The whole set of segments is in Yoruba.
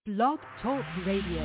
Blog Talk Radio.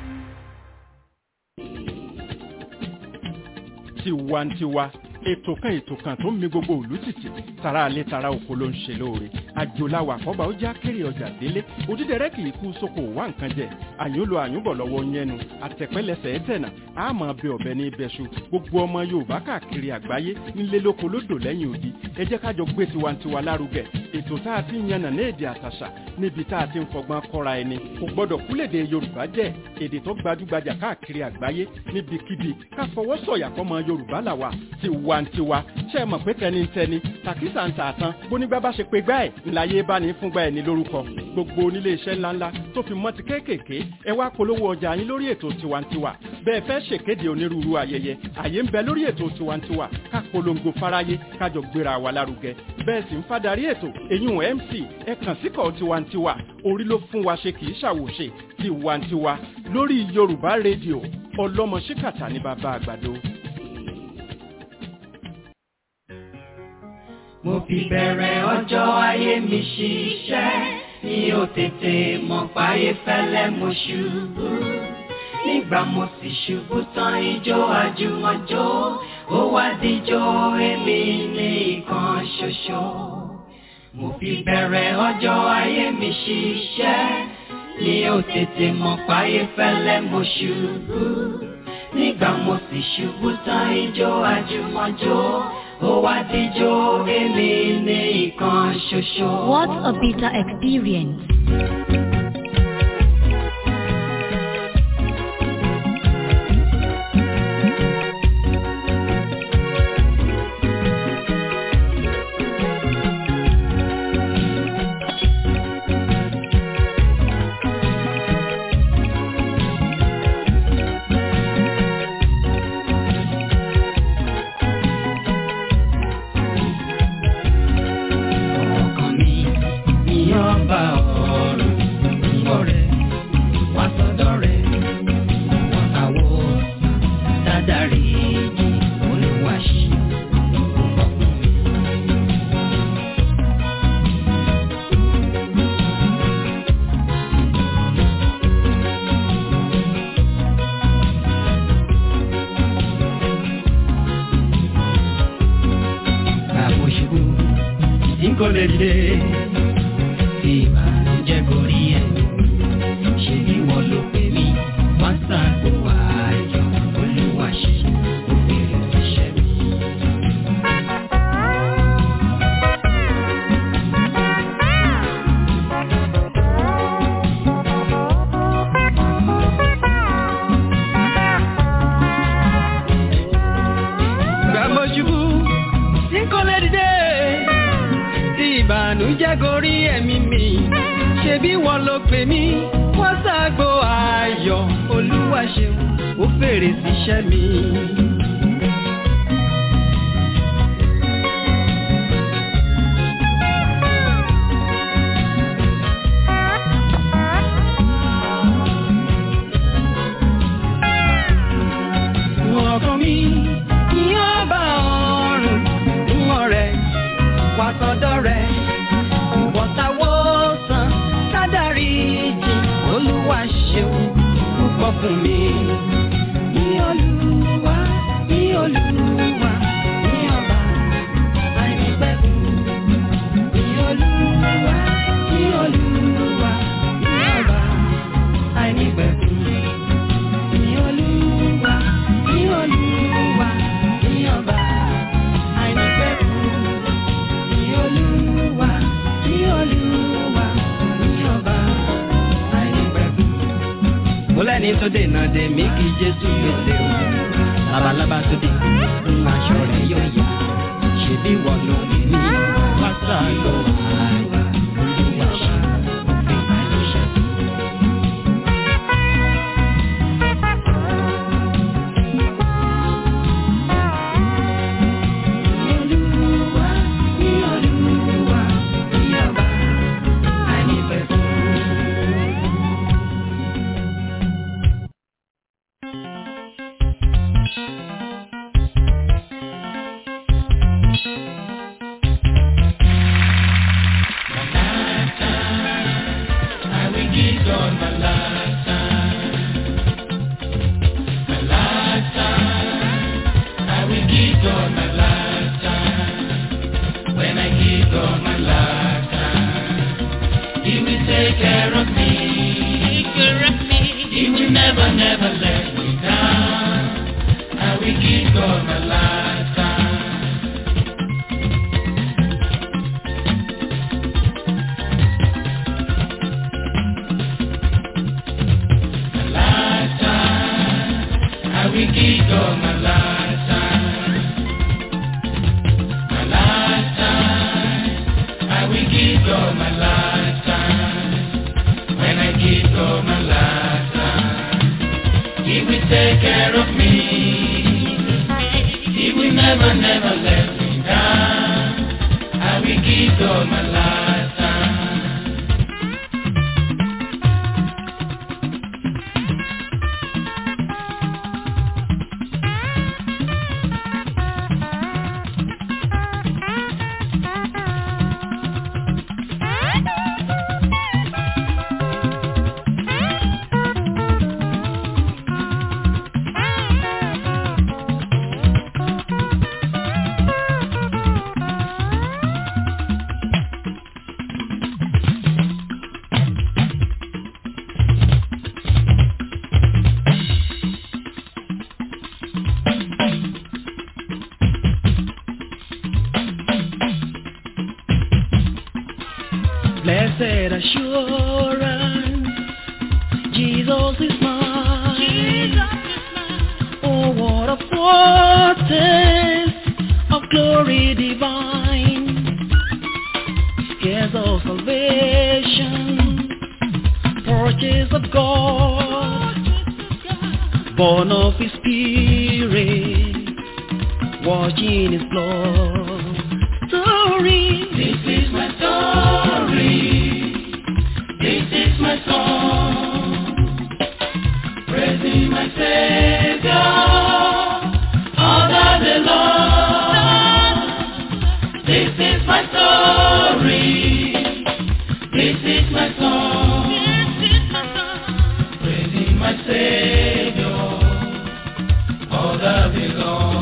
tiwantiwa ètò kan ètò kan tó ń mi gbogbo òlú tìtì tara alẹ́ tara oko ló ń ṣe lóore àjòláwà àkọ́bà ó já kéré ọjà délé òdídẹrẹ́ kì í kú sóko wá nǹkan jẹ àyùnlò àyùnbọ̀ lọ́wọ́ yẹnu àtẹ̀pẹ́lẹsẹ̀ ẹ̀tẹ̀nà àmọ́ bẹ ọ̀bẹ ní ibẹ̀ṣu gbogbo ọmọ yorùbá káàkiri àgbáyé nílé lóko lódò lẹ́yìn odi ẹ jẹ́ kájọ gbé tiwantiwa lárugẹ ètò tá a ti ń yànnà ní èdè àtàṣà níbi tá a ti ń fọgbọ́n kọ́ra ẹni kò gbọ́dọ̀ kúlèdè yorùbá jẹ́ èdè tó gbajúgbajà káàkiri àgbáyé níbikíbi ká fọwọ́ sọ̀yà fọmọ yorùbá làwà tiwantiwa ṣe é mọ̀ pé tẹnitẹni tàkísà ń tààtàn bónígbà bá ṣe pé gbá ẹ̀ ńláyé bá ní fúngbà ẹ̀ ní lórúkọ gbogbo onílé iṣẹ́ ńláńlá tó fi mọ́ ti kéékèèké ẹ wá polówó ọjà yín lórí ètò tiwantiwa bẹ́ẹ̀ fẹ́ ṣèkéde onírúurú ayẹyẹ àyè ń bẹ lórí ètò tiwantiwa ká polongo fáráyé kájọ gbéra wa lárugẹ bẹ́ẹ̀ sì ń fadarí ètò èyún mc ẹ kàn síkọ̀ tiwantiwa orí ló fún wa ṣe kì í ṣàwòṣe tiwantiwa lórí yorùbá rédíò ọlọ́mọ ṣíkàtà ní bàbá àgbàdo. mo fi bẹ̀rẹ̀ ọjọ́ ayé mi ṣiṣẹ́ mi ò tètè mọ̀ páyé fẹ́lẹ́ mo ṣubú nígbà mo sì ṣubú tán ijó àjùmọ̀jó ó wá díjó èmi ní ìkan ṣoṣo mo fi bẹ̀rẹ̀ ọjọ́ ayé mi ṣiṣẹ́ mi ò tètè mọ̀ páyé fẹ́lẹ́ mo ṣubú nígbà mo sì ṣubú tán ijó àjùmọ̀jó ó wá díjó èmi ní ìkan ṣoṣo. What a bitter experience. ọkàn mi ní ọba ọ̀run ọ̀rẹ́ wá sọ́dọ̀ rẹ̀ wọ́n àwọ̀ dáadáre olùwàṣí ọkùnrin mi. Kàbó ṣubú tí kò lè dìde tí ìbànújẹ́ kò rí ẹ̀. Ṣé bí wọ́n ló pè mí? Wọ́n ṣàgbọ́ ayọ̀ olúwa ṣe òbèrè iṣẹ́ mi. Kàbó ṣubú tí kò lè dìde tí ìbànújẹ́ gorí ẹ̀mí mi ṣe bí wọ́n ló pè mí wọ́n ṣàgbo ayọ̀ olúwa ṣeun ó fèrè síṣẹ́ mi. ọkàn mi ní ọba ọ̀run ń ọ̀rẹ́ wá sọ́dọ̀ rẹ̀ ìwọ̀ntàwọ̀ sàn sádàrí jì olúwa ṣeun púpọ̀ fún mi. Ní olúwa, ní olúwa, ní ọba àìnípẹ̀kun. Ní olúwa, ní olúwa, ní ọba àìnípẹ̀kun. Ní olúwa, ní olúwa, ní ọba àìnípẹ̀kun. Ní olúwa, ní olúwa, ní ọba àìnípẹ̀kun. Mo lẹ́ni tó dènà dè mí kí Jésù pèsè o. Labalábá tó dé, ń aṣọ rẹ̀ yóò yá. Ṣèbí wọ́n ló ní ní pátá ló wà. Olúwa ṣe òfin àìníṣẹ́. Olúwa, ní Olúwa, ní ọba àìnípẹ̀kun. my lifetime. My lifetime. I will give God my lifetime. When I give God my lifetime, He will take care of me. He will never, never let me down. I will give God my lifetime. My lifetime, I will give God my lifetime. My lifetime, I will give God my lifetime. When I give God my lifetime, He will take care of me. He will never, never let me down. I will give God my lifetime. Blessed assurance, Jesus is mine. Oh, what a foretaste of glory divine. Heirs of salvation, purchase of God, born of His Spirit, watching His blood. Story. This is my story. This is my song. Praising my Savior all the day long. This is my story. This is my song. Praising my Savior all the day long.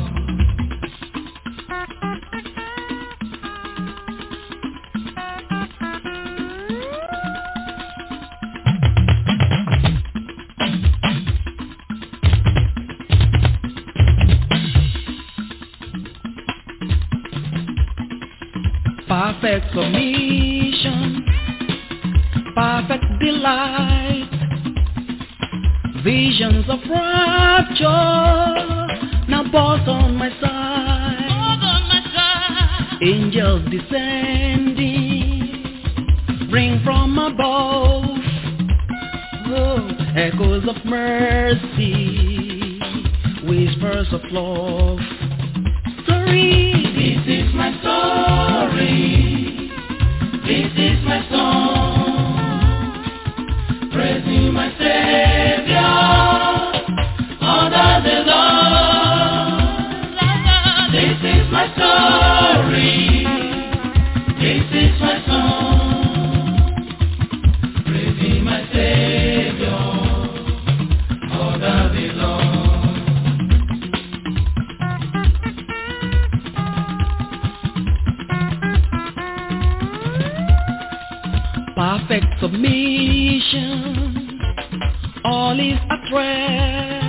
perfect submission, perfect delight, visions of rapture now both on my side, angels descending, bring from above, oh, echoes of mercy, whispers of love. Story. This is my story. This is my song. Praising my Savior all the day long. This is my story. This is my song. Praising my Savior all the day long. perfect submission. All is at rest.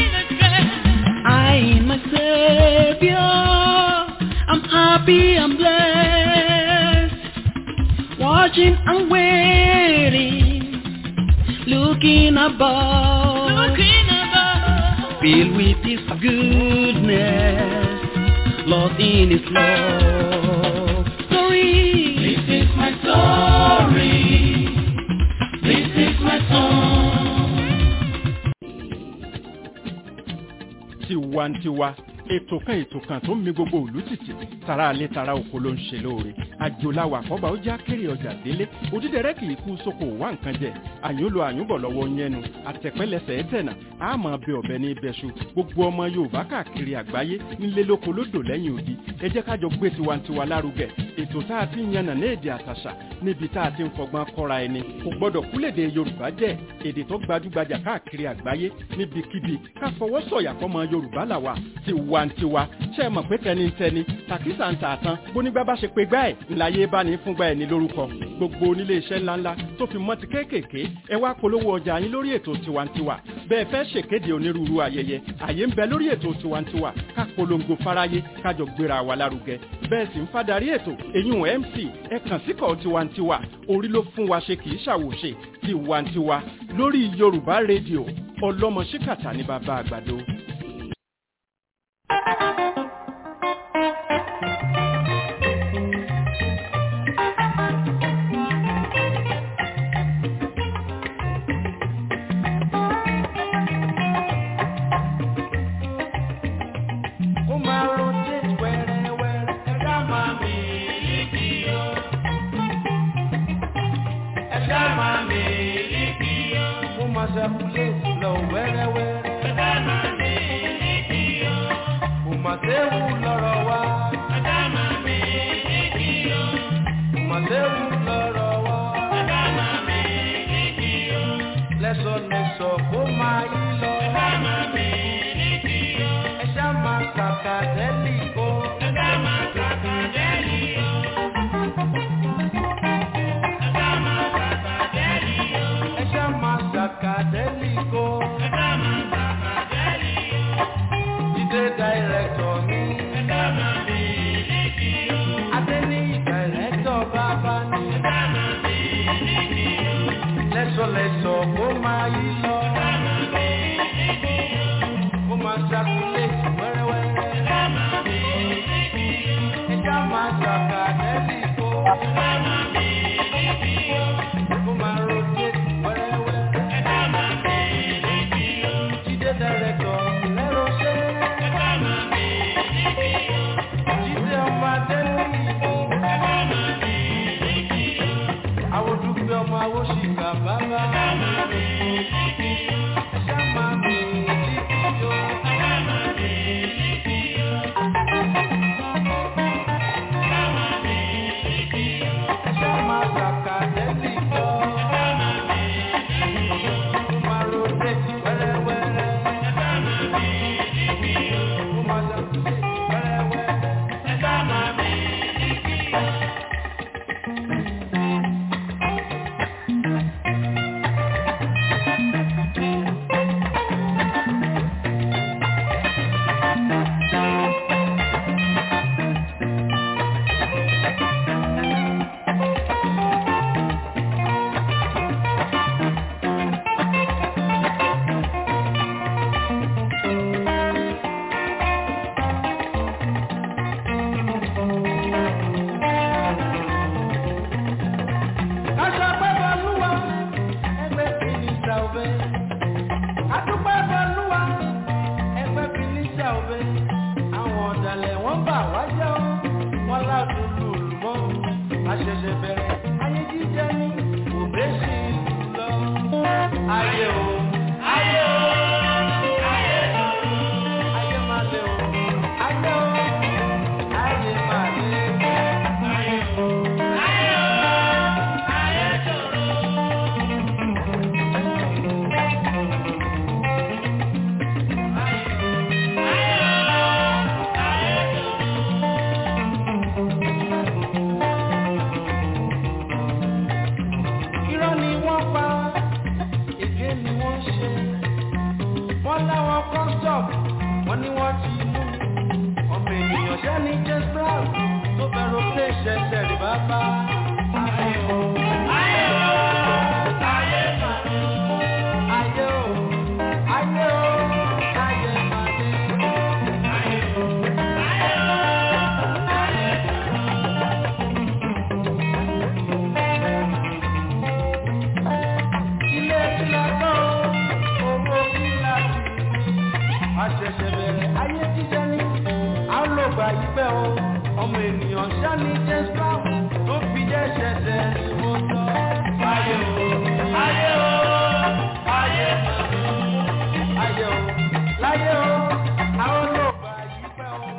I in my Savior, I'm happy, I'm blessed. Watching and waiting, looking above, filled with His goodness, lost in His love. Story. This is my story. This is my song. tiwantiwa ètò kan ètò kan tó ń mi gbogbo òlú tìtì tara alẹ́ tara oko ló ń ṣe lóore àjòláwà àkọ́bà ó já kéré ọjà délé òdídẹrẹ́ kì í kú sóko wá nǹkan jẹ àyùnlò àyùnbọ̀ lọ́wọ́ yẹnu àtẹ̀pẹ́lẹsẹ̀ ẹ̀tẹ̀nà àmọ́ bẹ ọ̀bẹ ní ibẹ̀ṣu gbogbo ọmọ yorùbá káàkiri àgbáyé nílé lóko lódò lẹ́yìn odi ẹ jẹ́ kájọ gbé tiwantiwa lárugẹ ètò tá a ti ń yànnà ní èdè àtàṣà níbi tá a ti ń fọgbọ́n kọ́ra ẹni kò gbọ́dọ̀ kúlèdè yorùbá jẹ́ èdè tó gbajúgbajà káàkiri àgbáyé níbikíbi ká fọwọ́ sọ̀yà fọmọ yorùbá làwà tiwantiwa ṣe é mọ̀ pé tẹnitẹni tàkísà ń tà tán bónígbà bá ṣe pé gbá ẹ̀ ńláyé bá ní fúngbà ẹ̀ ní lórúkọ gbogbo onílé iṣẹ́ ńláńlá tó fi mọ́ ti kéékèèké ẹ wá polówó ọjà yín lórí ètò tiwantiwa bẹ́ẹ̀ fẹ́ ṣèkéde onírúurú ayẹyẹ àyè ń bẹ lórí ètò tiwantiwa ká polongo fáráyé kájọ gbéra wa lárugẹ bẹ́ẹ̀ sì ń fadarí ètò èyún mc ẹ kàn síkọ̀ tiwantiwa orí ló fún wa ṣe kì í ṣàwòṣe tiwantiwa lórí yorùbá rédíò ọlọ́mọ ṣíkàtà ní bàbá àgbàdo. Ó máa rotate wẹ́rẹ́wẹ́rẹ́. Ẹ̀dá máa mi líkì o. Ẹ̀dá máa mi líkì o. Ó máa circulate lọ wẹ́rẹ́wẹ́rẹ́. Ẹ̀dá máa mi líkì o. Kò mà séwu lọ́rọ̀ wa. Ẹ̀dá máa mi líkì o. Kò mà séwu lọ́rọ̀ wa. Ẹ̀dá máa mi líkì o. Lẹ́sọ̀lẹ́sọ̀ kó máa yí lọ. Ẹ̀dá máa mi líkì o. Ẹ̀dá máa kàkà dẹ́lì o. Ẹ̀dá máa kàkà dẹ́lì o. Ẹ̀dá máa kàkà dẹ́lì o. Ẹ̀dá máa kàkà dẹ́lì o. Ẹ̀dá máa kàkà dẹ́lì o. Jídé dàírẹ́tọ̀ mi. Ẹ̀dá máa mi líkì o. Adé ní dàírẹ́tọ̀ bàbá ni. Ẹ̀dá máa mi líkì o. Lẹ́sọ̀lẹ́sọ̀ kó máa yí lọ. Ẹ̀dá máa mi líkì o. Kó máa ṣàkúlẹ̀ wẹ́rẹ́wẹ́rẹ́. Ẹ̀dá máa mi líkì o. Ẹ̀dá máa kàkà dẹ́lì o. Ẹ̀dá máa mi líkì o. Kó máa rotate wẹ́rẹ́wẹ́rẹ́. Ẹ̀dá máa mi líkì o. Jídé dàírẹ́tọ̀ lẹ́rọ̀ ṣẹ́. Ẹ̀dá máa mi líkì o. Jídé ọmọ adẹ́lì o. Ẹ̀dá máa mi líkì o. Àwọn dúpẹ́ ọmọ awóṣìkà bàbá. Ẹ̀dá máa mi líkì o. Ẹ̀dá máa mi líkì o. Ẹ̀dá máa mi líkì o. Ẹ̀dá máa mi líkì o. Ẹ̀dá máa kàkà dẹ́lì o. Ẹ̀dá máa mi líkì o. Ó máa rotate wẹ́rẹ́wẹ́rẹ́. Ẹ̀dá máa mi líkì o. Ó máa circulate wẹ́rẹ́wẹ́rẹ́. Ẹ̀dá máa mi líkì o. Aṣọ pẹ́pẹ́ olúwa, ẹgbẹ́ fìnísà òbẹ́. Adúpẹ́ olúwa, ẹgbẹ́ fìnísà òbẹ́. Àwọn ọ̀dàlẹ̀ wọ́n bà wá jẹ́ ọ́, wọ́n láàdùn lùlù mọ́. Àṣẹ̀ṣẹ̀ bẹ̀rẹ̀ ayé jíjẹ ní òbẹ́ sí ìlú lọ. Ayé o, ayé o, ayé o, ayé máa lé o, ayé o, ayé máa lé o. Ayé o, ayé o, ayé ṣòro. Irọ́ ni wọ́n pa, èké ni wọ́n ṣe. Wọ́n láwọn kọ́sọ̀p, wọ́n ní wọ́n ti mú. Ọmọ ènìyàn ṣẹ́ ní James Brown tó bẹ̀rù pé ṣẹ̀ṣẹ̀ rí bàbá. Ayé o, ayé o, ayé màdé. Ayé o, ayé o, ayé màdé. Ayé o, ayé o, ayé ilé tí la tọ́ owó kí la ti àṣẹ̀ṣẹ̀ bẹ̀rẹ̀ ayé jíjẹ ní yí pẹ́ o ọmọ ènìyàn ṣáni james brown tó fi jẹ́ ṣẹ̀ṣẹ̀ ni mo sọ. ayé o ayé o ayé ayé o láyé o àwọn ló bá yí pẹ́ o.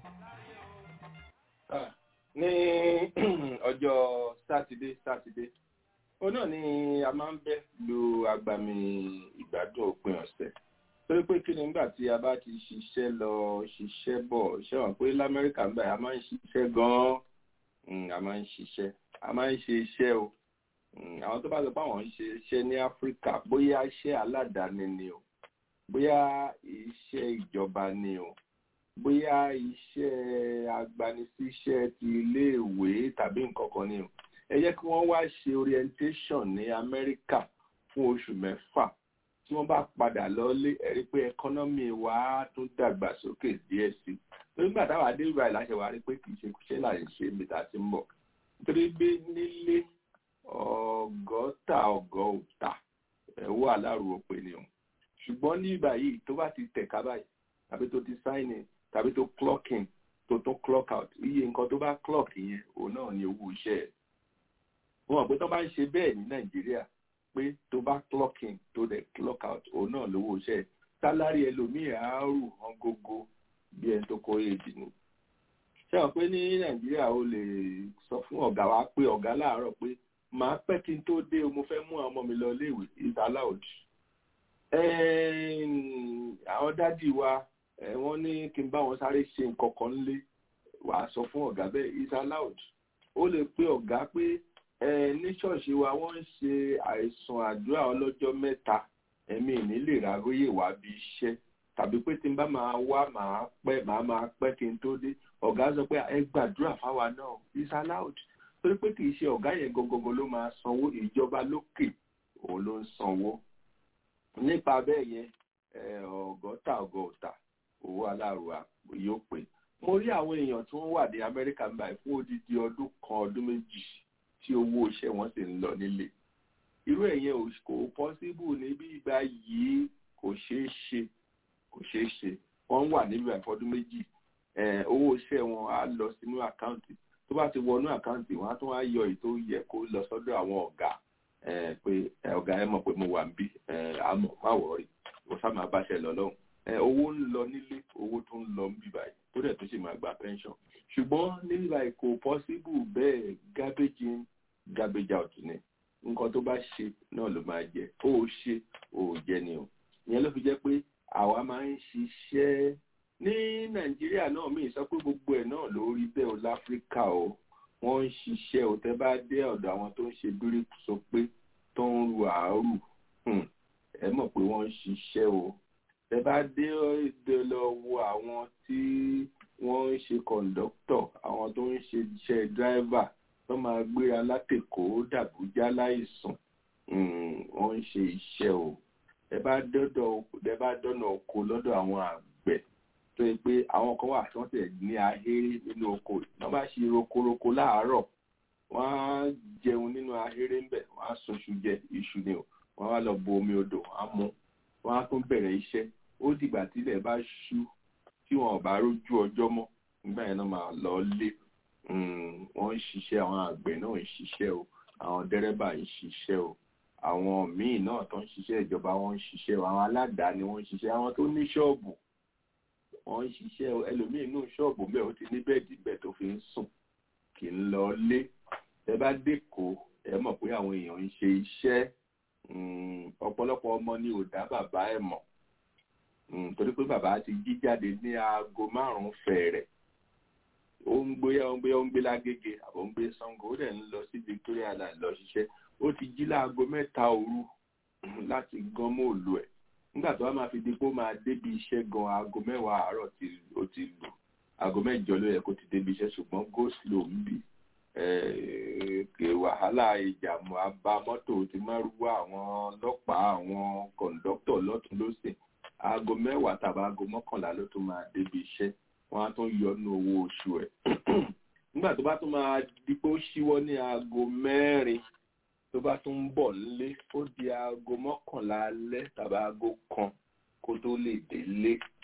Ah, ní ọjọ́ sátidé sátidé ó náà ni a máa ń bẹ́ lu agbami ìgbádùn òpin ọ̀sẹ̀ torí pé kí ni nígbà tí a bá ti ṣiṣẹ́ lọ ṣiṣẹ́ bọ̀ ṣe wọ́n pé lamẹ́ríkà ń báyìí a máa ń ṣiṣẹ́ gan-an Mm, a máa ń ṣiṣẹ́ a máa ń ṣe iṣẹ́ o Mm, àwọn tó bá sọ pé àwọn ń ṣe iṣẹ́ ní áfíríkà bóyá iṣẹ́ aládàáni ni o bóyá iṣẹ́ ìjọba ni o bóyá iṣẹ́ agbanisíṣẹ́ ti iléèwé tàbí nǹkan kan ni o ẹ jẹ́ kí wọ́n wá ṣe orientation ní amẹ́ríkà fún oṣù mẹ́fà tí wọ́n bá padà lọ́lé ẹ rí pé ẹkọ́nọ́mì wa á tún dàgbà sókè díẹ̀ sí i nígbà táwa dé ìgbà ìláṣẹ wa rí pé kì í ṣe kùṣẹ́ là ń ṣe ibi tá a ti ń bọ̀ nítorí pé nílé ọgọ́ta ọgọ́ òta ẹ̀wọ́ aláàrú òpè ni o ṣùgbọ́n ní ìgbà yìí tó bá ti tẹ̀ka báyìí tàbí tó ti sign in tàbí tó clock in tó tún clock out iye nǹkan tó bá clock yẹn òun náà ni owó iṣẹ́ ẹ̀ wọn mọ̀ pé tó bá ń ṣe bẹ́ẹ̀ ní nàìjíríà pé tó bá clock in tó dẹ̀ clock out òun náà lówó iṣẹ́ ẹ̀ sálárì ẹlòmíì àárù hàn gógó bí ẹni tó kó èdè ni ṣé wọn pé ní nàìjíríà ó lè sọ fún ọ̀gá wa pé ọ̀gá láàárọ̀ pé màá pẹ́ kí n tó dé o mo fẹ́ mú àwọn ọmọ mi lọ iléèwé is allowed àwọn dádì wa eh, wọ́n ní kí n bá wọn sáré ṣe nǹkan kan nílé wàá sọ fún ọ̀gá bẹ́ẹ̀ is allowed ó lè pe ọ̀gá pé ẹ ní ṣọ́ọ̀ṣì wa wọ́n ń ṣe àìsàn àdúrà ọlọ́jọ́ mẹ́ta ẹ̀mí ìní lè ráróyè wá bí iṣẹ́ tàbí pé tí n bá máa wá máa pẹ́ máa máa pẹ́ kí n tó dé ọ̀gá sọ pé ẹ gbàdúrà fáwa náà is allowed torí pé kì í ṣe ọ̀gá yẹn gọgọgọ ló máa sanwó ìjọba lókè òun ló ń sanwó nípa bẹ́ẹ̀ yẹn ọgọ́ta ọgọ́ta owó aláàrúwà yóò pé mo rí àwọn èèyàn tí wọ́n wà ní amẹ́ríkà ń báyìí fún odidi ọdún kan ọdún méjì tí owó iṣẹ́ wọn sì ń lọ nílé irú ẹ̀yẹn kò pọ́síbù níbí ìgbà yìí kò ṣeé ṣe kò ṣeé ṣe wọ́n wà níbi àìfọdún méjì owó iṣẹ́ wọn á lọ sínú àkáǹtì tó bá ti wọnú àkáǹtì wọn á tún wá yọ èyí tó yẹ kó lọ sọ́dọ̀ àwọn ọ̀gá pé ọ̀gá ẹ mọ̀ pé mo wà ń bí àmọ́ má wọ̀ọ́rì mo sá máa báṣẹ lọ lọ́hùn owó ń lọ nílé owó tó ń lọ ń bí báyìí tó dẹ̀ tó sì máa gba pension ṣùgbọ́n níbi báyìí kò possible bẹ́ẹ̀ garbage in garbage out ni nǹkan tó bá ṣe náà ló máa jẹ ó ṣe ó jẹ ni o ìyẹn ló fi jẹ́ pé àwa máa ń ṣiṣẹ́ ní nàìjíríà náà mí sọ pé gbogbo ẹ̀ náà ló rí bẹ́ẹ̀ o láfíríkà o wọ́n ń ṣiṣẹ́ o tẹ́ bá dé ọ̀dọ̀ àwọn tó ń ṣe bíríkù sọ pé tó ń ru àárù ẹ mọ̀ pé wọ́n ń ṣiṣẹ́ o tẹ́ bá dé èdè lọ wo àwọn tí wọ́n ń ṣe kọ̀ǹdọ́tọ̀ àwọn tó ń ṣe iṣẹ́ dráìvà tó máa gbéra látèkó dàbújá láìsùn wọ́n ń ṣe iṣẹ́ o ẹ bá dọ́dọ̀ ẹ bá dọ́nà oko lọ́dọ̀ àwọn àgbẹ̀ tó yẹ pé àwọn kan wà tí wọ́n tẹ̀ ní ahéré nínú oko wọ́n bá ṣe rokoroko láàárọ̀ wọ́n á jẹun nínú ahéré ńbẹ̀ wọ́n á sunṣu jẹ iṣu ni o wọ́n á lọ bu omi odò wọ́n á mu wọ́n á tún bẹ̀rẹ̀ iṣẹ́ ó dìgbà tílẹ̀ bá ṣú tí wọn ò bá rójú ọjọ́ mọ́ nígbà yẹn náà máa lọ lé wọ́n ń ṣiṣẹ́ àwọn àgbẹ̀ náà ń ṣiṣẹ́ o àwọn dẹ́rẹ́bà ń ṣiṣẹ́ o àwọn míì náà tó ń ṣiṣẹ́ ìjọba wọ́n ń ṣiṣẹ́ o àwọn aládàáni wọ́n ń ṣiṣẹ́ àwọn tó ní ṣọ́ọ̀bù wọ́n ń ṣiṣẹ́ o ẹlòmíì inú ṣọ́ọ̀bù bẹ́ẹ̀ ó ti ní bẹ́ẹ̀dì bẹ́ẹ̀ tó fi ń sùn kì í lọ lé ẹ bá dẹ́kọ̀ọ́ ẹ mọ̀ pé àwọn èèyàn ń ṣe iṣẹ́ ọ̀pọ̀lọpọ̀ ọmọ ni ò dá bàbá ẹ̀ mọ̀ torí pé bàbá ti jí jáde ní aago márùn-ún fẹ̀rẹ̀ ó ń gbé ó ń gbé ó ń gbé lágége àbò ń gbé sango ó dẹ̀ ń lọ sí victoria island lọ ṣiṣẹ́ ó ti jí láago mẹ́ta òru láti gan móòlù ẹ̀ nígbà tó wá máa fi di pé ó máa débi iṣẹ́ gan aago mẹ́wàá àárọ̀ ó ti lù aago mẹ́jọ ló yẹ kó ti débi iṣẹ́ ṣùgbọ́n go slow ń bì kè wàhálà ìjàmù abá mọ́tò ti máa rúwá àwọn ọlọ́pàá àwọn kọ̀ǹdọ́tọ̀ lọ́tún lọ́sìn aago mẹ́wàá tàbí aago mọ́kànlá ló tún máa débi iṣẹ́ wọ́n á tún yọ nínú owó oṣù ẹ̀ nígbà tó bá tún máa di pé ó ṣíwọ́ ní aago mẹ́rin tó bá tún ń bọ̀ nílé ó di aago mọ́kànlá alẹ́ tàbí aago kan kó tó lè délé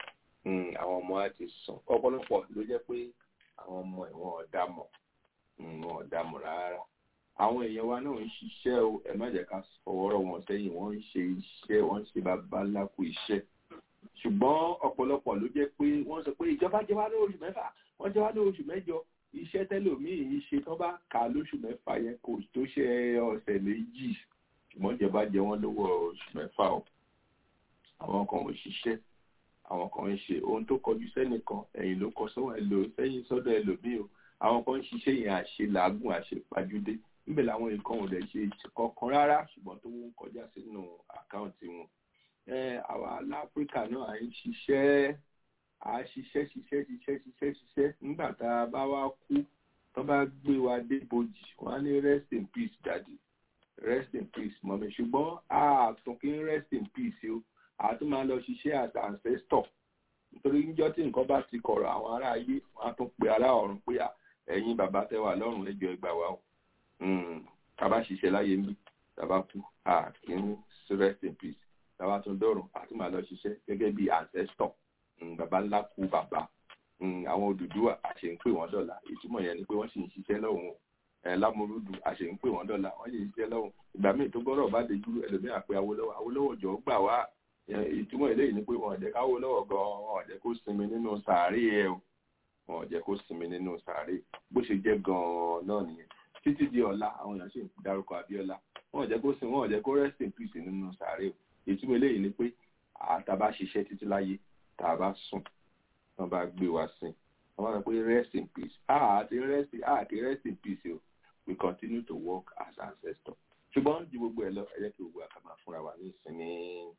mm, àwọn ọmọ á ti sùn ọ̀pọ̀lọpọ̀ ló jẹ́ pé àwọn ọmọ ẹ̀ wọn ò dá mọ̀ mm, wọn ò dá mọ̀ rárá àwọn èèyàn wa náà ń ṣiṣẹ́ o ẹ má jẹ́ ká fọwọ́rọ̀ wọn sẹ́yìn wọ́n ń ṣe iṣẹ́ wọ́n ń ṣe babaláku iṣẹ́ ṣùgbọ́n ọ̀pọ̀lọpọ̀ ló jẹ́ pé wọ́n sọ pé ìjọba jẹ wá lóṣù mẹ́fà wọ́n jẹ wá lóṣù mẹ́jọ iṣẹ́ tẹ́lòmíì ń ṣe tán bá kà á lóṣù mẹ́fà yẹn kò tó ṣe ọ̀sẹ̀ méjì ṣùgbọ́n ìjọba jẹ wọ́n lówó oṣù mẹ́fà o àwọn kan ò ṣiṣẹ́ àwọn kan ń ṣe ohun tó kọjú sẹ́nìkan ẹ̀yìn ló kọ sọ́wọ́ ẹlò sẹ́yìn sọ́dọ̀ ẹlòmíì o àwọn kan ń ṣiṣẹ́ yẹn àṣe làágùn àṣe pàjúdé níbẹ̀ làwọn nǹkan ò lè ṣe kankan rárá ṣùgbọ́n tó ń kọjá sínú àkáǹtì wọn àwa láfíríkà náà à ń ṣiṣẹ́ à ń ṣiṣẹ́ ṣiṣẹ́ ṣiṣẹ́ ṣiṣẹ́ ṣiṣẹ́ nígbà tá a bá wá kú tó bá gbé wa dé bojì wọ́n á ní rest in peace daddy rest in peace mọ̀mí ṣùgbọ́n a tún kí ń rest in peace o a tún máa lọ ṣiṣẹ́ as ancestor nítorí níjọ́ tí nǹkan bá ti kọ̀rọ̀ àwọn ará ayé wọ́n á tún pe ará ọ̀run pé ẹ̀yin bàbá tẹ́ wà lọ́run ẹjọ́ ẹgbà wa o tá a bá ṣiṣẹ́ láyé ń bí tá a bá kú a kì í rest in peace tàwa tún dọ̀rùn àti máa lọ ṣiṣẹ́ gẹ́gẹ́ bí ancestor bàbá ńlá kú bàbá àwọn Odùduwà àṣẹ ń pè wọ́n dọ̀la ìtumọ̀ yẹn ni pé wọ́n sì ń ṣiṣẹ́ lọ́hùn ẹ̀ lámúrúdù àṣẹ ń pè wọ́n dọ̀la wọ́n sì ń ṣiṣẹ́ lọ́hùn ìgbà míì tó gbọ́dọ̀ bá dejú ẹlòmíà pé Awólọ́wọ̀ Awólọ́wọ̀ jọ gbà wá ìtumọ̀ eléyìí ni pé wọn ò jẹ́ káwólọ́wọ̀ gan wọn ò jẹ́ kó sinmi nínú sàárè ẹ̀ o wọn ò jẹ́ kó sinmi nínú sàárè bó ṣe jẹ́ gan-an náà nìyẹn títí di ọ̀la àwọn èèyàn sì ń dárúkọ Abíọ́lá wọn ò jẹ́ kó sinmi wọn ò jẹ́ kó rest in peace nínú sàárè o ìtumọ̀ eléyìí ni pé àtàbá ṣiṣẹ́ títí láyé tàbá sùn wọ́n bá gbé wa sìn wọ́n bá sọ pé rest in peace àti rest àti rest in peace o we continue to work as ancestor ṣùgbọ́n ju gbogbo ẹ̀ lọ ẹ jẹ́ kí gbogbo àká máa fúnra wa ní ìsinmi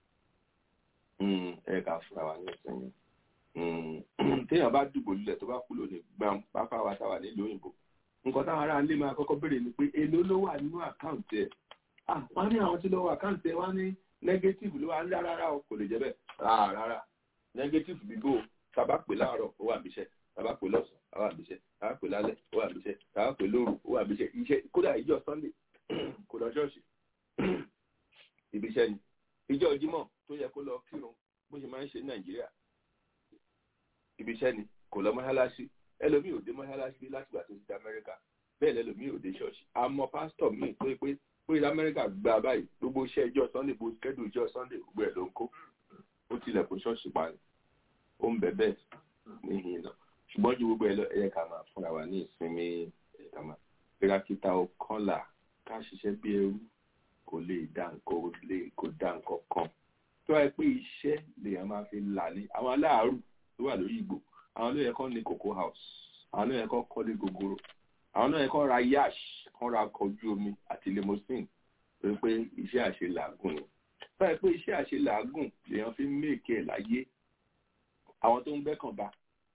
ẹ jẹ́ ká fúnra wa ní ìsinmi téèyàn bá dùbò lulẹ̀ tó bá kú lónìí gbàm pápá wa táwa nílùú òyìnbó nǹkan táwọn ará ilé máa kọ́kọ́ béèrè ni pé èló ló wà nínú àkáǹtì ẹ̀ wọ́n ní àwọn tí ló wà àkáǹtì ẹ̀ wọ́n ní negative ló wà ń dá rárá o kò lè jẹ́ bẹ́ẹ̀ rárá rárá negative bíbó tàbá pè láàárọ̀ ó wà níṣẹ́ tàbá pè lọ́sàn-án ó wà níṣẹ́ tàbá pè lálẹ́ ó wà níṣẹ́ tàbá pè lóru ó wà níṣẹ́ iṣẹ́ kódà ìjọ sunday kò lọ ṣọ́ọ̀ṣì ibiṣẹ́ ni ìjọ jímọ̀ tó yẹ kó lọ kírun bó ṣe máa ń ṣe ní nàìjíríà ibiṣẹ́ ni kò lọ mọ́ṣáláṣí ẹlòmíì ò dé mọ́ṣáláṣí látìgbà tó ti dé amẹ́ríkà bẹ́ẹ̀ lẹ́lòmíì ò dé ṣọ́ọ̀ṣì àmọ́ pásítọ̀ míì tó yẹ pé pé amẹ́ríkà gba báyìí gbogbo iṣẹ́ ìjọ sunday bó kẹ́dùn ìjọ sunday gbogbo ẹ̀ ló ń kó ó tilẹ̀ kó ṣọ́ọ̀ṣì pa ni ó ń bẹ bẹ́ẹ̀ níhìn náà ṣùgbọ́n ju gbogbo ẹ̀ lọ ẹ̀yẹ ká máa fúnra wa ní ìsinmi ẹ̀ka máa kírakíta ọkànlá ká ṣiṣẹ́ bí ẹrú kò lè dá nǹkan lè kó dá nǹkan kan tó wáyé pé iṣẹ́ lèèyàn máa fi là ní àwọn aláàárù tó wà lórí ìgbò àwọn ló yẹ kán ní cocoa house àwọn ló yẹ kán kọ́lé gogoro àwọn náà kọ́ ra yash kọ́ ra ọkọ̀ ojú omi àti limousine pé pé iṣẹ́ àṣe làágùn ni báyìí pé iṣẹ́ àṣe làágùn lèèyàn fi ń méèkì ẹ̀ láyé àwọn tó ń gbẹ́kàn bá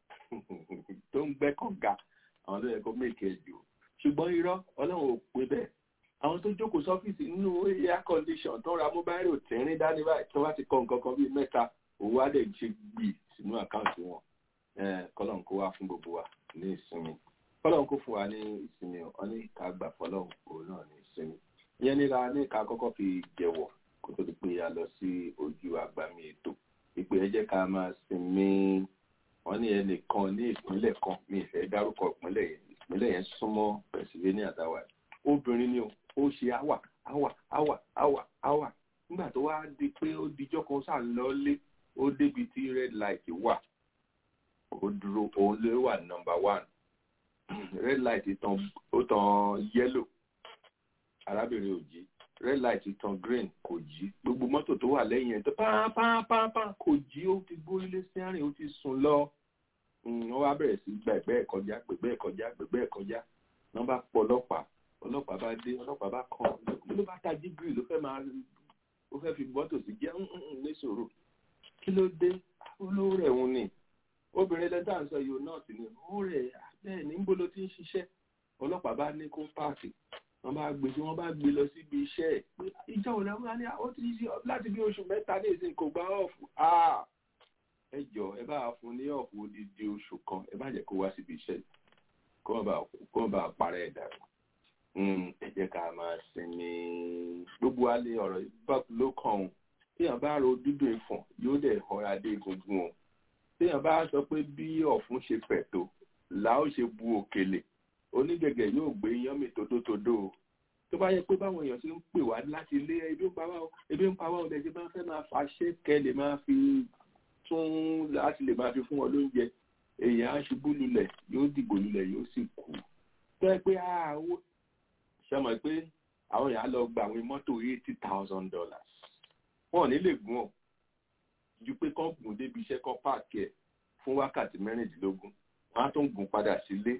tó ń gbẹ́kàn ga àwọn tó yẹ kó méèkì ẹ̀ jù ṣùgbọ́n irọ́ ọlọ́run ò pé bẹ́ẹ̀ àwọn tó jókòó sọ́fíìsì nínú air condition tó ra mobile ò tẹ́rín dání báyìí tó bá ti kọ nǹkan kan bíi mẹ́ta òwò á dẹ̀ ṣe gbì sínú àkáǹtì wọn kọ́lọ́n kó wá fún gbogbo wa ní ìsinmi fọlọ́run kó fún wa ní ìsinmi wọn ní ká gbà fọlọ́run òun náà ní ìsinmi ìyẹn níra ní ká kọ́kọ́ fi jẹ̀wọ̀ kó tó di pé a lọ sí ojú àgbàmì ètò ìpè ẹ jẹ́ ká máa sinmi wọn ní ẹnìkan ní ìpínlẹ̀ kan mi ìfẹ́ dárúkọ ìpínlẹ̀ yẹn ìpínlẹ̀ yẹn súnmọ́ Pennsylvania dáwà obìnrin ni ó ṣe áwà áwà áwà áwà áwà nígbà tó wá di pé ó dijọ́ kan sáà ń lọ lé ó débi tí red light wà ó dúró òun ló wà number one red light tan ó tan yellow arábìnrin ò jí red light tan green kò jí gbogbo mọ́tò tó wà lẹ́yìn ẹ̀ tó pàápàápàá kò jí ó ti gbórílé sí àárín ó ti sùn lọ wọ́n wá bẹ̀rẹ̀ sí gba ẹ̀gbẹ́ ẹ̀ kọjá gbẹ̀gbẹ́ ẹ̀ kọjá gbẹ̀gbẹ́ ẹ̀ kọjá wọ́n bá pọ̀ ọlọ́pàá ọlọ́pàá bá dé ọlọ́pàá bá kàn ló bá tají gírì ló fẹ́ máa ó fẹ́ fi mọ́tò sí jẹ́ níṣòro kí ló dé olóòrè òun ni obìnrin lẹ́dá ń sọ yóò náà sì ni ó rẹ̀ bẹ́ẹ̀ ní níbo ló ti ń ṣiṣẹ́ ọlọ́pàá bá ní kó páàkì wọ́n bá gbé tí wọ́n bá gbé lọ síbi iṣẹ́ ẹ̀ pé ìjọ òun lẹ́wọ́n ní ó ti ṣe láti bí oṣù mẹ́ta ní ìsìn kò gba ọ̀fù ẹ jọ ẹ bá fún ní ọ̀fù odidi oṣù kan ẹ bá jẹ́ kó wá síbi iṣẹ́ kó wọ́n bá parẹ́ ẹ̀ dàrú ẹ jẹ́ ká máa sinmi gbogbo alẹ́ ọ̀rọ̀ ló kàn ọ́n tí èèyàn bá ro dúdú ìfọ̀n yóò dẹ̀ họra dé egungun o téèyàn bá sọ pé bí ọ̀fun ṣe fẹ̀ tó là ó ṣe bu òkèlè onígẹ̀gẹ̀ yóò gbé iyán mi tótótódó o tó bá yẹ pé báwọn èèyàn ṣe ń pè wá láti ilé ebi ń pa wá o ebi ń pa wá o lẹ́sẹ̀ máa fẹ́ máa fa ṣẹ́kẹ́ lè máa fi tún láti lè máa fi fún wọn lóúnjẹ èèyàn á ṣubú lulẹ̀ yóò dìgbò lulẹ̀ yóò sì kú tó yẹ pé owó ṣe mọ̀ pé àwọn èèyàn á lọ gba àwọn mọ́tò eighty thousand dollars wọn ò ní lè gún ọ ju pé kán gùn débi iṣẹ́ kán páàkì ẹ̀ fún wákàtí mẹ́rìndínlógún wọn á tún gùn padà sílé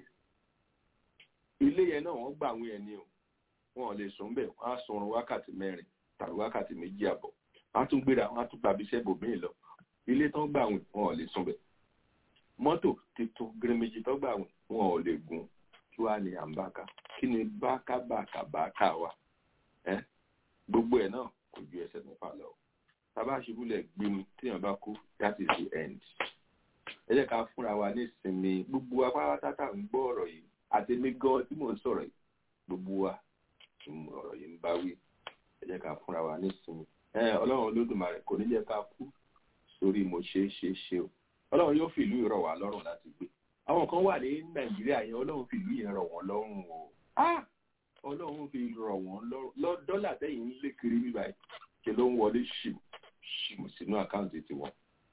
ilé yẹn náà wọ́n gbà àwọn ẹni o wọn ò lè sùn bẹ́ẹ̀ wọ́n á sọrun wákàtí mẹ́rin tàbí wákàtí méjì àbọ̀ wọ́n á tún gbéra wọ́n á tún gbàbí iṣẹ́ bòmíì lọ ilé tán gbà àwọn wọn ò lè sùn bẹ́ẹ̀ mọ́tò tuntun gírímèjì tán gbà àwọn wọn ò lè gùn kí wàá ní àǹbáka kí ni bákàbàkàbàkà wa ẹ gbogbo ẹ̀ náà kò ju ẹsẹ̀ mẹ́fà lọ tábà ṣubúlẹ̀ gbin tíyàn bá kú that is the end ẹ jẹ́ ká fúnra wa ní ìsinmi gbogbo apáráta ń gbọ́ ọ̀rọ̀ yìí àti èmi gan tí mò ń sọ̀rọ̀ yìí gbogbo wa ọ̀rọ̀ yìí ń bá wí ẹ jẹ́ ká fúnra wa ní ìsinmi ọlọ́run olódùmarè kò ní jẹ́ ká kú sórí mo ṣe é ṣe é ṣe o ọlọ́run yóò fi ìlú ìrọ̀ wá lọ́rùn láti gbé àwọn kan wà ní nàìjíríà yẹn ọlọ́run fi ìlú yẹn rọ̀ wọ́n lọ́rùn o ọlọ́run fi rọ̀ wọ́n lọ́rùn dọ́là tẹ́yìn ń lé kiri bíbá yìí ṣe ló ń wọlé ṣìmù ṣìmù sínú àkáǹtì tiwọn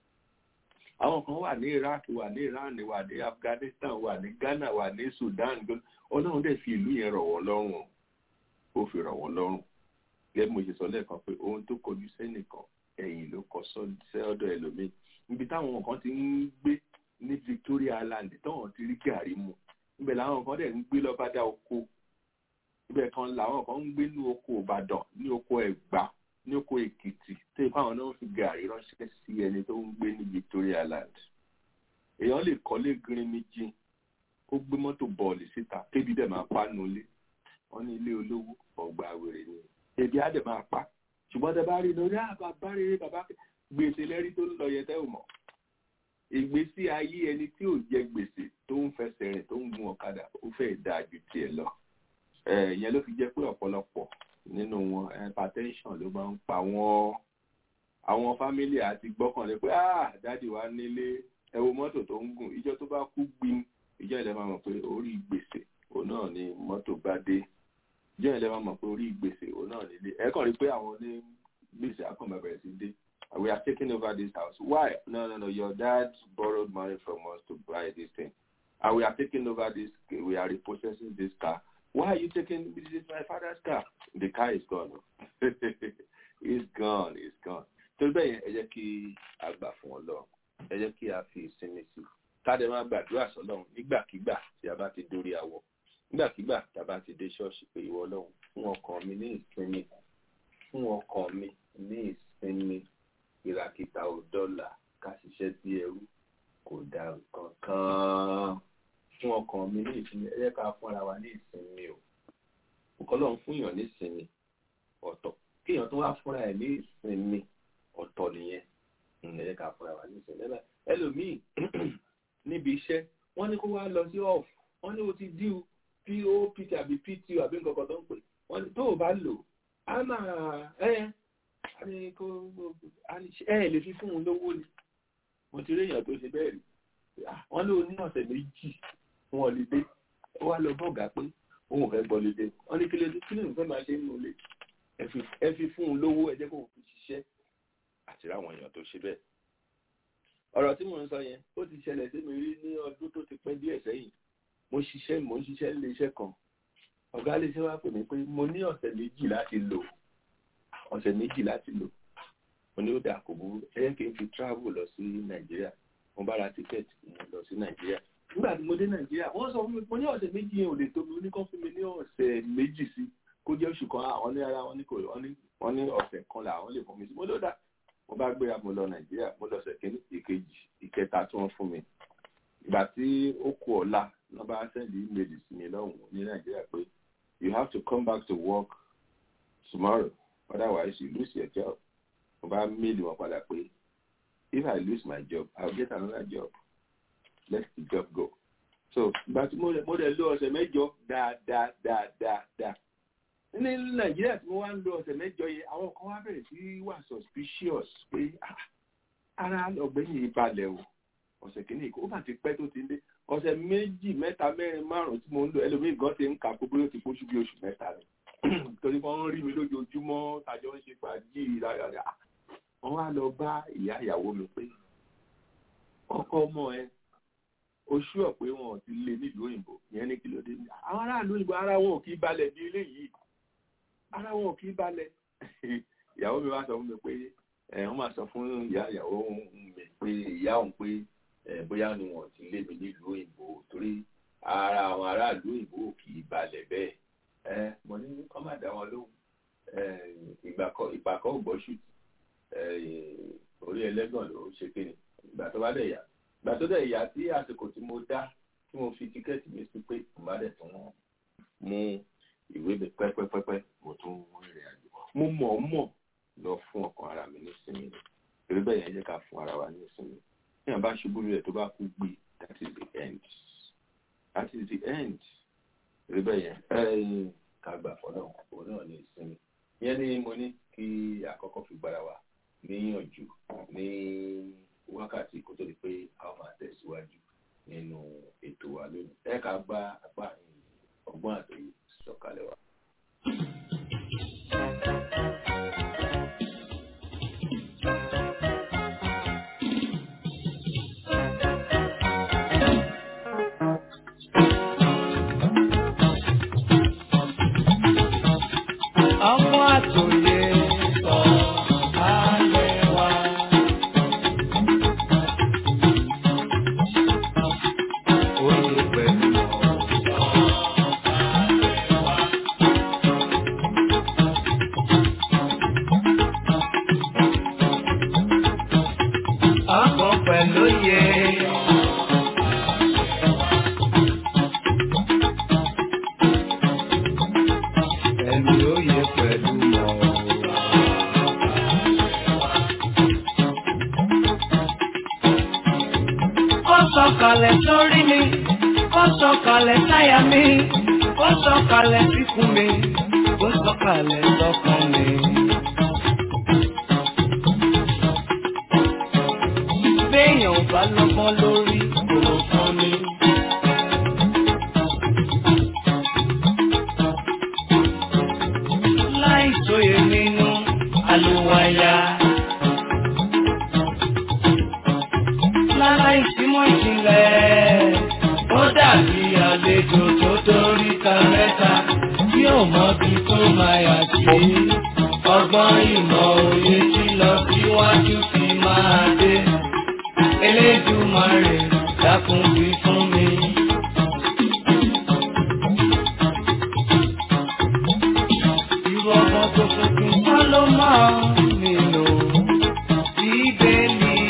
àwọn kan wà ní iraq wà ní iran wà ní afghanistan wà ní ghana wà ní sudan ọlọ́run dẹ̀ fi ìlú yẹn rọ̀ wọ́n lọ́rùn ó fi rọ̀ wọ́n lọ́rùn gẹ́gẹ́ bí mo ṣe sọ lẹ́ẹ̀kan pé ohun tó kọjú sẹ́nìkan ẹ̀yìn ló kọ sọ́dọ̀ ẹlòmíì níbi táwọn kan ti ń gbé ní victoria island táwọn ti rí gàrí mu ibẹ̀ làwọn kan dẹ̀ ń gbé lọ́bàdà oko ibẹ̀ kan làwọn kan ń gbé ní oko ìbàdàn ní oko ẹ̀gbá ní oko èkìtì tó ipá àwọn náà fi gàrí ránṣẹ́ sí ẹni tó ń gbé ní victoria island èèyàn lè kọ́lé green méjì kó gbé mọ́tò bọ́ọ̀lì síta kébi dẹ̀ máa pa nulẹ̀ wọ́n ní ilé olówó ọgbà àwèrè ni ebi á dẹ̀ máa pa ṣùgbọ́n tẹ bá rí lórí àbàbá rere bàbá gbèsè lẹ́rí tó ń lọ yẹ tẹ́ ò mọ̀ ìgbésí ayé ẹni tí ò jẹ gbèsè tó ń fẹsẹ̀ rìn tó ń gun ọ̀kadà ó fẹ́ dáa ju tiẹ̀ lọ ìyẹn ló fi jẹ́ pé ọ̀pọ̀lọpọ̀ nínú wọn hypertension ló máa ń pa wọ́n àwọn fámílì àti gbọ́kànlé pé ah dáàdì wa nílé ẹ wo mọ́tò tó ń gùn ìjọ tó bá kú gbin ìjọ ìlẹ̀ máa mọ̀ pé orí gbèsè òun náà ni mọ́tò bá dé ìjọ ìlẹ̀ máa mọ̀ pé orí gbèsè òun náà nílé ẹ kàn rí pé àwọn ní gbèsè akọ̀mọ̀ bẹ̀rẹ̀ sí dé we are taking over this house why no no no your dad borrowed money from us to buy this thing and we are taking over this we are repossessing this car why are you taking this is my father's car the car is gone it's gone it's gone torí bẹ́ẹ̀ yẹn ẹ jẹ́ kí a gbà fún Ọlọ́run ẹ jẹ́ kí a fi ìsinmi sí i káde máa gbàdúrà sọ́lọ́run nígbàkigbà tí a bá ti dórí awọ nígbàkigbà tí a bá ti dé ṣọ́ọ̀ṣì pé ìwọ Ọlọ́run fún ọkàn mi ní ìsinmi fún ọkàn mi ní ìsinmi ìràkìtà ò dọ́là ká ṣiṣẹ́ sí ẹrú kò dá nǹkan kan fún ọkàn mi ní ìsinmi ẹ jẹ́ ká fúnra wa ní ìsinmi o ọkọlọ́run fún èèyàn ní ìsinmi ọ̀tọ̀ kéèyàn tó wá fúnra ẹ̀ ní ìsinmi ọ̀tọ̀ nìyẹn ẹ jẹ́ ká fúnra wa ní ìsinmi lẹ́la ẹlòmíì níbi iṣẹ́ wọ́n ní kó wá lọ sí off wọ́n ní o ti díù pop tàbí pto àbí nǹkan kan tó ń pè wọ́n ní tó o bá lò á máa ẹ́ ní kó ẹ lè fi fún un lówó ni mo ti rí èèyàn tó ṣe bẹ́ẹ̀ rí wọ́n ló ní ọ̀sẹ̀ méjì fún ọlídé ó wá lọ bọ́ọ̀gá pé òun ò fẹ́ gbọ́ ọlídé wọ́n ní kí ló dé kí ló ń fẹ́ máa ṣe nínú ilé ẹ fi fún un lówó ẹ jẹ́ kó fi ṣiṣẹ́ àti ráwọn èèyàn tó ṣe bẹ́ẹ̀. ọ̀rọ̀ tí mò ń sọ yẹn ó ti ṣẹlẹ̀ sí mi rí ní ọdún tó ti pẹ́ díẹ̀ sẹ́yìn mo ṣiṣẹ́ mo ń ṣiṣẹ́ nílé iṣẹ́ kan ọ̀gá lè ṣe wá pè mí pé mo ní ọ̀sẹ̀ méjì láti lò ọ̀sẹ̀ méjì láti lò mo ní ó dà kò burú ẹ yẹ kí n fi travel lọ sí nàìjíríà mo bá ra tíkẹ́ẹ̀tì mo lọ sí nàìjíríà nígbà tí mo dé nàìjíríà wọ́n sọ fún mi mo ní ọ̀sẹ̀ méjì yẹn ò lè tóbi oníkan fún mi ní ọ̀sẹ̀ méjì sí kó jẹ́ oṣù kan àwọn ní ara wọn ní kò wọ́n ní ọ̀sẹ̀ kan làwọn lè fún mi sí mo ló dà mo bá gbéra mo lọ nàìjíríà mo lọ ọ̀sẹ̀ kìíní ìkejì ìkẹta tí wọ́n fún mi ìgbà tí ó kù ọ̀la wọ́n bá sẹ́ndì ímeèlì sí mi lọ́hùn ní nàìjíríà pé you have to come back to work tomorrow otherwise you lose your job mo bá méèlì wọn padà pé if i lose my job i will get another job let the job go so ìgbà tí mo dẹ̀ lo ọ̀sẹ̀ mẹ́jọ dáadáa dáadáa dáa ní nàìjíríà tí mo wá ń lo ọ̀sẹ̀ mẹ́jọ yẹn àwọn kan wá bẹ̀rẹ̀ sí wà suspicious pé ara ọ̀gbẹ́ni ìbalẹ̀ o ọ̀sẹ̀ kìíní ó bá ti pẹ́ tó ti dé ọ̀sẹ̀ méjì mẹ́ta mẹ́rin márùn-ún tí mo ń lò ẹlòmíì gan ti ń kà pé bóyá ó ti pósù bí oṣù mẹ́ta ni torí wọ́n ń rí mi lójoojúmọ́ tàjọ ń ṣe fàájì rárá wọ́n wá lọ bá ìyá ìyàwó mi pé ọkọ ọmọ ẹ oṣù ọ̀ pé wọn ò ti lé nílùú òyìnbó ìyẹn ní kìlódé àwọn aráàlú òyìnbó ara wọn ò kí balẹ̀ bí eléyìí ara wọn ò kí balẹ̀ ìyàwó mi wá sọ fún mi pé ẹ wọ́n máa sọ fún ìyá ìyàwó mi pé ìyá òun pé ẹ bóyá ni wọn ò ti lé mi nílùú òyìnbó torí ara àwọn aráàlú òyìnbó ò kì í balẹ̀ bẹ́ẹ̀ ẹ mo ní kọ́ máa dá wọn lóhùn ìgbà kan ìgbà kan ò gbọ́ ṣùtì orí ẹlẹ́gàn ló ṣe kéde ìgbà tó bá dẹ̀ yà ìgbà tó dẹ̀ yà tí àsìkò tí mo dá tí mo fi tíkẹ́ẹ̀tì mi sí pé mo bá dẹ̀ tún mú ìwé mi pẹ́pẹ́pẹ́pẹ́ mo tún rìnrìn àjò mo mọ̀ ọ́ mọ̀ lọ fún ọkàn ara mi nísìnyí torí bẹ́ẹ̀ yẹn jẹ́ ká fún ara wa nísìnyí ní àbá ṣubú rẹ̀ tó bá kú gbé that is the end that is the end torí bẹ́ẹ̀ yẹn ká gbà fọ́nà òun náà ní ìsinmi ìyẹn ni mo ní kí àkọ́kọ́ fi gbára wa níyànjú ní wákàtí kó tó di pé a máa tẹ̀síwájú nínú ètò wa lónìí ẹ ká bá apá ọgbọ́n àtòyè sọ̀kalẹ̀ wa. ọgbọ́n àtòyè sọ ayé wa. Oyè pẹ̀lú ọ̀sán ayé wa. Ọgbọ́n pẹ̀lú oyè. Ẹ̀mí oyè pẹ̀lú mọ̀. Ó sọ̀kalẹ̀ sórí mi, ó sọ̀kalẹ̀ sáyà mi, ó sọ̀kalẹ̀ síkùn mi, ó sọ̀kalẹ̀ sọ́kàn mi. Béèyàn ò bá lọ́gbọ́n lórí kò fún mi. láì sóye nínú àlùwàyà. Lára ìsímọ̀ ìjìnlẹ̀, ó dàbí àlejò tó dórí ta mẹ́ta tí ò mọ bí tó máa yà sí. Ọgbọ́n ìmọ̀ òye tí lọ síwájú fi máa dé. Elédùmarè dákun wí fún mi. Irú ọmọ tó tuntun kọ́ ló máa ń nílò bíbélì.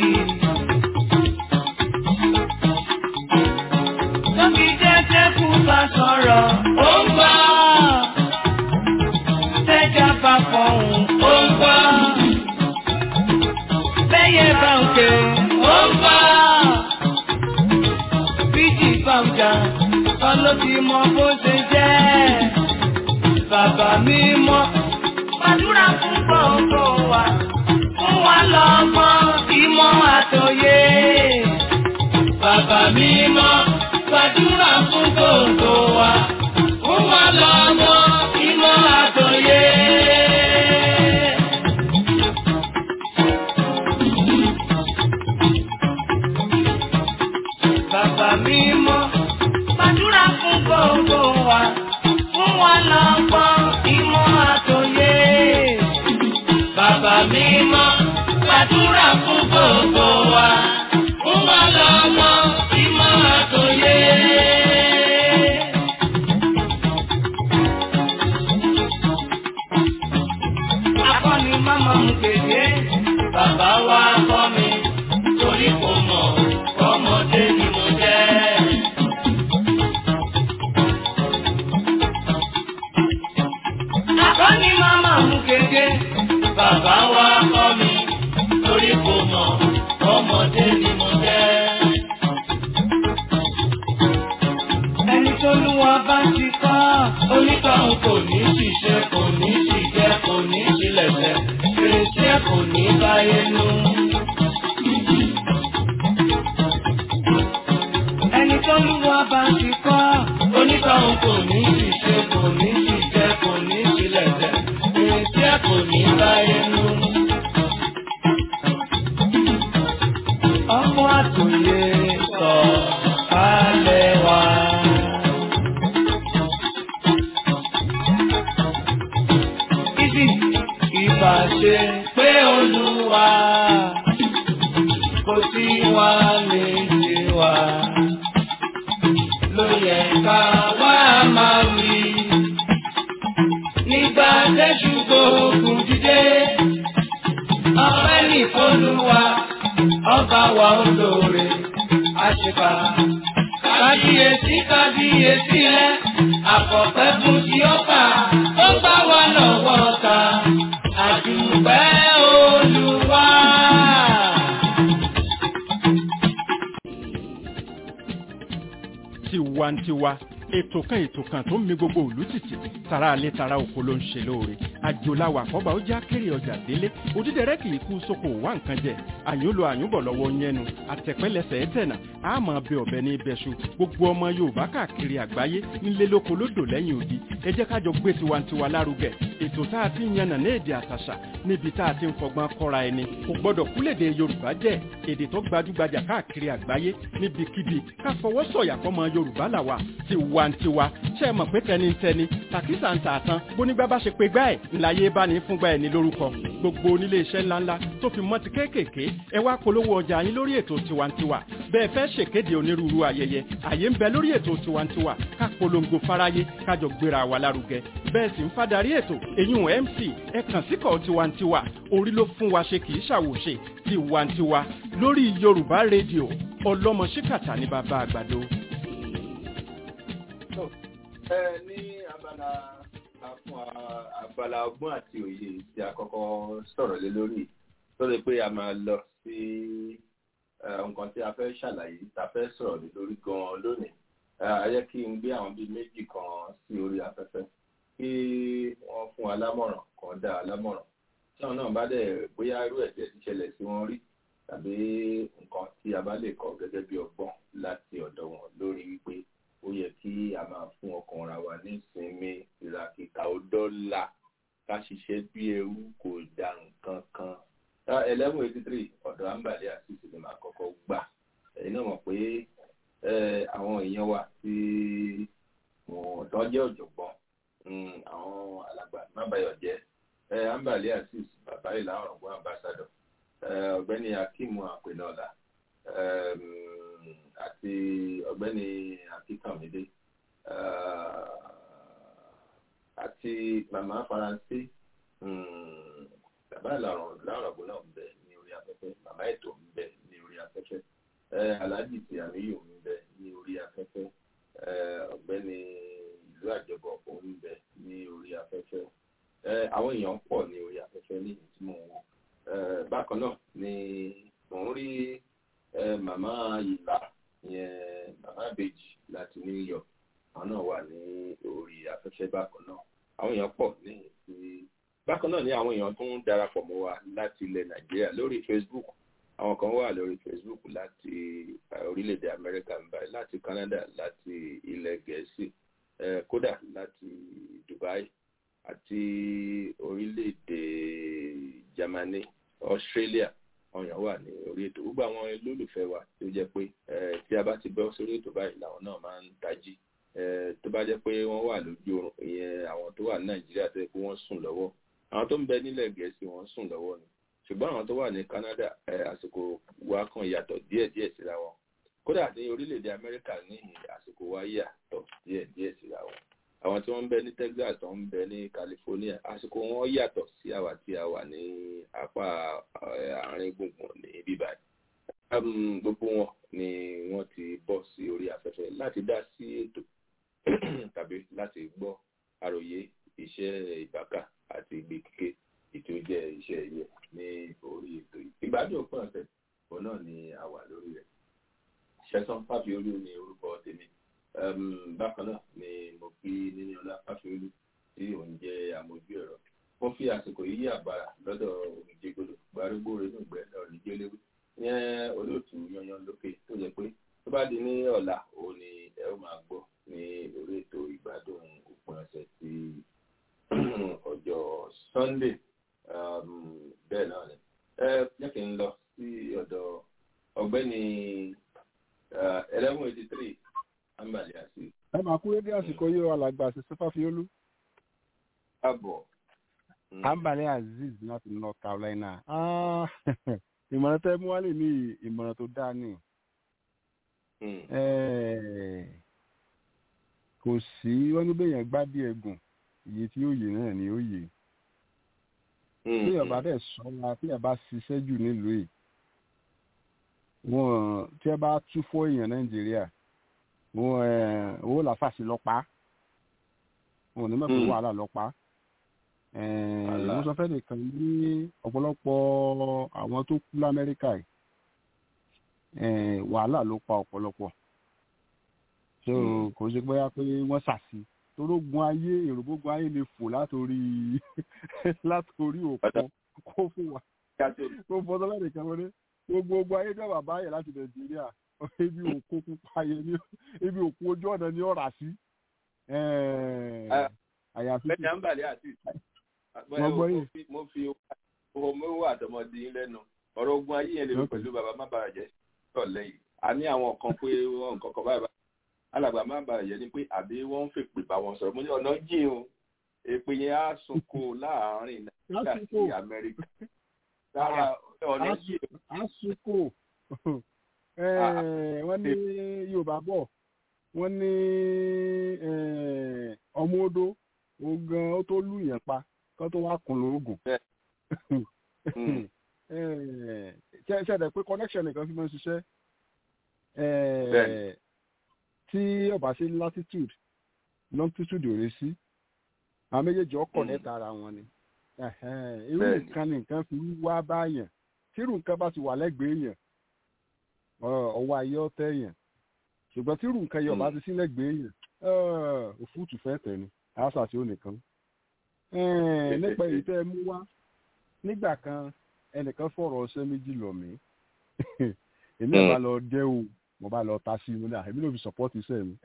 Tóbi jẹ́jẹ́ kú bá sọ̀rọ̀, ó ń gbọ́. Tẹ́jà bá fọ̀hún, ó ń gbọ́. Bẹ́yẹ bá ń ké, ó ń gbọ́. Bíjì bá ń jà, ọlọ́bí mọ bó ṣe jẹ́ bàbá mi mọ́. Gbàdúrà fún gbogbo wa, fún wa lọ́mọ ìmọ̀ àtòyé. Bàbá mi mọ́. Gbàdúrà fún gbogbo wa, fún wa lọ́mọ ìmọ̀ àtòyé. Bàbá mi mọ́. Gbàdúrà fún gbogbo wa fún wa lọ́gbọ́n ìmọ̀ àtòyé. Bàbá mi mọ́, gbàdúrà fún gbogbo wa, fún wa lọ́gbọ́n ìmọ̀ àtòyé. Akọ́ni máma mú kéde, bàbá wa kọ́ mi, torí kò mọ̀, ọmọdé ni mo jẹ́. Akọ́ni máma mú kéde, bàbá wa kọ́ mi, torí kò mọ̀, kò yé sọ kálẹ̀ wá. Ìdí ìbá ṣe pé olúwa kò sí wa lè ṣe wa. Ló yẹ ká wá máa wí. Nígbà tẹ́jú gbóògùn dídé, ọpẹ́ ní ìfọ́lùwà, ọba wa olóore, àṣepà. Kábíyèsí kábíyèsí rẹ̀, àkọ́pẹ́ fún ti ọ̀pá, ó gbá wa lọ́wọ́ ta, àdùpẹ́ olúwa. tiwantiwa ètò kan ètò kan tó ń mi gbogbo òlú tìtì tara alẹ́ tara oko ló ń ṣe lóore àjòláwà àkọ́bà ó já kéré ọjà délé òdídẹrẹ́ kì í kú sóko wá nǹkan jẹ àyúnlò àyúnbọ̀ lọ́wọ́ yẹnu àtẹ̀pẹ́lẹsẹ̀ ẹ̀tẹ̀nà àmọ́ bẹ ọ̀bẹ ní ibẹ̀ṣu gbogbo ọmọ yorùbá káàkiri àgbáyé nílé lóko lódò lẹ́yìn odi ẹ jẹ́ ká jọ gbé tiwantiwa lárugẹ ètò tá a ti ń yànnà ní èdè àtàṣà níbi tá a ti ń fọgbọ́n kọ́ra ẹni kò gbọ́dọ̀ kúlèdè yorùbá jẹ́ èdè tó gbajúgbajà káàkiri àgbáyé níbikíbi ká fọwọ́ sọ̀yà fọmọ yorùbá làwà tiwantiwa ṣe é mọ̀ pé tẹnitẹni tàkísà ń tà tán bónígbà bá ṣe pé gbá ẹ̀ ńláyé bá ní fúngbà ẹ̀ ní lórúkọ gbogbo onílé iṣẹ́ ńláńlá tó fi mọ́ ti kéékèèké ẹ wá polówó ọjà yín lórí ètò tiwantiwa bẹ́ẹ̀ fẹ́ ṣèkéde onírúurú ayẹyẹ àyè ń bẹ lórí ètò tiwantiwa ká polongo fáráyé kájọ gbéra wa lárugẹ bẹ́ẹ̀ sì ń fadarí ètò èyún mc ẹ kàn síkọ̀ tiwantiwa orí ló fún wa ṣe kì í ṣàwòṣe tiwantiwa lórí yorùbá rédíò ọlọ́mọ ṣíkàtà ní bàbá àgbàdo. ẹ ní abala fún abala ọgbọ́n àti òye tí a kọ́kọ́ sọ̀rọ̀ lé lórí lórí pé a máa lọ sí nǹkan tí a fẹ́ ṣàlàyé tá a fẹ́ sọ̀rọ̀ lé lórí gan-an lónìí a yẹ kí n gbé àwọn bíi méjì kan sí orí afẹ́fẹ́ kí wọ́n fún alámọ̀ràn kan dá alámọ̀ràn tí àwọn náà bá dẹ̀ bóyá irú ẹ̀jẹ̀ ti ṣẹlẹ̀ sí wọn rí tàbí nǹkan tí a bá lè kọ́ gẹ́gẹ́ bí ọgbọ́n láti ọ̀dọ̀ wọn lórí wípé ó yẹ kí a máa fún ọkàn ra wa ní ìsinmi ìràkìkà ọdọ́là ká ṣiṣẹ́ bí ẹrú kò dà nǹkan kan. eleven eighty three ọ̀dọ̀ àǹbàlẹ̀ àṣìṣe ni màá kọ́kọ́ gbà ẹ̀yin náà mọ̀ pé àwọn èèyàn wa tí wọ́n tó jẹ́ ọ̀jọ̀gbọ́n àwọn alàgbà mábàyọ̀ jẹ́ àǹbàlẹ̀ àṣìṣe bàbá ìlà ọ̀rọ̀gbọ́n ambassador ọ̀gbẹ́ni akíìmù àpènọ́lá àti ọ̀gbẹ́ni akíkànmídé àti màmá faransé bàbá ìlàrọ̀ lárọ̀gbọ́n náà ń bẹ ní orí afẹ́fẹ́ màmá ètò ń bẹ ní orí afẹ́fẹ́ aláàjì tí àmìyò ń bẹ ní orí afẹ́fẹ́ ọ̀gbẹ́ni ìlú àjọbọ ó ń bẹ ní orí afẹ́fẹ́ àwọn èèyàn pọ̀ ní orí afẹ́fẹ́ ní ìlú tí mò ń wò bákan náà ni mò ń rí màmá ìlà yẹn màmá ìbejì láti New York àwọn náà wà ní orí afẹ́fẹ́ bákan náà àwọn èèyàn pọ̀ ní ìlú bákan náà ni àwọn èèyàn tó ń darapọ̀ mọ́ wa láti ilẹ̀ nàìjíríà lórí facebook àwọn kan wà lórí facebook láti orílẹ̀-èdè amẹ́ríkà ń báyìí láti canada láti ilẹ̀ gẹ̀ẹ́sì kódà láti dubai àti orílẹ̀-èdè germany australia àwọn èèyàn wà ní orí ètò gbogbo àwọn olólùfẹ́ wa tó jẹ́ pé tí a bá ti bọ́ sórí ètò báyìí làwọn náà máa ń tají tó bá jẹ́ pé wọ́n wà lójú oorun ìyẹn àwọn tó wà ní nàìjíríà tó yẹ pé wọ́n sùn lọ́wọ́ àwọn tó ń bẹ nílẹ̀ gẹ̀ẹ́sì wọ́n sùn lọ́wọ́ ni ṣùgbọ́n àwọn tó wà ní Canada àsìkò wa kan yàtọ̀ díẹ̀díẹ̀ síra wọn kódà ní orílẹ̀-èdè Amẹ́ríkà ní àsìkò wa yàtọ̀ díẹ̀díẹ̀ síra wọn àwọn tí wọ́n ń bẹ ní Texas tó ń bẹ ní California àsìkò wọn yàtọ̀ sí àwa tí a wà ní apá àárín gbùngbùn ní bíbá gbogbo wọn ni wọ́n ti bọ́ sí orí afẹ́fẹ́ láti dá sí ètò tàbí láti gbọ́ àròyé iṣẹ́ ìbákà àti ìgbé kíké ètò jẹ́ iṣẹ́ ẹ̀yẹ ní orí ètò yìí. ìgbádùn òpin ọ̀sẹ̀ òun náà ni a wà lórí rẹ̀. ṣẹ́sán fáfiolú ni orúkọ tèmi. bákan náà ni mo fi níní ọlá fáfiolú tí òun jẹ́ amójú ẹ̀rọ. mo fi àsìkò yìí àbàrà lọ́dọ̀ òmìjégbodò gbárùgbó rẹ̀ nùgbẹ́ lọ́rùn ìjẹ́léwé. yẹn olóòtú yanyan lókè tó jẹ́ pé tó bá di ní ọ̀la òun ni ẹ ó máa gbọ́ ní orí ètò ìgbádùn òpin ọ̀sẹ̀ tí ọjọ́ sunday bẹ́ẹ̀ náà ni ẹ jẹ́ kí n lọ sí ọ̀dọ̀ ọ̀gbẹ́ni àsìkò yìí wà lágbà sí sọfàfiolú àbọ̀. ambale azeez láti north carolina Ah, ìmọ̀ràn tẹ́ mú wálé ní ìmọ̀ràn tó dáa ní Eh, kò sí wọ́n ní bẹ́yẹn gbá bí ẹ̀gùn iye tí ó yè náà ni ó yè bí ọba dẹ̀ sọ́ra bí ọba ṣiṣẹ́ jù nílùú yìí wọn tí ẹ bá tú fọ́ èèyàn nàìjíríà wọn ẹ owó làfàṣì lọ́pàá wọn ò ní mọ̀ pé Mm. wàhálà lọ́pàá Wàhálà. wọ́n sọ fẹ́ nìkan ní ọ̀pọ̀lọpọ̀ àwọn tó kú lamẹ́ríkà yìí eh, wàhálà ló pa ọ̀pọ̀lọpọ̀ so Mm. kò ṣe bóyá pé wọ́n ṣàṣì torógun ayé èrògbógun ayé lè fò látòrí látòrí òkun kó fún wa kó fún ọdún lẹ́nu kan wọlé gbogbo ogun ayé jẹ́ bàbá yẹn láti nàìjíríà ibi òkun pupa yẹn ní ibi òkun ojú ọ̀nà ní ọ̀rà sí Ah. àyàfi bẹ́ẹ̀ni à ń bàlẹ́ àti Wọ́n gbọ́ yìí. ìtù mo fi owó mẹ́wàá àtọmọdé yín lẹ́nu ọ̀rọ̀ ogun ayé yẹn lè mi Okay. pẹ̀lú bàbá má bàa jẹ́ sọ̀lẹ́ yìí a ní àwọn kan pé wọ́n nǹkan kan báyìí alàgbà má bàa jẹ́ ni pé àbí wọ́n ń fèpè bá wọn sọ̀rọ̀ mo ní ọ̀nà jìn o èpè yẹn á sunko láàárín nàìjíríà sí Lásìkò. amẹ́ríkà sára ọ̀nà jìn o. àsìkò wọ́n ní yorùbá bọ̀ wọ́n ní eh, ọmọ odó ogan ó tó lù yẹn pa kó tó wá kùn lóògùn Mm. ṣẹ̀ṣẹ̀ pé connection nìkan fi máa ń ṣiṣẹ́ Eh, Bẹ́ẹ̀ni. tí ọba ṣe latitude longitude ò rí sí àwọn méjèèjì ọkọ̀ Mm. lẹ́ta ara wọn ni Ẹ̀hẹ́n, irú Bẹ́ẹ̀ni. nǹkan ni nǹkan fi ń wá báyàn tírù nǹkan bá ti wà lẹ́gbẹ̀ẹ́ yẹn ọ- ọwọ́ ayé ọ̀tẹ̀ yẹn ṣùgbọ́n tírù nǹkan yẹn ọba Mm. ti sí lẹ́gbẹ̀ẹ́ yẹn eh, òfúùtù fẹ́ tẹ̀ ni àṣà tí ó nìkan Eh, nípa èyí tẹ́ ẹ mú wá nígbà kan ẹnìkan fọ̀rọ̀ ọṣẹ́ méjì lọ mí èmi ẹ̀ bá lọ dẹ́ o mo bá lọ ta sí i mo ní à èmi ló fi support iṣẹ́ mi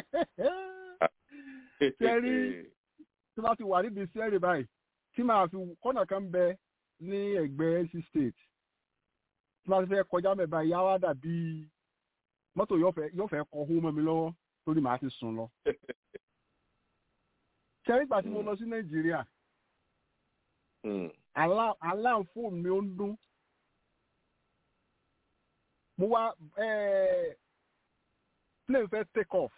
Ṣẹ́rí, tí wọ́n ti wà níbi sẹ́rì báyìí tí màá fi kọ́nà kan bẹ ní ẹgbẹ́ NC state tí wọ́n ti fẹ́ kọjá mẹ́ba ìyá wa dàbí mọ́tò yóò fẹ́ yóò fẹ́ kọ ohun mọ́ mi lọ́wọ́ torí màá ti sùn lọ. sẹ́rí ìgbà tí mo lọ sí nàìjíríà Mm. alá- alarm fóònù mi ó ń dún mo wá eh, plane fẹ́ take off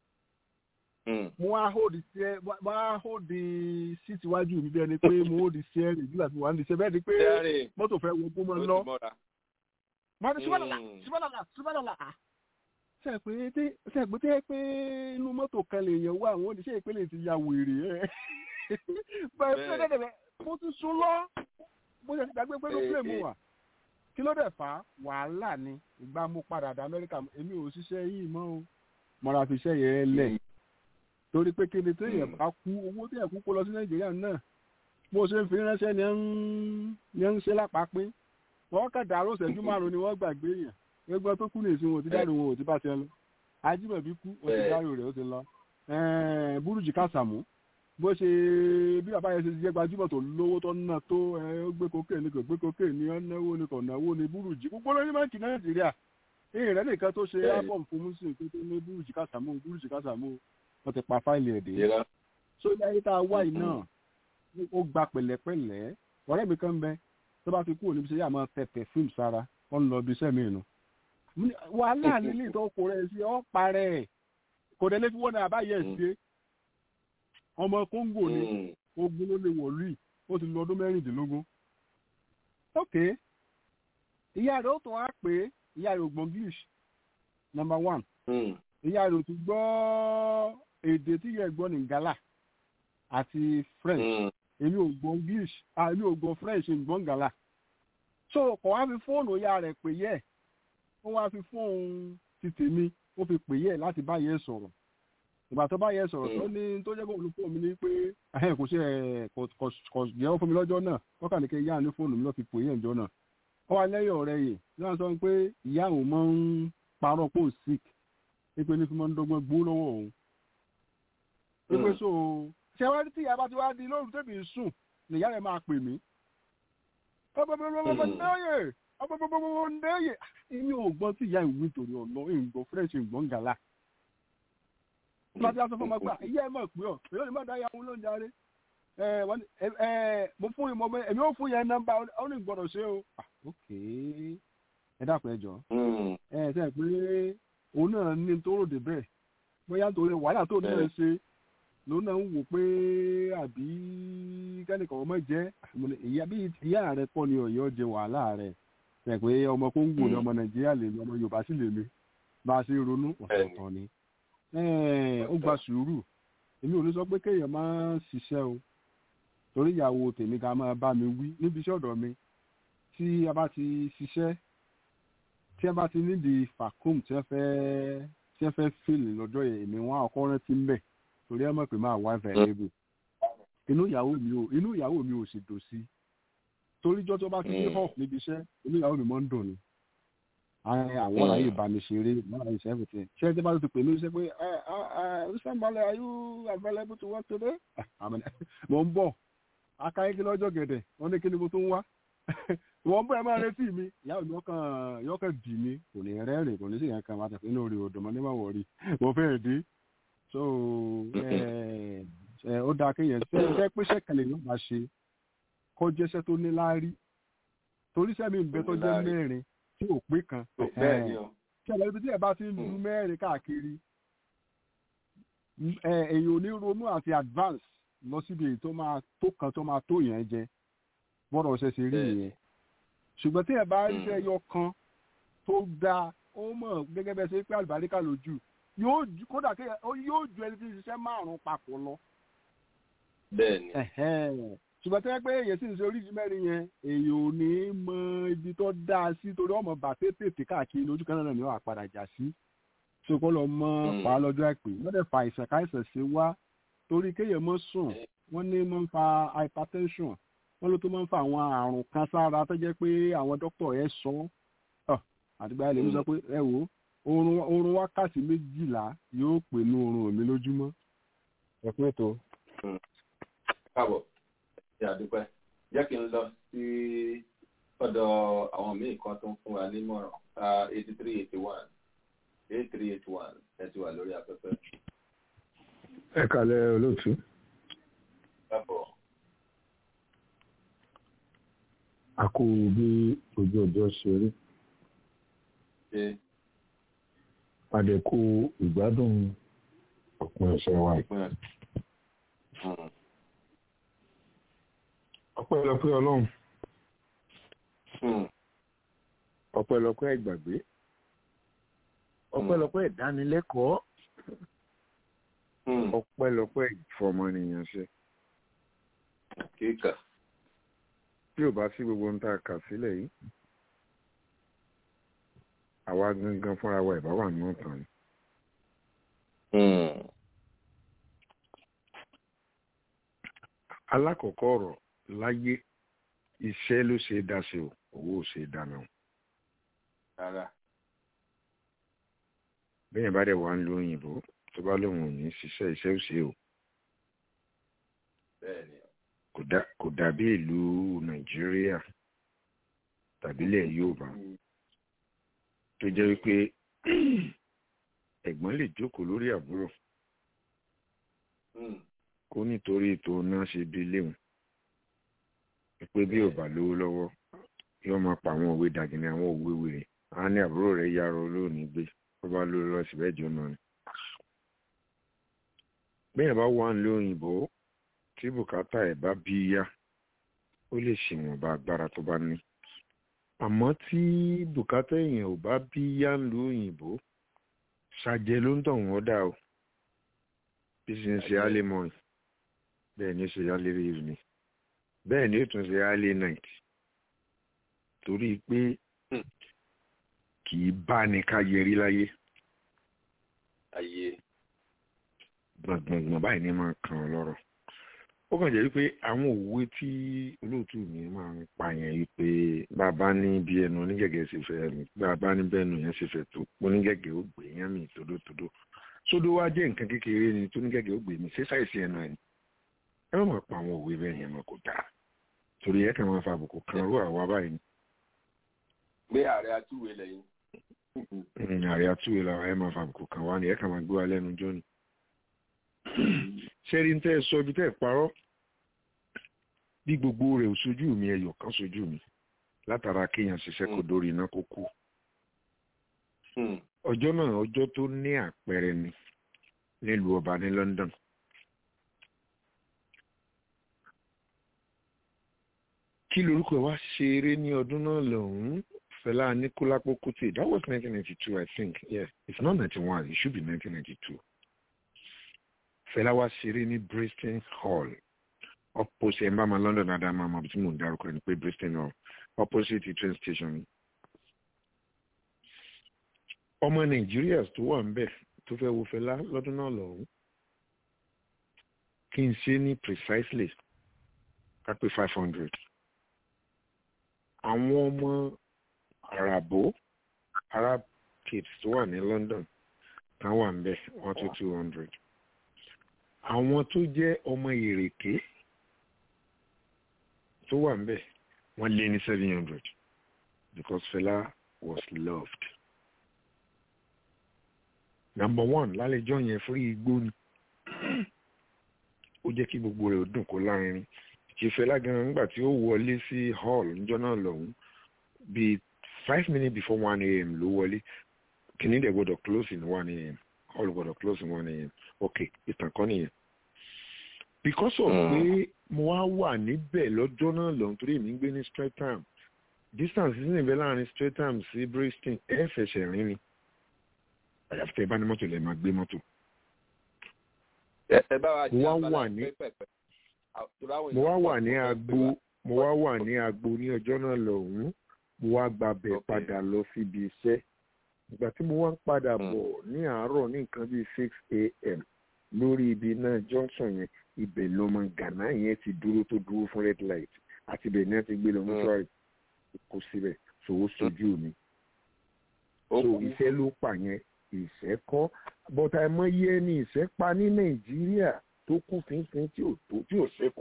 Mm. mo wá hold the mo wá hold the seat iwájú mi bí ẹni pé mo hold the steering nígbà tí mo wà ní ìṣẹ́ bẹ́ẹ̀ ni pé Steering. mọ́tò fẹ́ wọ gbọ́mọ Ó ti lọ. mọ́ra. mo ní subhanallah Mm. subhanallah subhanallah ah ṣe pé tí ṣe pé tí ẹ pé inú mọ́tò kan lè yẹn wá àwọn oníṣẹ́ ìpínlẹ̀ ti ya wèrè ẹ̀ bẹ́ẹ̀ bí Bẹ́ẹ̀. ẹ̀dẹ̀ mo ti sún lọ mo ṣe ti gbàgbé pé ló Eh, pè mú eh. wà kí ló dẹ̀ fà á wàhálà ni ìgbà mo padà dé amẹ́ríkà èmi ò ṣiṣẹ́ yìí mọ́ o mo ra fi iṣẹ́ yẹn lẹ̀ torí pé kéde tó yẹ Mm. bá kú owó tó yẹ kú kó lọ sí nàìjíríà náà bó ṣe ń fi ránṣẹ́ ni ẹ ń ni ẹ ń ṣe lápapín wọ́n kàn dàrú ìṣẹ́jú márùn-ún ni wọ́n gbàgbé yẹn gbogbo tó kú nìsín wọn ò ti dárò wọn ò ti bá tiẹ̀ lọ ajímọ̀bí kú wọn ti Bẹ́ẹ̀. dárò rẹ̀ ó ti lọ Ẹ̀ẹ́n, burújí kásàmù bó ṣe bí bàbá yẹn ṣe jẹ́ gbajúmọ̀ tó lówó tó ná tó ẹ ó gbé kókè ní kò gbé kókè ní ó náwó ní kò náwó ní burújí gbogbo lórí báńkì nàìjíríà ìyìn rẹ̀ nìkan tó ṣe Bẹ́ẹ̀. ábọ̀m fún mùsùlùmí tó tó ní burújí kásàmù burújí kásàmù wọ́n ti pa fáìlì ẹ̀ dé Ìrọ̀. so ilé ayé tá a wá yìí náà ó gba pẹ̀lẹ́pẹ̀lẹ́ ọ̀rẹ́ mi kan bẹ tó bá fi kúrò níbi iṣẹ́ yà máa tẹ pẹfúm sára wọn lọ bí iṣẹ́ mi nù Mo ní, wàhálà nílé tó kó rẹ sí ọ parẹ kò dé lé fi wọn náà báyẹ Mm. ṣe ọmọ kóńgò ni Mm. ogun ló lè wọ̀lú yìí ó ti lọ ọdún mẹ́rìndínlógún ok ìyá rẹ̀ ó tún wá pé ìyá rẹ̀ ò gbọ́ english number one Mm. ìyá rẹ̀ ò tún gbọ́ èdè tí ìyá ẹ̀ gbọ́ ní gala àti french Mm. èmi ò gbọ́ english ah, èmi ò gbọ́ french ń gbọ́ ngala so kò wá fi fóònù ìyá rẹ̀ pè yẹ ó wá fi fóònù ti tèmi ó fi pè yẹ láti bá yẹ sọ̀rọ̀ ìgbà tó bá yẹ sọ̀rọ̀ tó ní tó jẹ́ kó olú fóònù mi ní pé ẹ̀hẹ́n kò ṣe ẹ̀ kò kò kò jẹ́ fún mi lọ́jọ́ náà wọ́n kà ní kí ìyá ní fóònù mi lọ́ fi pè yẹ ìjọ náà ó wá lẹ́yìn ọ̀rẹ́ yìí náà sọ pé ìyá òun máa ń parọ́ pò sick pé ní fi máa ń dọ́gbọ́n gbó lọ́wọ́ òun pé Mm. so ṣé wá tí ìyá bá ti wá di lóòrùn tẹ̀mí sùn nìyá rẹ̀ máa pè mí ọbẹ̀bẹ̀bẹ̀bẹ̀ndẹ́yẹ ọbẹ̀bẹ̀bẹ̀bẹ̀ndẹ́yẹ èmi ò gbọ́ tí ìyá ìwé nítorí ọ̀nà ìgbọ́ french ìgbọ́n gàlà bá ti aṣọ fún ọmọ gbà ìyá ẹ mọ̀ pé ọ èyí ò ní má dá ìyá òun ló ń darí ẹ wọ́n ní ẹ ẹ mo fún ìmọ̀ ọmọ èmi ò fún yẹn nọ́mbà ó ní gbọ́dọ̀ ṣe o. Ah, ok ẹ dàpọ̀ ẹ jọ ẹ ṣe pé òun náà ní tó ròdè bẹ́ẹ̀ bóyá torí wàhálà tó náà Bẹ́ẹ̀. ṣe lòun náà ń wò pé àbí kẹ́nìkan ọmọ jẹ́ mo ní, ìyá bí ìyá rẹ kọ́ ni ọ̀yọ́ jẹ wàhálà rẹ̀ ṣe pé ọmọ kóńgò ni Mm. ọmọ nàìjíríà lè mi ọmọ yorùbá sì lè mi bá a ṣe ronú ọ̀tọ̀ọ̀tọ̀ ni Ẹ̀, ó gba sùúrù èmi ò ní sọ pé kéèyàn máa ṣiṣẹ́ o torí ìyàwó tèmi ká máa bá mi wí níbi iṣẹ́ ọ̀dọ̀ mi tí a bá ti ṣiṣẹ́ tí a bá ti nídìí fàkóòmù tí wọ́n fẹ́ tí wọ́n fẹ́ fèlè lọ́jọ́ yẹn èmi wọn àkọ́ rántí ń bẹ̀ torí ẹ mọ̀ pé máa wá available inú ìyàwó mi ò inú ìyàwó mi ò sì dùn sí torí jọ́ tó bá ti dé Mm. hall níbi iṣẹ́ inú ìyàwó mi máa ń dùn ni Àwọn- àwọn Mm. àyè ìbánisẹ̀rẹ̀ lára iṣẹ́ everything ṣé tí a bá ti pè mí ṣe pé ṣàǹbalẹ̀ are you available to work today Àmì- mo ń bọ̀ akáyékí lọ́jọ́ gẹ̀dẹ̀ wọ́n ní kí ni mo tún wá wọ́n bọ́ ẹ máa retí mi ìyá mi yọkàn yọkàn dì mí kò ní rẹ́rìn kò ní sì yàn kan wá tẹ̀sí inú orí odò mọ́ nígbà wọ̀rí mo fẹ́ dé so ẹ ẹ ó dáa kéèyàn ṣe ṣe pé ṣẹ́kẹ̀lẹ̀ ló máa ṣe kó jẹ́ṣẹ́ tó ní láárí torí sẹ́mi ń bẹ tó jẹ́ Láárí. mẹ́rin tí ò pé kan bẹ́ẹ̀ ni o tí ẹ̀rọ ibi tí ẹ̀ bá ti ń lu Mm. mẹ́rin káàkiri ẹ èyàn ò ní ronú àti advance lọ síbi èyí tó máa tó kan tó máa tó yẹn jẹ bọ́dọ̀ ṣe ṣe rí Bẹ́ẹ̀. yẹn ṣùgbọ́n tí ẹ̀ bá rí Mm. iṣẹ́ ẹyọ kan tó dáa ó mọ̀ gẹ́gẹ́ bẹ́ẹ̀ ṣe pé àlùbáríkà lójú yóò ju kódà kí ó yóò ju ẹni tí ń ṣiṣẹ́ márùn-ún papọ̀ lọ bẹ́ẹ̀ ni Ẹ̀hẹ́n. ṣùgbọ́n tẹ́ pé èyàn sì ń ṣe oríṣi mẹ́rin yẹn èyàn ò ní mọ ibi tó dáa sí torí ọmọ bàtẹ́ tètè káàkiri lójú kan náà ni wọ́n á padà jà sí ṣùgbọ́n lọ mọ Mm. pa á lọ́jọ́ àìpé wọ́n dẹ̀ fa àìsàn káìsàn sí wá torí kéèyàn mọ́ sùn wọ́n ní mọ́ ń fa hypertension wọ́n ló tó máa ń fa àwọn àrùn kan sára tó jẹ́ pé àwọn dókítà ẹ̀ sọ ọ́ àdìgbà ilé mi sọ pé ẹ wò ó oorun oorun wákàtí méjìlá yóò pè ní oorun mi lójúmọ́ ẹ pé tó. káàbọ̀ ṣe àdúpẹ́ jẹ́ kí n lọ sí ọ̀dọ̀ àwọn míì kan tó ń fún wa nímọ̀ràn eighty three eighty one eight three eight one ẹ ti wà lórí afẹ́fẹ́ ẹ kàlẹ́ olóòtú káàbọ̀ a kú bí ojú ọjọ́ ṣe rí ṣe àdẹ̀kù ìgbádùn òpin ọ̀sẹ̀ wa yìí. ìpín ẹ̀ ọpẹ́lọpẹ́ ọlọ́run Hmm. ọpẹ́lọpẹ́ ìgbàgbé ọpẹ́lọpẹ́ ìdánilẹ́kọ̀ọ́ Hmm. ọpẹ́lọpẹ́ ìfọmọnìyàn ṣe kíkà tí ò bá sí gbogbo ohun tá a kà sílẹ̀ yìí àwa gangan fúnra wa ìbá wà nínú ìtàn ni. Hmm. alákọ̀ọ́kọ́ ọ̀rọ̀ láyé iṣẹ́ ló ṣe é dá sí o owó ò ṣe é dáná o. rárá bẹ́ẹ̀ bá dẹ̀ wá ń lo òyìnbó tó bá lóun ò ní ṣiṣẹ́ iṣẹ́ ò ṣe o bẹ́ẹ̀ ni kò dá- kò dàbí ìlú nàìjíríà tàbí ilẹ̀ yorùbá Hmm. tó jẹ́ wípé ẹ̀gbọ́n lè jókòó lórí àbúrò Hmm. kó nítorí ètò náà ṣe bí léwu pé bí ò bá lówó lọ́wọ́ yóò máa pa àwọn òwe dàgìní àwọn òwe wèrè á ní àbúrò rẹ̀ yarọ lónìí gbé tó bá lówó lọ́wọ́ síbẹ̀ jọ náà ni. bẹ́ẹ̀ bá wà ń lo òyìnbó tí bùkátà ẹ̀ bá bí yá ó lè ṣèwọ̀nba agbára tó bá ní. àmọ́ tí bùkátà èèyàn ò bá bí yá ń lo òyìnbó ṣàjẹ ló ń tọ̀ wọ́n dà o bí ṣe ń ṣe álé mọ́ọ̀nì bẹ́ẹ̀ ni ó ṣe álé rírì ni bẹ́ẹ̀ ni ó tún ṣe álé náìtì torí pé Hmm. kì í bá ní ká yẹrí láyé ayé gbọ̀ngbọ̀ngbọ̀n báyìí ni máa kàn án lọ́rọ̀ ó kàn jẹ́ wípé àwọn òwe tí olóòtú mi máa ń pa yẹn wípé bàbá ní bí ẹnu onígẹ̀gẹ̀ ṣe fẹ́ mi bàbá ní bẹ́ẹ̀nu yẹn ṣe fẹ́ tó onígẹ̀gẹ̀ ó gbé yẹn mi tódótódó sódó wá jẹ́ nǹkan kékeré ni tó onígẹ̀gẹ̀ ó gbé mi ṣé sáìsì ẹnu ẹ̀ ni ẹ má máa pa àwọn òwe bẹ́ẹ̀ yẹn mọ́ kó dáa torí ẹ kàn máa fa àbùkù kan rú àwa báyìí ni gbé ààrẹ atúwé lẹ́yìn Mm, ààrẹ àtúwèé làwọn ẹ máa fa àbùkù kan wá ni ẹ kàn máa gbé wa lẹ́nu jọ́ ni ṣẹ́rí ń tẹ́ ẹ sọ ibi tẹ́ ẹ parọ́ bí gbogbo rẹ̀ ò sojú mi ẹyọ kan sojú mi látara kéèyàn ṣiṣẹ́ kó dórí iná kó kú ọjọ́ náà ọjọ́ tó ní àpẹẹrẹ ni nílùú ọba ní London kí lorúkọ ẹ wá ṣeré ní ọdún náà lọ́hùn-ún Fẹlá Aníkúlápó Kútì that was 1992 I think yeah it's not 91 it should be 1992 Fẹlá wá ṣeré ní Bristol Hall opposite ẹ̀mbàmà London adama ọmọ tí mò ń dárúkọ ẹni pé Bristol Hall opposite train station ọmọ Nàìjíríà tó wà ń bẹ̀ tó fẹ́ wo Fẹlá lọ́dún náà lọ́hùn kí n ṣe ní precisely ká pé five hundred àwọn ọmọ àràbó arab kids tó wà ní London kan wà ń bẹ one to two hundred àwọn tó jẹ́ ọmọ ìrèké tó wà ń bẹ wọ́n lé ní seven hundred because Fela was loved number one lálejò yẹn fún igbó ni ó jẹ́ kí gbogbo rẹ̀ ó dùn kó lárinrin ṣe Fẹlá gan nígbà tí ó wọlé sí hall níjọ́ náà lọ́hùn bíi five minutes before one a.m. ló wọlé kìíní dẹ̀ gbọ́dọ̀ close in one a.m. hall gbọ́dọ̀ close in one a.m. ok ìtàn kan nìyẹn because of pé mo wá wà níbẹ̀ lọ́jọ́ náà lọ́hùn torí èmi ń gbé ní Streatham distance sí níbẹ̀ láàrin Streatham sí Bristol ẹ̀ fẹsẹ̀ rìn ni àyàfi tẹ́ ẹ bá ní mọ́tò lẹ́ẹ̀ máa gbé mọ́tò. ẹ bá wa mo wá wà ní mo wá wà ní agbo mo wá wà ní agbo ní ọjọ́ náà lọ́hùn-ún mo wá gbàbẹ̀ padà lọ síbi iṣẹ́ ìgbà tí mo wá ń padà bọ̀ ní àárọ̀ ní nǹkan bíi six a.m. lórí ibi náà junction yẹn ibẹ̀ lọmọ Ghana yẹn ti dúró tó dúró fún red light àti ibẹ̀ náà ti gbé lọ mọ́ṣúárì kó síbẹ̀ ṣòwò sojú mi so iṣẹ́ ló pa yẹn ìṣẹ́ kọ́ bọ́tà ẹ̀mọ́ yẹ ni ìṣẹ́ pa ní Nàìjíríà tó kú fínfín tí ò tó tí ò ṣẹ́kù.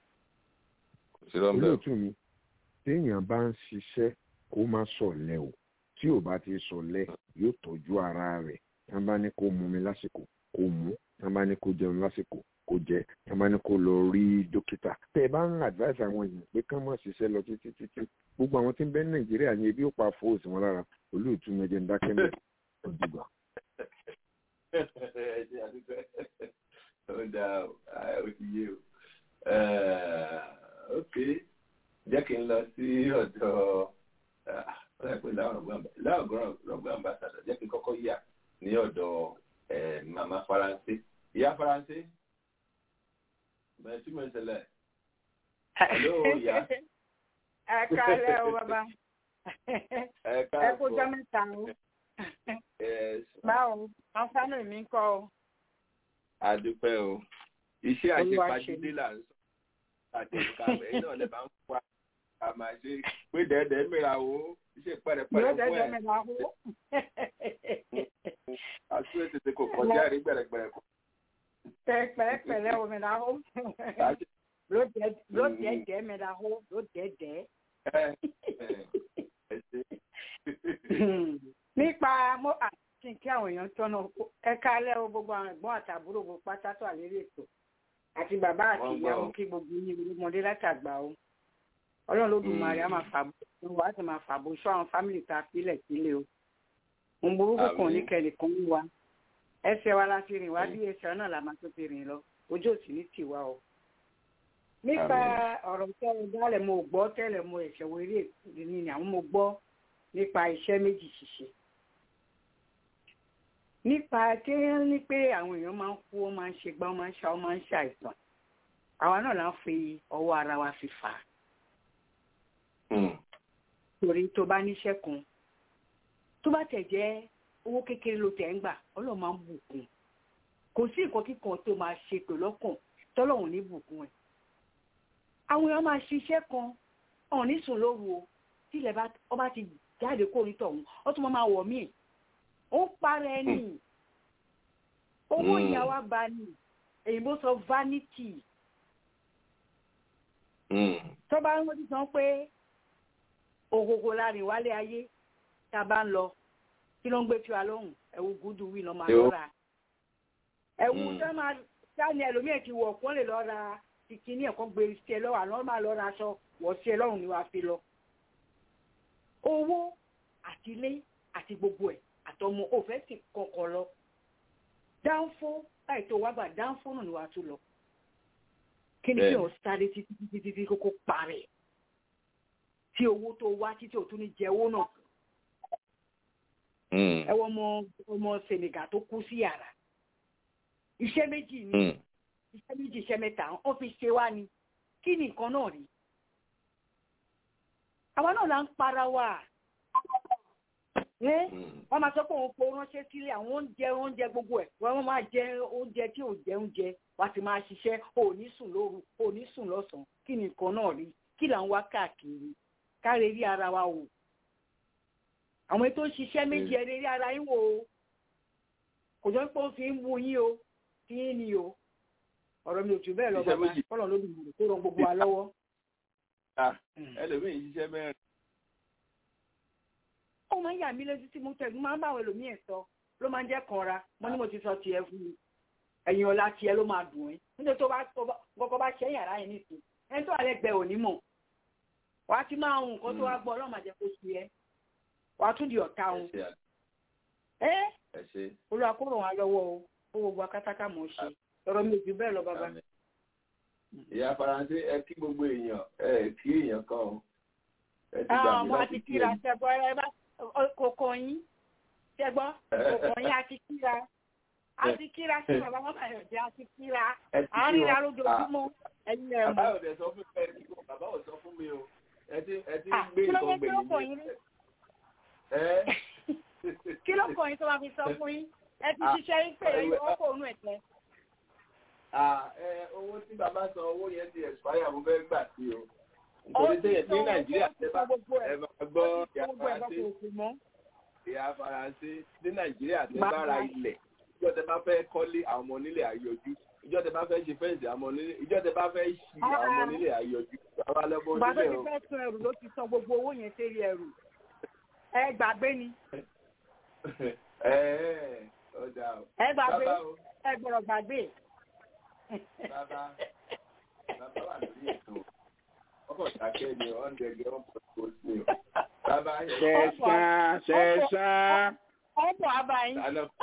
olóòtú mi téèyàn bá ń ṣiṣẹ́ kó má sọ̀lẹ̀ o tí ò bá ti sọ̀lẹ̀ yóò tọ́jú ara rẹ̀ tí wọ́n bá ní kó mu mi lásìkò kó mu tí wọ́n bá ní kó jẹun lásìkò kó jẹ tí wọ́n bá ní kó lọ rí dókítà. tẹ́ ẹ bá ń advice àwọn èèyàn pé kán má ṣiṣẹ́ lọ títí títí gbogbo àwọn tí ń bẹ ní Nàìjíríà yẹn ebi ó pa fóòsì wọn lára olóòtú mi ẹjẹ ń dákẹ́ mẹ́ ọ̀dùgbà. ó dáa ó ti yé o ok jẹ́ kí n lọ sí ọ̀dọ̀ ọ̀rẹ́pẹ̀ láwùgọ́rọ̀ ambassador jẹ́ kí n kọ́kọ́ yà ní ọ̀dọ̀ mama faransé ìyá faransé bẹ̀rẹ̀ tí mo ń ṣẹlẹ̀ hello ìyá. ẹ kálẹ̀ o bàbá ẹ kó jọ mẹ́ta o báwo àwọn fánà mi ń kọ́ o adúpẹ́ o iṣẹ́ àṣepàdé là ń sọ àtẹ̀kàwé náà lè máa ń fa àmà ṣe pé dẹ́ẹ̀dẹ́ mìíràn o iṣẹ́ pẹ̀rẹ̀pẹ̀rẹ̀ fún ẹ̀. àti ètùtù kò kọjá rí gbẹ̀rẹ̀gbẹ̀rẹ̀ kọ. pẹ̀rẹ̀pẹ̀rẹ̀ o mìíràn o ló dẹ́ẹ̀dẹ́ mìíràn o ló dẹ́ẹ̀dẹ́. nípa mo àti kí àwọn èèyàn tọ́nà ẹ̀ka alẹ́ o gbogbo àwọn ẹ̀gbọ́n àtàbúrò gbogbo pátá tó àlérí ètò àti bàbá àti ìyá wọn kí gbogbo yín ọmọdé látàgbà o ọlọ́run ló dùn màrí á máa fàbọ̀ wà á sì máa fàbọ̀ sọ àwọn fámìlì tá a pílẹ̀ sílẹ̀ o mo burúkú kan ní kẹ́nìkan ń wa ẹsẹ̀ wa la fi rìn wá bí ẹsẹ̀ náà la máa tó fi rìn lọ ojú òsì ní tiwa o. nípa ọ̀rọ̀ tẹ́lẹ̀ dálẹ̀ mo gbọ́ tẹ́lẹ̀ mo ẹ̀ṣẹ̀ wo eré ìdíní ni àwọn mo gbọ́ nípa iṣẹ́ méjì ṣíṣe nípa kéèyàn ní pé àwọn èèyàn máa ń kú ó máa ń ṣe gbá ó máa ń ṣá ó máa ń ṣàìsàn àwa náà là ń fi ọwọ́ ara wa fi fà á. torí tó bá níṣẹ́ kan tó bá tẹ̀ jẹ́ owó kékeré ló tẹ̀ ń gbà ọlọ́run máa ń bùkún kò sí nǹkan kíkan tó máa ṣe pè lọ́kàn tọ́lọ́run ní bùkún ẹ̀. àwọn èèyàn máa ṣiṣẹ́ kan ọ̀hún ní sùn lóru o tílẹ̀ ọba ti jáde kó orí tọ̀hún ó tún máa wọ̀ míì ó ń parẹ́ ní owó ìyàwó àgbà ní èyìnbó sọ vanity tó bá ń wọ́n ti sọ pé ògògò láàrin wálé ayé tá a bá ń lọ kí ló ń gbé tiwa lóhùn ẹ̀wù gúdú wí lọ́ máa lọ́ra ẹ̀wù tó máa sáni ẹlòmíì ti wọ̀ kó lè lọ ra ìkíní ẹ̀kọ́ gbé sí ẹ lọ́wọ́ àná máa lọ ra aṣọ wọ̀ sí ẹ lọ́rùn ni wàá fi lọ. owó àti ilé àti gbogbo ẹ̀ àtọmọ òfẹ́ sì kọ̀ọ̀kan lọ. dáńfó láì tó wá gbà dáńfó náà ni wàá tún lọ. kí ni kí o sáré títí títí títí kókó parẹ́ tí owó tó wá títí ò tún ní jẹ owó náà. ẹ wọ ọmọ ọmọ Senegal tó kú sí yàrá iṣẹ́ méjì ni iṣẹ́ méjì iṣẹ́ mẹ́ta wọ́n fi ṣe wá ni kí ni nǹkan náà rí àwa náà là ń para wa wọ́n máa sọ pé òun kò ránṣẹ́ sílé àwọn oúnjẹ oúnjẹ gbogbo ẹ̀ wọ́n máa jẹ oúnjẹ tí ò jẹ oúnjẹ wá ti máa ṣiṣẹ́ ò ní sùn lóru ò ní sùn lọ́sàn-án kí ni nǹkan náà rí kí là ń wá káàkiri káre rí ara wa wò àwọn ètò ìṣiṣẹ́ méjì ẹ̀ rí ara yín wò ó kò jọ pé ó fi ń mú yín o tí yín ni o ọ̀rọ̀ mi ò jù bẹ́ẹ̀ lọ bàbá kọ́lọ̀ ló dùn tó ràn gbogbo wa lọ́wọ́. ẹlòmíì ṣiṣẹ́ mẹ́rin. ó máa ń yà mí lójú tí mo tẹ̀gbọ́n máa ń bá àwọn ẹlòmíì sọ ló máa ń jẹ́ kanra mo ní mo ti sọ tiẹ̀ fún mi ẹ̀yìn ọ̀la tiẹ̀ ló máa dùn ẹ́ nítorí tó bá kọ́kọ́ bá ṣẹ́ yàrá yẹn nìsín ẹni tó wà lẹ́gbẹ̀ẹ́ òní mọ̀ wàá ti máa hùn nǹkan tó wá gbọ́ ọlọ́run àjẹ́ kó ṣe ẹ́ wàá tún di ọ̀tá òun. ẹ́ olúwa kó ràn wá lọ́wọ́ o ó gbogbo akátáká mọ̀ ọ́ ṣe ọ̀rọ̀ mi ò jù bẹ́ẹ̀ lọ bàbá. ìyá faransé ẹ kí gbogbo èèyàn ẹ kí èèyàn kan o. àwọn ọmọ àti kíra ṣẹgbọ́ ẹ bá kòkò yín ṣẹgbọ́ kòkò yín àti kíra àti kíra sí bàbá wọn bàyọ̀ jẹ́ àti kíra àwọn ríra lójoojúmọ́ ẹ̀yin ẹ̀ mọ́. bàbá ò dẹ̀ sọ fún mi bàbá ò sọ fún mi o ẹ ti ẹ ti gbé nǹkan gbẹ̀yìn mi. kí ló kọ̀ yín tó máa fi sọ fún yín ẹ ti ṣiṣẹ́ yín pé ẹ̀yin ọkọ̀ òun ẹ̀tẹ́ owó tí bàbá san owó yẹn ti expire mo fẹ́ gbà sí o nítorí tẹ́yẹ̀ ní nàìjíríà tẹ́ bá ẹ máa gbọ́ ìyá faransé ìyá faransé ní nàìjíríà tẹ́ bá ra ilẹ̀ ìjọ tẹ́ bá fẹ́ kọ́lé àwọn ọmọ onílé àyọjú ìjọ tẹ́ bá fẹ́ ṣe fẹ́ǹsì àwọn ọmọ onílé ìjọ tẹ́ bá fẹ́ ṣí àwọn ọmọ onílé àyọjú àwọn alẹ́bọ̀ onílé o. bàbá mi fẹ́ sun ẹrù ló ti san gbogbo owó yẹn sérí ẹrù ẹ gbàgbé ni. ẹ ẹ ọjà o. ẹ gbàgbé ẹ gbọ́dọ̀ gbàgbé bàbá bàbá wà lórí ètò ọkọ̀ ìdákẹ́ ni wọ́n ń dẹ̀gẹ́ wọn pọ̀ tó sí o. bàbá ṣẹ̀ṣán ṣẹ̀ṣán. ọ̀pọ̀ abayín.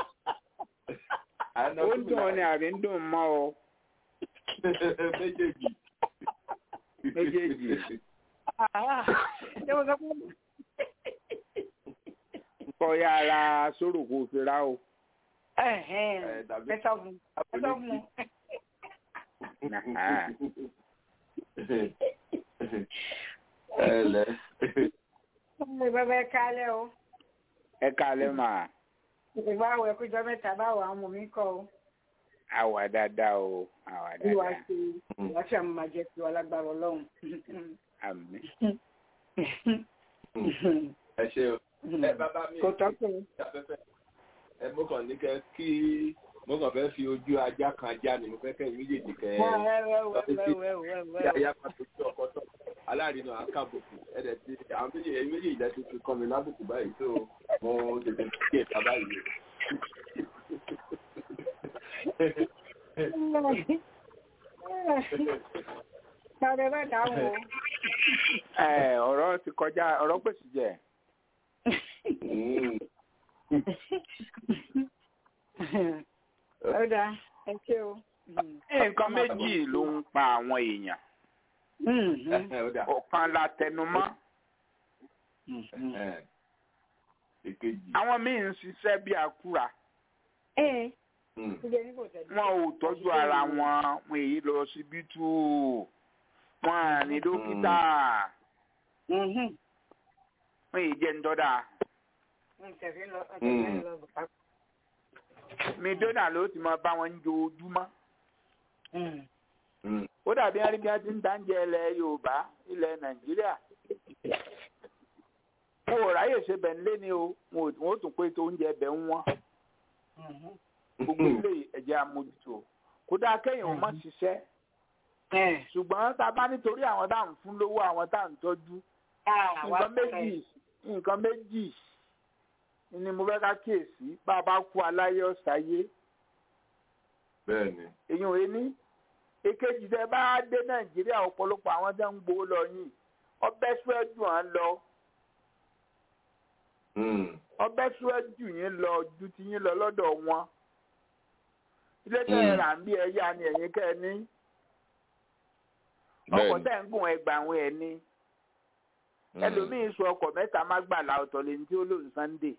ó ń dùn ọ ní àbí ń dùn mọ́ ọ. méjèèjì. méjèèjì. kọ́ yára sórò kò fi ra o. ẹ sọ fún ẹ sọ fún ẹlẹ. Ọmọ bàbá ẹ kálẹ̀ o. Ẹ kálẹ̀ mà. Ìbáwò ẹkújọ mẹ́ta báwo àwọn ọmọ mi kọ o. Àwà dáadáa o, àwà dáadáa. Ìwà ṣe ìwà ṣe àmọ́ máa jẹ́ ti wà lágbára ọlọ́run. Àmín. Ẹ ṣe o. Ẹ bàbá mi. Kò tọ́kù. Ẹ mú kàn ní kẹ́ kí mo kàn fẹ́ fi ojú ajá kan ajá ni mo fẹ́ kẹ́ méjèèjì kẹ́ ẹ́ ajá kan tó tó ọkọ tó aláàrin náà akábòkù ẹ̀dẹ̀ tí àwọn méjèèjì méjèèjì lẹ́sí ti kọ́ mi lábùkù báyìí tó mo tètè kí ẹ̀ka báyìí. Bàbá bá dáhùn o. Ẹ ọ̀rọ̀ ti kọjá ọ̀rọ̀ pèsè jẹ. Ọ̀dà ẹ ṣé o. Nǹkan méjì ló ń pa àwọn èèyàn. Ọ̀kan la tẹnumọ́. Àwọn míì ń ṣiṣẹ́ bí akúra. Wọ́n ò tọ́jú ara wọn, wọn èyí lọ síbítù. Wọ́n à ní dókítà. Wọ́n èyí jẹ́ ń dọ́dà mídọ́nà ló ti máa bá wọn ń jojúmọ́. ó dàbí ẹni bí wọ́n ti ń dáńjẹ ilẹ̀ yorùbá ilẹ̀ nàìjíríà. wọn ò ráyè ṣe bẹ̀ ńlé ni o wọn ò tún pé tó oúnjẹ bẹ̀ ń wọ́n. gbogbo ilé ẹ̀jẹ̀ amójútó kódà kẹ́yìn ò mọ̀ ṣiṣẹ́. ṣùgbọ́n tá a bá nítorí àwọn tá à ń fún lówó àwọn tá à ń tọ́jú. nǹkan méjì nǹkan méjì ni mo fẹ́ ká kíyèsí bá a bá kú aláyé ọ̀sáyé bẹ́ẹ̀ni. èyàn ò ní èkejì tẹ bá dé nàìjíríà ọ̀pọ̀lọpọ̀ àwọn tẹ́ ń gbowó lọ yìí ọbẹ̀ sùwẹ́jù hàn lọ ọbẹ̀ sùwẹ́jù yín lọ ju ti yín lọ lọ́dọ̀ wọn ilé tẹ́ ẹ rà ń bí ẹ̀yà ni ẹ̀yin kẹ́ ẹ ní ọkọ̀ tẹ́ ń gùn ẹgbàá àwọn ẹ̀ ní ẹlòmíín sọ ọkọ̀ mẹ́ta má gbà la ọ̀tọ̀ lè ní tí ó lòun sunday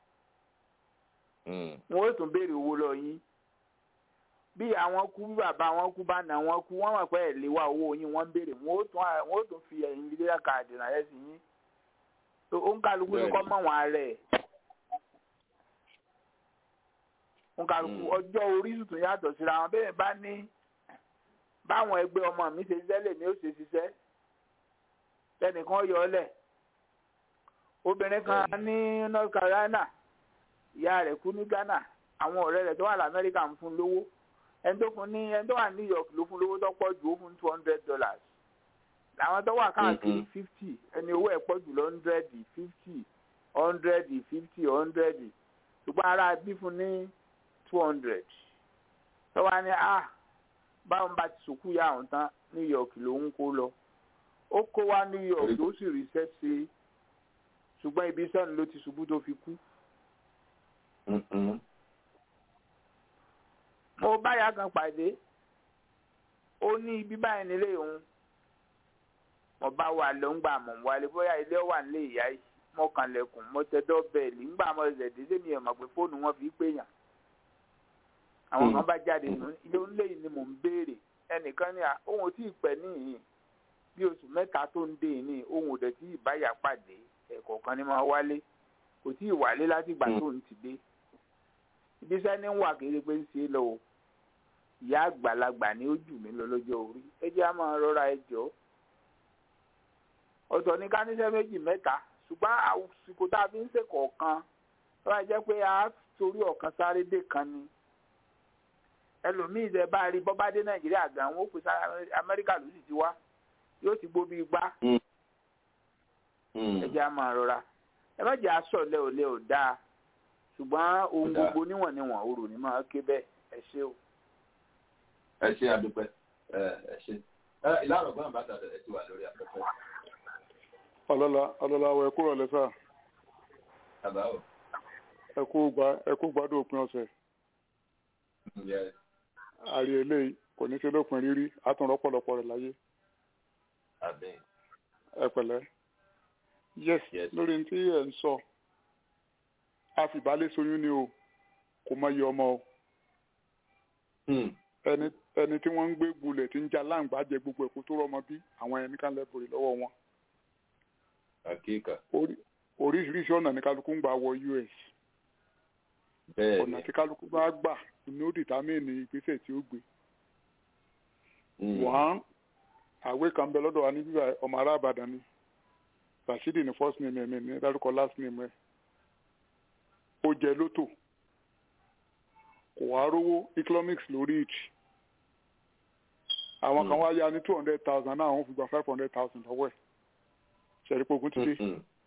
wọn ó tún béèrè owó lọ yín bí àwọn kú bí bàbá wọn kú bá nà wọn kú wọn mọ̀ pé ẹ̀ lè wá owó yín wọ́n ń béèrè wọn ó tún wọn ó tún fi ẹ̀yìn ilé káàdì ránṣẹ́ sí yín tó ó ń kálukú ní kọ́ mọ̀ wọn rẹ̀ ń kálukú ọjọ́ orí tuntun yàtọ̀ síra wọn bẹ́ẹ̀ bá ní báwọn ẹgbẹ́ ọmọ mi ṣe ṣiṣẹ́ lèmi ó ṣe ṣiṣẹ́ lẹ́nìkan yọ ọ́ lẹ̀ obìnrin kan ní North Carolina ìyá rẹ̀ kú ní Ghana àwọn ọ̀rẹ́ rẹ̀ tó wà lamẹ́ríkà ń fún lówó ẹni tó fún ní ẹni tó wà ní New York ló fún lówó tó pọ̀ jù ó fún two hundred dollars làwọn tó wà káàkiri fifty ẹni owó ẹ̀ pọ̀ jù lọ hundred fifty hundred fifty hundred ṣùgbọ́n ara bí fún ní two hundred tó wà ní ah báwọn bá ti sùkú yà àwọn tán New York ló ń kó lọ ó kó wá New York ló sì rí sẹ́sẹ́ ṣùgbọ́n ibi sẹ́nu ló ti ṣubú tó fi kú mo báyà kan pàdé ó ní ibi báyìí nílé òun mo bá wà ló ń gbà mọ̀ wálé bóyá ilé wà nílé ìyá yìí mo kàn lẹ̀kùn mo tẹ dọ́bẹ̀lì ńgbà mo ṣẹ̀ dé sẹ́mi ẹ̀ mọ̀ pé fóònù wọn fi pèèyàn àwọn kan bá jáde nù ilé onílé yìí ni mò ń béèrè ẹnìkan ní à òun ò tí ì pẹ́ níyìn bí oṣù mẹ́ta tó ń dé ní òun ò dẹ̀ tí ì báyà pàdé ẹ̀kọ̀ọ̀kan ni máa wálé kò tí ì wálé láti ìgbà tó ń ti dé ibi iṣẹ́ ní wà kéré pé ń ṣe lọ o ìyá àgbàlagbà ni ó jù mí lọ lọ́jọ́ orí ẹ jẹ́ á máa rọra ẹ jọ ọ̀tọ̀ ní ká níṣẹ́ méjì mẹ́ta ṣùgbọ́n àsìkò tá a fi ń ṣe kọ̀ọ̀kan tó bá jẹ́ pé a torí ọ̀kan sáré dé kan ni ẹlòmíì ṣe bá rí bọ́bá dé nàìjíríà gan wọn ó pè sáré amẹ́ríkà ló sì ti wá yóò ti gbó bí igbá ẹ jẹ́ á máa rọra ẹ má jẹ́ aṣọ lẹ́ ò lẹ́ ò dáa ṣùgbọ́n ohun gbogbo níwọ̀n níwọ̀n orò ní máa ké bẹ́ẹ̀ ẹ ṣé o. ẹ ṣé àdúpẹ́ ẹ ṣé ìlànà ọgbọ́n bàtà ẹ ti wà lórí afẹ́fẹ́. ọlọ́lá ọlọ́lá ọ ẹ kúrò lẹ́sà. bàbá o. ẹ kú gbá ẹ kú gbádùn òpin ọ̀sẹ̀. àrí eléyìí kò ní ṣe lópin rírí àtúnrọ́ pọ̀lọpọ̀ rẹ̀ láyé. ẹ pẹ̀lẹ́. yes lórí tí ẹ ń sọ àfìbálẹ̀ soyún ni o kò mọ iye ọmọ o ẹni ẹni tí wọ́n ń gbé gbulẹ̀ tí ń já láǹgbá jẹ gbogbo ẹ̀kú tó rọmọ bí àwọn ẹni kan lẹ́bùrì lọ́wọ́ wọn. àkíkà. oríṣiríṣi ọ̀nà ní kálukú ń gbà wọ US. bẹ́ẹ̀ni ọ̀nà tí kálukú bá gbà ní ó dìtámìnì ìgbésẹ̀ tí ó gbé. wọ́n àwé kan bẹ lọ́dọ̀ wa ní bíbá ọmọ ará Ìbàdàn ni Rashidi ní first name ẹ̀mí ní dárúkọ last name ẹ̀ ó jẹ lótò kò wá rówó economics lórí it àwọn kan wá yá ní two hundred thousand náà àwọn fi gba five hundred thousand lọ́wọ́ ẹ̀ ṣẹ̀rí pé ogun ti dé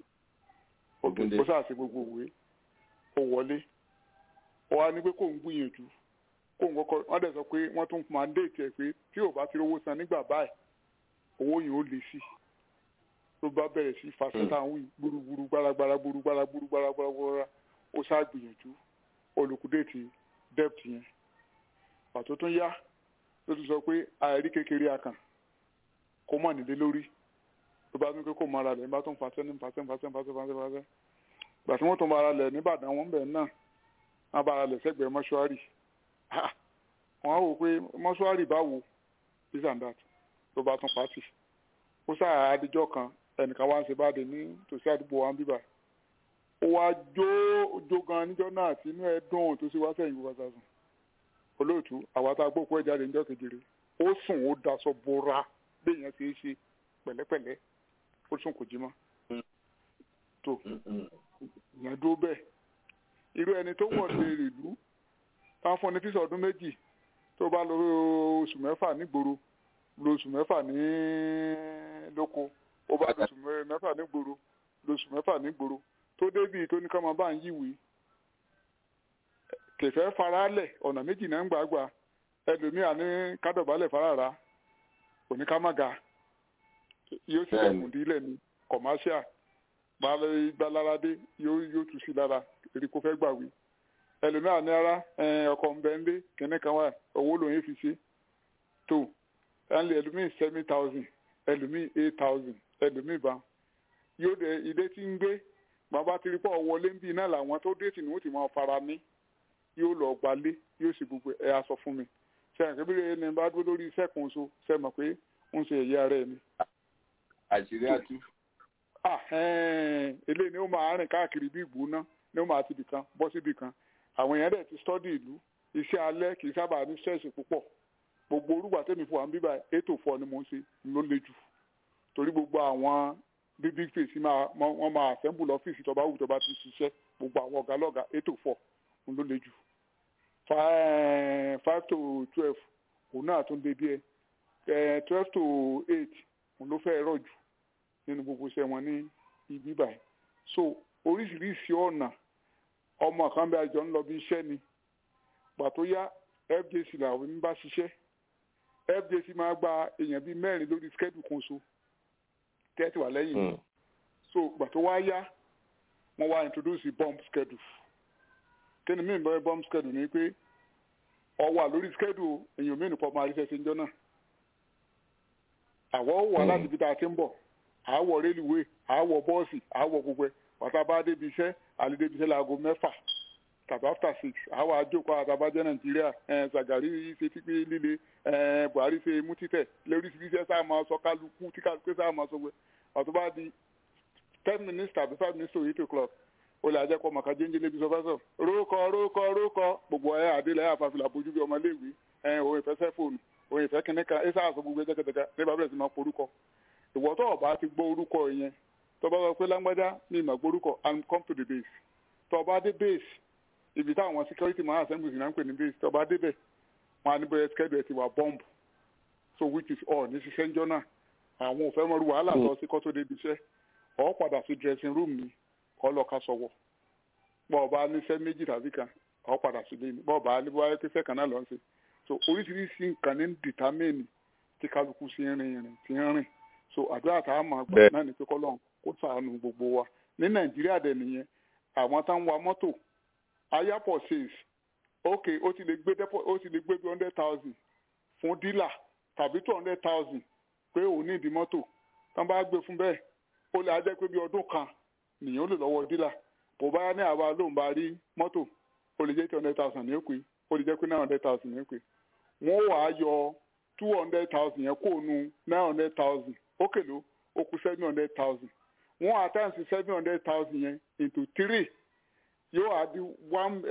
ó ṣàṣe gbogbo òwe ó wọlé ó wá ní pé kò ń gbìyànjú kò ń kọ́kọ́ wọ́n dẹ̀ sọ pé wọ́n tún máa ń dé ìtẹ̀ pé tí ò bá ti rówó san nígbà báyìí owó yìí ó le sí ló bá bẹ̀rẹ̀ sí fàṣẹ́tà ń wí gbúrúgbúrú gbáragbára gbúrúgbára gbúrúgbára gbúrúgbára ó ṣàgbìyànjú olùkúdéètì debt yẹn pàtó tún yá ló tún sọ pé àìrí kékeré akàn kó mọ̀ nílé lórí ló bá tún pé kó mara lẹ̀ nígbà tó ń fàṣẹ́ ní fàṣẹ́ fàṣẹ́ fàṣẹ́ fàṣẹ́ fàṣẹ́ gbà tí wọ́n tún mara lẹ̀ nìbàdàn wọn bẹ̀ náà wọ́n bára lẹ̀ sẹ́gbẹ̀ẹ́ mọ́ṣúárì wọ́n á wò pé mọ́ṣúárì báwo this and that ló bá tún pàtì ó sáà adijọ́ kan ẹnìkan wá ń ṣe báde ní tòsí àdúgbò wa ń bíbà ó wá jó jó gan níjọ́ náà tí inú ẹ dùn tó sì wá sẹ́yìn gbogbo àtàsùn olóòtú àwa tá a gbókùn ẹ̀ jáde níjọ́ kejìlé ó sùn ó daṣọ bora béèyàn ṣe é ṣe pẹ̀lẹ́pẹ̀lẹ́ ó sùn kò jí mọ́ tó ìyẹn dúró bẹ́ẹ̀ irú ẹni tó wọ̀ lè rìlú táwọn fún ní fíṣà ọdún méjì tó bá lọ oṣù mẹ́fà nígboro lọ oṣù mẹ́fà ní lóko ó bá lọ oṣù mẹ́fà nígboro lọ oṣù mẹ́fà nígboro tó débi tó ní ká máa bá ń yíwèé kẹfẹ́ faralẹ̀ ọ̀nà méjì náà ń gbàgbà ẹlòmíà ní kádọ̀bálẹ̀ fárára kò ní ká má ga yóò sì lẹ̀kùn dílẹ̀ ní commercial gbaláradé yóò yóò tù sí lára èrè kó fẹ́ gbàwé ẹlòmíà ní ara ọkọ̀ ń bẹ ń dé kìnní kan wà owó lòun fi ṣe tó ẹlòmíì seven thousand ẹlòmíì eight thousand ẹlòmíì bá yóò dé ilé tí ń gbé bàbá ti rí pọ̀ wọlé ń bí iná làwọn tó dé tì ní wọ́n ti máa fara ní yóò lọ gbalé yóò sì gbogbo ẹ̀ aṣọ fún mi ṣe àkébílẹ̀ ẹni bá dúró lórí iṣẹ́ kan so ṣe mọ̀ pé ń ṣe ẹ̀yà rẹ̀ ni. àṣírí àtú. eléyìí ni ó máa rìn káàkiri bí ìgbóná ni ó máa ti bì kan bọ́ síbì kan àwọn èèyàn dẹ̀ ti stọ́dì ìlú iṣẹ́ alẹ́ kì í sábà ní ṣẹ́ẹ̀ṣì púpọ̀ gbogbo orúgbà tẹ́mi fún wa ń bíbá ètò fọ ni mo ń ṣe ló le jù torí gbogbo àwọn bí big face wọ́n máa assemble lọ́fíìsì tó bá wù tó bá ti ṣiṣẹ́ gbogbo àwọn ọ̀gá lọ́gàá ètò fọ ló le jù five to twelve òun náà tún dé díẹ̀ twelve to eight òun ló fẹ́ rọ̀ jù nínú gbogbo iṣẹ́ wọn ní ibi báyìí so oríṣiríṣi ọ̀nà ọmọ kan bí àjọ ń lọ bí iṣẹ́ ni pàtó yá fjc làwọn ń bá ṣiṣẹ́ fjc máa gba èèyàn bíi mẹ́rin lórí schedule kan so tẹ́tí wà lẹ́yìn mi so pàtó wá yá wọ́n wá introduce bomb schedule kí ni mí bọ́ bomb schedule ni pé ọ wà lórí schedule èèyàn mí nìkan máa rí ṣẹṣẹ ńjọ náà àwọ̀ wà láti ibi tá a ti ń bọ̀ àwọ̀ rélùwé àwọ̀ bọ́ọ̀sì àwọ̀ gbogbo ẹ̀ pàtó bá débi iṣẹ́ àlè débi iṣẹ́ láago mẹ́fà tàbí after six àwọn àjòkọ àtàbàjẹ́ nàìjíríà ṣàgàrí ṣe pípé líle buhari ṣe mú títẹ̀ lóríṣiríṣi ẹ̀ sáà máa sọ kálukú tí kálukú sáà máa sọ pé ọ̀tún bá di ten minutes tàbí five minutes to eight o'clock ó lè àjẹkọ màkà jẹ́ńjẹ́ lébi sọfẹ́sọ̀ rókọ rókọ rókọ gbogbo ẹ̀ àdélẹ̀ àfàfilà bójú bí ọmọléèwé òun ìfẹ́ sẹ́fóònù òun ìfẹ́ kìnìkan ẹ̀ sáà sọ gbogbo ẹ̀ jẹ́kẹ̀tẹ̀kẹ̀ ní bàbá rẹ̀ sì máa porúkọ ìwọ tó ọba ti gbọ́ orúkọ yẹn tó bá sọ pé lágbájá ní ìmọ̀ gbórúkọ and come to the base tó ọba dé base ibi táwọn security man assemblies náà ń pè ní base tó ọba débẹ̀ wọn á ní bóyá schedule ẹ̀ ti wà bomb so which is all ní ṣiṣẹ́ ńjọ́ náà àwọn òfẹ́ mọ́rú wàhálà lọ sí kọ́tó débi iṣẹ́ ọ̀ padà sí dressing room ni ọ̀ lọ ká sọ̀wọ́ bọ́ ọba níṣẹ́ méjì tàbí kan ọ̀ padà sí lé ní bọ́ ọba ní bóyá pé kan náà lọ sí so oríṣiríṣi nǹkan ní determine tí kálukú sí rìn rìn tí ń rìn so àdúrà tá a máa gbà náà ní pé kọ́lọ́n kó ṣàánú gbogbo wa ní nàìjíríà dẹ̀ nìyẹn àwọn tá ń wa mọ́tò ayapọ̀ says ok ó ti lè gbé dẹ́pọ̀ ó ti lè gbé bí hundred thousand fún dílà tàbí two hundred thousand pé òun ní ìdí mọ́tò tán bá gbé fún bẹ́ẹ̀ ó lè ajẹ́ pé bí ọdún kan nìyẹn ó lè lọ́wọ́ dílà kò bá ní àwa lóun bá rí mọ́tò ó lè jẹ́ two hundred thousand ní òpè ó lè jẹ́ pé nine hundred thousand ní òpè wọ́n wàá yọ two hundred thousand yẹn kó nu nine hundred thousand ó kèlò ó kù seven hundred thousand wọ́n àtàǹsì seven hundred thousand yẹn into three yóò wá di one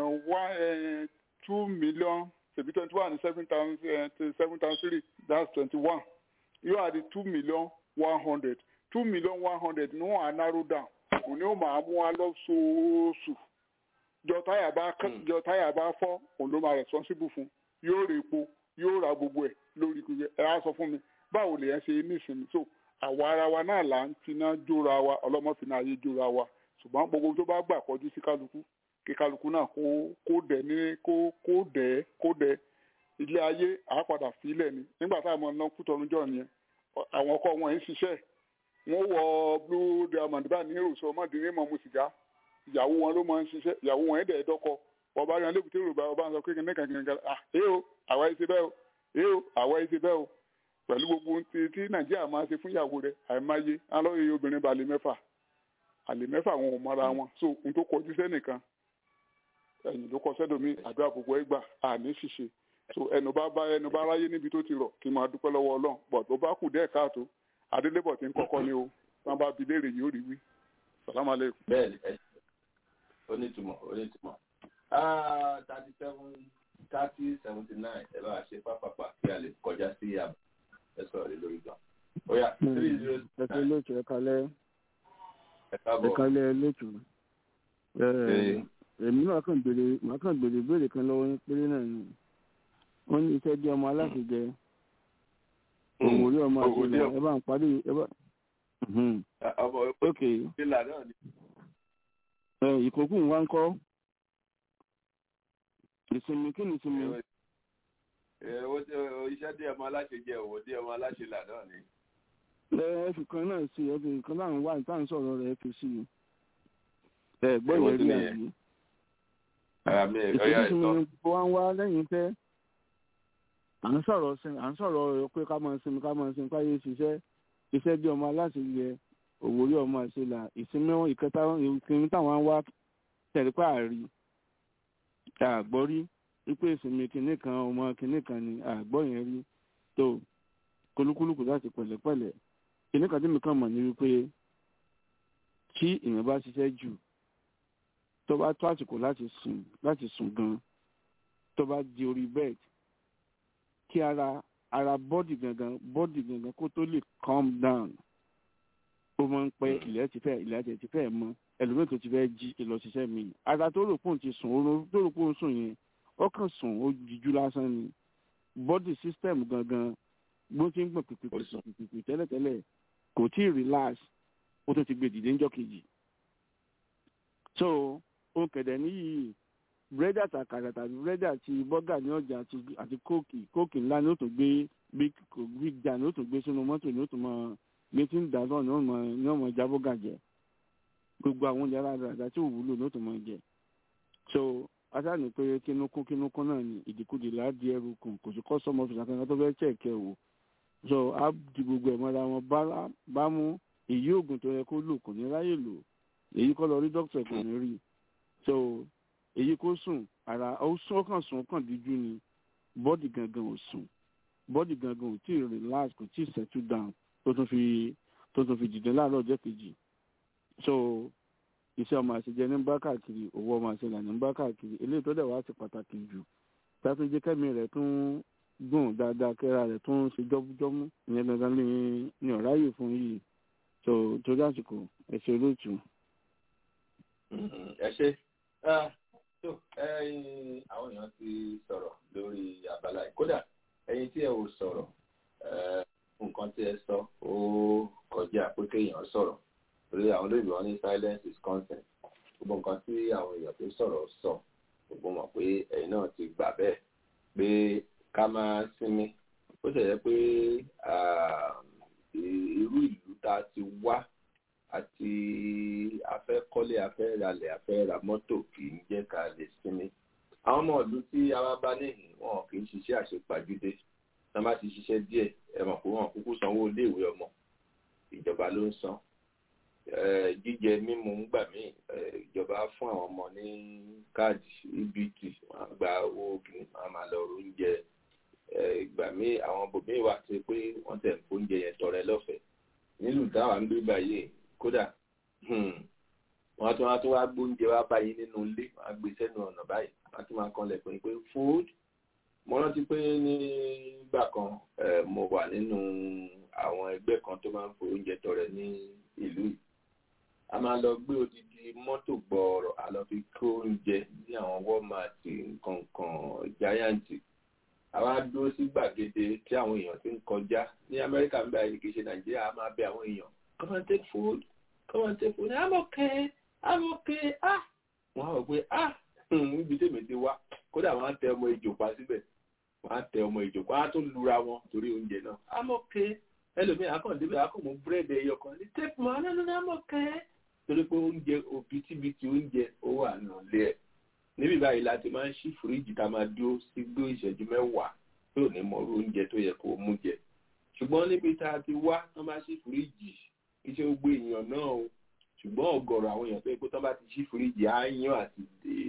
one two million ṣèbí twenty one seven thousand seven thousand three that's twenty one yóò wá di two million one hundred two million one hundred ni wọ́n á narrow down kò ní ó máa mú wa lọ́sọ̀ọ̀sù jọ táyà bá jọ táyà bá fọ́ òun ló máa responsible fún yóò rè epo yóò ra gbogbo ẹ̀ lórí gbogbo ẹ̀ á sọ fún mi báwo lè yẹn ṣe ní ìsinmi so àwa ara wa náà là ń finá jóra wa ọlọ́mọfin ayé jóra wa ṣùgbọ́n gbogbo tó bá gbà kọjú sí kálukú kí kálukú náà kó kó dẹ̀ ní kó kó dẹ̀ kó dẹ̀ ilé ayé àápadà sílẹ̀ ni nígbà tá a mọ̀ ná kú tọrun jọ nìyẹn àwọn ọkọ wọn ń ṣiṣẹ́ wọ́n wọ blue diamond bá ní èrò sọ ọmọdéní mọ̀ mu sìgá ìyàwó wọn ló máa ń ṣiṣẹ́ ìyàwó wọn ẹ̀dẹ̀ ẹ̀dọ́kọ ọba yan lébùté yorùbá ọba ń sọ kékeré nìkan kìnìkan ah ẹ o àwa ẹ ṣe bẹ́ẹ̀ o ẹ o àwa ẹ ṣe bẹ́ẹ̀ o pẹ̀lú gbogbo ti tí nàìjíríà máa ṣe fún ìyàwó rẹ̀ àìmáyé alọ́yẹ obìnrin balẹ̀ mẹ́fà àlè mẹ́fà wọn ò mọ́ra wọn so n tó kọjú sẹ́nìkan ẹ̀yìn ló kọ sẹ́dọ̀mí àdúrà gbogbo ẹ̀ gbà àní ṣìṣe so ẹnu bá bá ẹnu bá ráyé níbi tó ti rọ̀ kí n máa dúpẹ́ lọ́wọ́ ọlọ́run bọ̀ tó bá kù dẹ́ẹ̀ káàtó adélébọ̀ tí ń kọ́kọ́ ni o tí wọ́n bá bi léèrè yóò rí wí sàlámà lẹ́kùn. bẹ́ẹ̀ni ẹ onítùmọ̀ onítùmọ̀ thirty seven thirty seventy nine ẹ bá ṣe pápápá kí a lè kọjá sí àbá ẹ sọ̀rọ̀ lé lórí gan. ó yá three zero six ẹ fi lóòtù ẹ kalẹ ẹ ẹ káàbọ̀ kalẹ lóòtù Ṣé- èmi náà kàn béèrè màá kàn béèrè ìbéèrè kan lọ́wọ́ yín péré náà ni wọ́n ní iṣẹ́ jẹ́ ọmọ aláṣẹ jẹ òwò orí ọmọ àti Òwò orí ìlà ọmọ. ẹ bá ń parí ẹ bá. Mhm. ọmọ ok ìlà náà ni ẹ ìkókù ń wá ń kọ́ ìsinmi kí ni ìsinmi iṣẹ́ tí ọmọ aláṣẹ jẹ òwò tí ọmọ aláṣẹ là náà ni. ẹ fi kan náà sí ẹ fi kan náà wá ìtàn sọ̀rọ̀ rẹ̀ fi sí i ẹ gbọ́ ìwé rí àbí. ìtòjú sí mi bó wá ń wá lẹ́yìn pẹ́ à ń sọ̀rọ̀ sin à ń sọ̀rọ̀ pé ká máa sinmi ká máa sinmi káyé ṣiṣẹ́ iṣẹ́ bí ọmọ aláṣẹ yẹ òwò rí ọmọ àṣelà ìsinmi ìkẹta ìsinmi táwọn wá tẹ̀lé pààrí àgbọ́rí wípé ìsinmi kinní kan ọmọ kinní kan ni àgbọ́ yẹn rí tó kolúkúlùkù láti pẹ̀lẹ́pẹ̀lẹ́ kinní kan tí mi kàn mọ̀ ní wípé tí èèyàn bá ṣiṣẹ́ jù tó bá tó àsìkò láti sùn láti sùn gan tó bá di orí bed kí ara ara bọ́dì gangan bọ́dì gangan kó tó lè calm down ó máa ń pẹ́ ilẹ̀ ti fẹ́ ilẹ̀ ti fẹ́ mọ́ ẹlòmíì tó ti fẹ́ jí ìlọsíṣẹ́ mi ara tó rò pòun ti sùn oorun tó rò pòun sùn yẹn ó kàn sùn ó jíjú lásán ni body system gangan bó ti ń gbọ̀n pìpìpì tẹ́lẹ̀tẹ́lẹ̀ kò tí ì relax ó tún ti gbé dìde ńjọ́ kejì so ó kẹ̀dẹ̀ níyì búrẹ́dì àtàkàrà tàbí búrẹ́dì àti bọ́gà ní ọjà àti kóòkì kóòkì ńlá ni ó tún gbé big jar ni ó tún gbé sínú mọ́tò ni ó tún máa gbé tí ń dà náà ni ó máa já bọ́gà jẹ gbogbo àwọn oúnjẹ aládàáda tí ò wúlò ní ó tún máa jẹ so asáni pé kínúkún kínúkún náà ni ìdíkudì láàdì ẹrù kùn kò sí kọ́sọ́mù ọ̀fíìsì kankan tó fẹ́ chẹ̀kẹ́ wò so á di gbogbo ẹ̀ mọ́ra wọn bá mú èyí oògùn tó yẹ kó lò kò ní ráyè lò èyí kọ́ lọ rí dókítà kò ní rí so èyí kó sùn ara ó sún ọkàn sùn ọkàn díjú ni bọ́dì gangan ò sùn bọ́dì gangan ò tí ì relax kò tí ì settle down tó tún fi tó tún fi dìde láàárọ̀ ọjọ́ kejì so iṣẹ́ ọmọ àṣejẹ ní bá káàkiri owó ọmọ àṣelà ní bá káàkiri eléyìí tó dẹ̀ wá sí pàtàkì jù tátó jẹ́ kẹ́mi rẹ̀ tún gùn dáadáa kẹ́ra rẹ̀ tún ṣe jọ́mújọ́mú ìyẹn dandan ní ní ọ̀ráyè fún yìí so torí àsìkò ẹ ṣe olóòtú. ẹ ṣe tó àwọn èèyàn ti sọ̀rọ̀ lórí abala yìí kódà ẹ̀yin tí ẹ ò sọ̀rọ̀ nǹkan tí ẹ sọ ó kọjá pé kéèyàn sọ̀rọ̀ torí àwọn olóyìnbó wọn ní silence is consent gbogbo nǹkan tí àwọn èèyàn tó sọ̀rọ̀ sọ gbogbo mọ̀ pé ẹ̀yin náà ti gbà bẹ́ẹ̀ pé ká máa sinmi ó ṣẹ̀yẹ pé irú ìlú tá a ti wá àti afẹ́ kọ́lé afẹ́ ralẹ̀ afẹ́ ra mọ́tò kì í jẹ́ ká lè sinmi àwọn ọmọ ìlú tí a bá bá níhìn wọn kì í ṣiṣẹ́ àṣepàjúdé tá a bá ti ṣiṣẹ́ díẹ̀ ẹ mọ̀ pé wọn kúkú sanwó iléèwé ọmọ ìjọba ló ń san jíjẹ mímu ń gbà mí ìjọba fún àwọn ọmọ ní káàdì ebt wọn gba owó kìnnì wọn máa lọ oúnjẹ ìgbà mí àwọn bòmíì wà tó pé wọn tẹ̀ ń fóúnjẹ yẹn tọrẹ lọ́fẹ̀ẹ́ nílùú táwa ń gbé báyìí kódà wọn tún wá tún wá gbóúnjẹ wá báyìí nínú ilé wọn á gbé sẹ́nu ọ̀nà báyìí wọn tún máa kanlẹ̀ pé pé food mo rántí pé nígbà kan mo wà nínú àwọn ẹgbẹ́ kan tó máa ń fo oúnjẹ tọrẹ ní ìlú yìí a máa lọ gbé odidi mọ́tò gbọ́ọ̀rọ̀ a lọ fi kó oúnjẹ ní àwọn walmart nǹkankan giant àwa dúró sí gbàgede tí àwọn èèyàn ti ń kọjá ní amẹ́ríkà ń bẹ àyè kìí ṣe nàìjíríà a máa bẹ àwọn èèyàn come and take food come and take food i'm okay i'm okay ah wọ́n á wọ̀ pé ah níbi tèmi ti wá kódà wọ́n á tẹ ọmọ ìjò pa síbẹ̀ wọ́n á tẹ ọmọ ìjò pa á tó lura wọn torí oúnjẹ náà i'm okay ẹlòmíràn akọ̀ǹdébẹ̀ akọ̀mọ̀ búrẹ́dì ẹyọ kan ní take more no no no i'm okay torí pé oúnjẹ òbítíbitì oúnjẹ ó wà nílé ẹ̀ níbi báyìí láti máa ń ṣí fíríjì tá a máa dúró sí gbó ìṣẹ́jú mẹ́wàá tó ní mọ̀rú oúnjẹ tó yẹ kó mú jẹ ṣùgbọ́n níbi tá a ti wá wọ́n máa ṣí fíríjì iṣẹ́ gbogbo èèyàn náà o ṣùgbọ́n ọ̀gọ̀rọ̀ àwọn èèyàn tó yẹ kó tán bá ti ṣí fíríjì áyán àti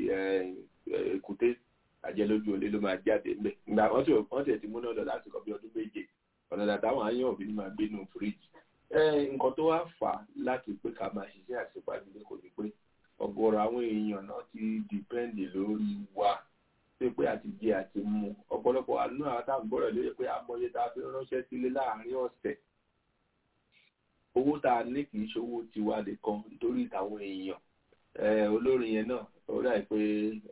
èkúté àjẹlójú olé ló máa jáde ńbẹ ìgbà wọ́n tẹ̀ ti múná lọ láti kọ́ bí ọdún méje ọ̀nà dàtàwọn áyán òbí ni máa gbé nù fíríjì nǹkan tó wá fà á láti pé ká máa ṣiṣẹ́ àṣepàdé kò ní pé ọ̀gọ̀rọ̀ àwọn èèyàn náà ti dìpẹ́ǹdì lórí wa pé pé àti jẹ àti mu ọ̀pọ̀lọpọ̀ àánú àwọn táwọn gbọ́dọ̀ lóye pé amọ̀ye tá a fi ránṣẹ́ sílé láàárín ọ̀sẹ̀ owó tá a ní kì í ṣòwò tiwa nìkan nítorí táwọn èèyàn olórin yẹn náà ó dà pé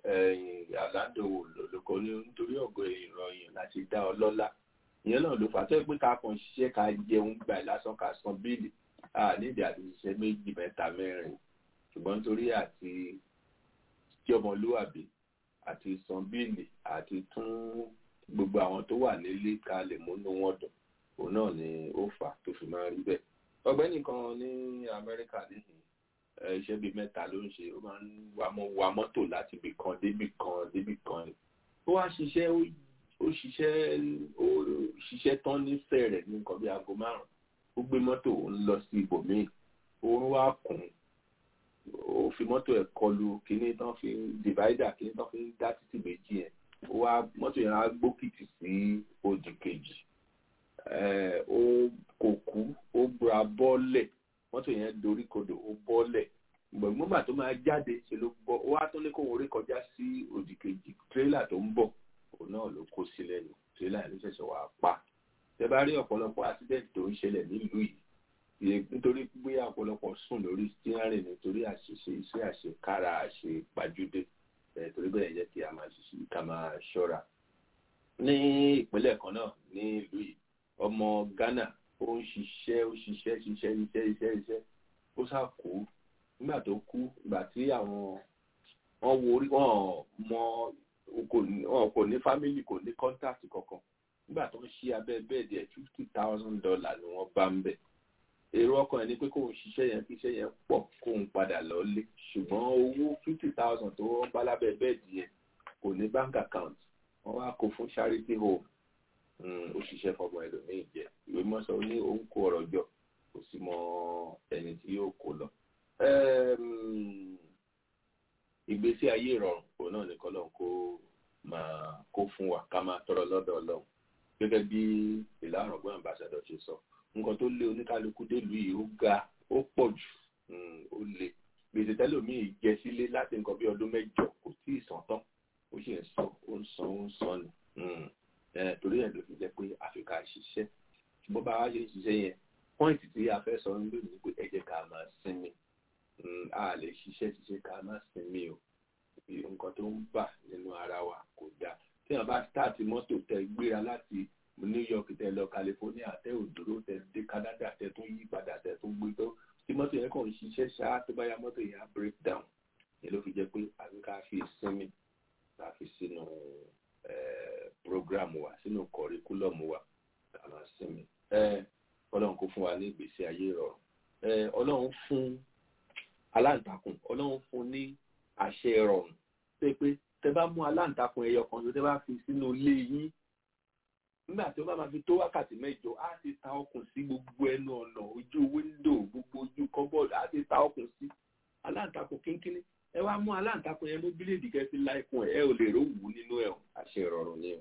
àládòwò lòlòkọ ní nítorí ọ̀gọ̀ ìròyìn láti dá ọ lọ́lá ìyẹn náà ló fà tó pé ká kàn ṣiṣẹ́ ká jẹun gbà lásán ká san bíìlì a nídìí àti ṣiṣẹ́ méjì mẹ́ta mẹ́rin ṣùgbọ́n nítorí àti tí ọmọlúwàbí àti san bíìlì àti tún gbogbo àwọn tó wà nílé ká lè múnú wọn dùn òun náà ni ó fà tó fi máa rí bẹ́ẹ̀ ọ̀gbẹ́ni kan ní Amẹ́ríkà nísìnyí iṣẹ́ bíi mẹ́ta ló ń ṣe ó máa ń wa mọ́tò láti ibì kan débì kan débì kan ni ó wá ṣiṣẹ́ ó ṣiṣẹ́ ó ṣiṣẹ́ tán nífẹ̀ẹ́ rẹ̀ ní nǹkan bíi aago márùn-ún ó gbé mọ́tò ó ń lọ sí ibòmíì oorun wá kùn ó fi mọ́tò ẹ̀ kọlu kíní tán fi ń divider kíní tán fi ń dá títì méjì yẹn ó wá mọ́tò yẹn á gbókìtì sí òdì kejì ó kò kú ó bra bọ́ọ̀lẹ̀ mọ́tò yẹn dorí kodò ó bọ́ọ̀lẹ̀ gbọ̀ngbọ̀ngbà tó máa jáde ṣe ló bọ́ ó wá tó ní kó orí kọjá sí òdì kejì tírélà tó ń bọ̀ òun náà ló kó sí lẹ́nu tírélà yẹn ló ṣẹ̀ṣẹ̀ wá pa tẹ bá rí ọ̀pọ̀lọpọ̀ accident tó ń ṣẹlẹ̀ nílùú yìí nítorí pé ọ̀pọ̀lọpọ̀ sùn lórí steering nítorí àṣìṣe iṣẹ́ àṣekára àṣepàjúdé torí bẹ́ẹ̀ jẹ́ kí a máa ṣiṣẹ́ ká máa ṣọ́ra ní ìpínlẹ̀ kan náà ní ìlú yìí ọmọ Ghana ó ń ṣiṣẹ́ ó ṣiṣẹ́ ṣiṣẹ́ ṣiṣẹ́ ṣiṣẹ́ ṣiṣẹ́ ó sá kú nígbà tó kú ìgbà tí àwọn wọn wo orí wọn mọ wọn kò ní fámìlì kò ní kọ́ńtàkì kankan nígbà tó ń ṣí abẹ́ bẹ́ẹ̀dì ẹ̀ fifty thousand dollar ni wọ́n bá ń bẹ̀ èrò ọkàn ẹ̀ ni pé kóun ṣiṣẹ́ yẹn kí iṣẹ́ yẹn pọ̀ kóun padà lọ́lé ṣùgbọ́n owó fifty thousand tó wọ́n bá lábẹ́ bẹ́ẹ̀dì yẹn kò ní bank account wọ́n wá kó fún charity home ó ṣiṣẹ́ fọmọ ẹlòmíì jẹ ìwé mọ́sọ ní òun kó ọ̀rọ̀ jọ kò sí mọ ẹni tí yóò kó lọ. ìgbésí ayé ìrọ̀rùn òun náà ní kọ́lọ́n kó máa kó fún wa ká máa tọrọ lọ́dọ̀ ọlọ́run gẹ́gẹ́ bí ìlànà ọgbọ́n ambassador ṣe sọ nǹkan tó lé oníkálukú délùú yìí ó ga ó pọ̀ jù ó le gbèsè tẹ́lòmíì jẹ sílé láti nǹkan bí ọdún mẹ́jọ kò tí ì sàn tán ó sì ń sọ ó ń san ó ń san ni torí ẹ̀ ló fi jẹ́ pé àfikà ṣiṣẹ́ ṣùgbọ́n bá wa ṣe ń ṣiṣẹ́ yẹn pọ́ìntì tí a fẹ́ sọ nílò ní pé ẹ jẹ́ ká máa sinmi a lè ṣiṣẹ́ ṣiṣẹ́ ká máa sinmi o nǹkan tó ń bà nínú ara wa kò dáa tí wọn bá stáàtì mọ́tò tẹ gbéra láti New York tẹ lọ California tẹ ò dúró tẹ dé Canada tẹ tún yí padà tẹ tún gbé tó tí mọ́tò yẹn kàn ń ṣiṣẹ́ ṣáá tó bá yá mọ́tò yẹn á break down yẹn ló fi jẹ́ pé àbí ká fi sinmi ká fi sínú program wa sínú curriculum wa ká máa sinmi ọlọ́run kó fún wa ní ìgbésí ayé rọrùn ọlọ́run fún aláǹtakùn ọlọ́run fún ní àṣẹ rọrùn pé pé tẹ bá mú aláǹtakùn ẹyọ kan tó tẹ bá fi sínú ilé yín nígbà tí ó bá máa fi tó wákàtí mẹ́jọ á ti ta ọkùn sí gbogbo ẹnu ọ̀nà ojú wíńdò gbogbo ojú kọ́bọ̀dù á ti ta ọkùn sí aláǹtakùn kínkínní ẹ wá mú aláǹtakùn yẹn mú bíléèdì kẹfì láìkún ẹ ẹ ò lè rówù nínú ẹ àṣẹ ìrọ̀rùn ni o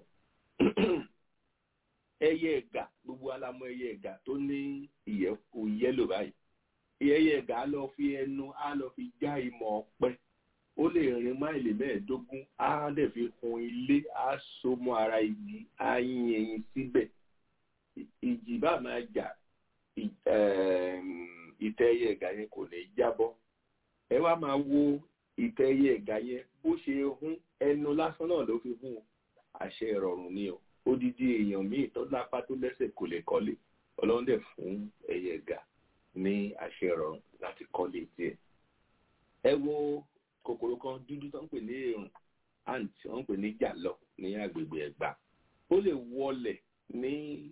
ẹyẹ ẹ̀gà gbogbo alamọ ẹyẹ ẹ̀gà tó ní ìyẹ̀fù yẹ́lò báyìí ẹyẹ ẹ̀gà á lọ fi ẹnu á lọ fi já ìmọ̀ ọ̀pẹ ó lè rin máìlì mẹ́ẹ̀ẹ́dógún á dẹ̀ fi hun ilé á so mọ́ ara igi á yin ẹyin síbẹ̀ ìjì bá máa jà ìtẹ́ ẹyẹ ẹ̀gà yẹn kò ní jábọ́ ẹ wá máa wo ìtẹ́ ẹyẹ ẹ̀gà yẹn bó ṣe hún ẹnu lásán náà ló fi hún àṣẹ ìrọ̀rùn ni o odidi èèyàn míì tó lápá tó lẹ́sẹ̀ kò lè kọ́lé ọlọ́run dẹ̀ fún ẹyẹ ẹ̀gà ní àṣẹ ìrọ̀rùn láti kọ́lé tiẹ̀ ẹ wo kòkòrò kan dúdú tó ń pè ní èrùn ant wọ́n ń pè ní jàlọ ní agbègbè ẹ̀gbá ó lè wọlẹ̀ ní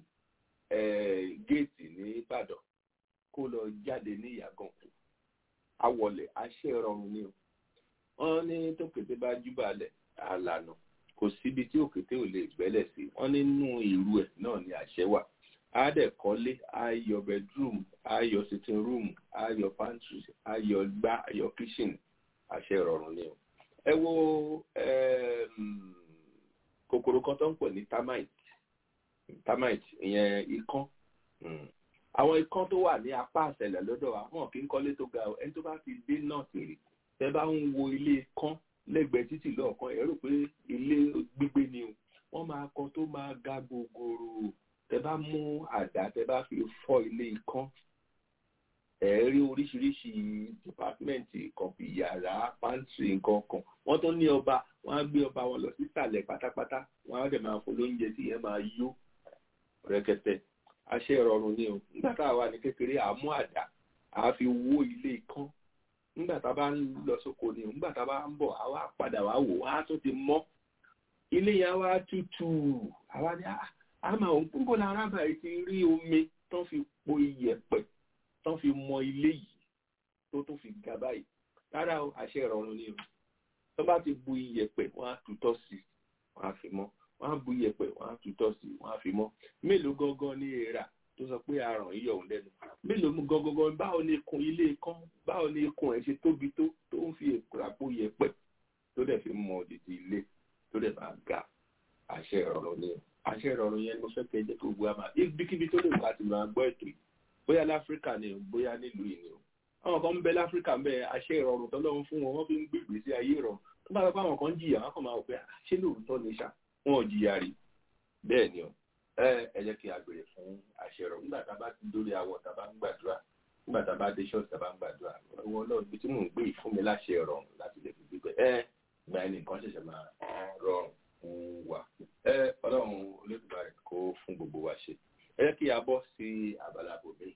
géètì ní ìbàdàn kó lọ jáde ní ìyàgànkù awọlẹ̀ àṣẹ ìrọ̀rùn ni o wọ́n ní tó kété bá júbàlẹ̀ àlànà kò síbi tí òkété ò lè gbẹ́lẹ̀ sí wọ́n nínú ìrù ẹ̀ náà ni àṣẹ wà á dẹ̀ kọ́lé á yọ bedroom á yọ sitting room á yọ pantry á yọ gbá á yọ kitchen àṣẹ ìrọ̀rùn ni o. ẹ wo kòkòrò kan tó ń pè ní termite termite ìyẹn ikán àwọn ikán tó wà ní apá àṣẹlẹ̀ lọ́dọ̀ wa wọn kì í kọ́lé tó ga o ẹni tó bá fi dé náà tèrè tẹ bá ń wo ilé ikán lẹ́gbẹ̀ẹ́ títì lọ́ọ̀kan ẹ rò pé ilé gbígbé ni o wọ́n máa kan tó máa ga gogoro tẹ bá mú àdá tẹ bá fi fọ́ ilé ikán ẹ rí oríṣiríṣi dìpátímẹ́ǹtì kan bí yàrá pàǹtì nǹkan kan wọ́n tún ní ọba wọ́n á gbé ọba wọn lọ sísàlẹ̀ pátápátá wọ́n á dẹ̀ máa fún lóúnjẹ tí yẹn máa yó rẹ̀kẹ̀tẹ̀ àṣẹ ìrọ̀rùn ni o nígbà tá a wà ní kékeré àmú àdá àá fi wó ilé ikán nígbà tá a bá ń lọ sóko ni nígbà tá a bá ń bọ̀ àwa padà wá wò á tún ti mọ́ ilé yẹn wá tútù àwa ni a máa ń kúńbọ̀ lára báyìí ti rí omi tán fi po iyẹ̀pẹ̀ tán fi mọ ilé yìí tó tó fi ga báyìí rárá o àṣẹ ìrọ̀rùn ni o tó bá ti bu iyẹ̀pẹ̀ wọ́n á tutọ́ sí wọ́n á fi mọ́ wọ́n á bu iyẹ̀pẹ̀ wọ́n á tutọ́ sí wọ́n á fi mọ́ mélòó gangan ní èèrà tó sọ pé aràn yíyọ òun lẹ́nu mélòó mú gangan báwo ni ikùn ilé kan báwo ni ikùn ẹ̀ ṣe tóbi tó tó ń fi àpò iyẹ̀pẹ̀ tó dẹ̀ fi mọ òdìdí ilé tó dẹ̀ máa ga àṣẹ ìrọ̀rùn ni àṣẹ ìrọ̀rùn yẹn mo fẹ́ kẹ́ jẹ́ kó gbọ́ àmà ibikíbi tó lè bá ti máa gbọ́ ètò yìí bóyá láfíríkà ni o bóyá nílùú yìí ni o àwọn kan ń bẹ láfíríkà ń bẹ àṣẹ ìrọ̀rùn tọ́lọ́run fún wọn wọ́n fi ń gbègbè sí ayé ìrọ̀rùn tó bá lọ pé àwọn kan jìyà wọn kàn máa wò pé ṣé lóòótọ́ ni ṣá wọn ò jìyà rí bẹ́ẹ̀ ni o ẹ ẹ jẹ́ kí a gbèrè fún àṣẹ ìrọ̀rùn nígbà tá a bá ti dórí àwọn tá a bá ń gbàdúrà nígbà tá a bá dé ṣọ́ọ̀ṣì tá a bá ń gbàdúrà wọn náà ibi tí mò ń gbé ìfún mi láṣẹ ìrọ̀rùn láti lè fi gbígbẹ ẹ gba ẹnì kan ṣẹ̀ṣẹ̀ máa rọrùn fún wa ẹ ọlọ́run olódùmarè kó fún gbogbo wa ṣe ẹ jẹ́ kí a bọ́ sí abala bòmí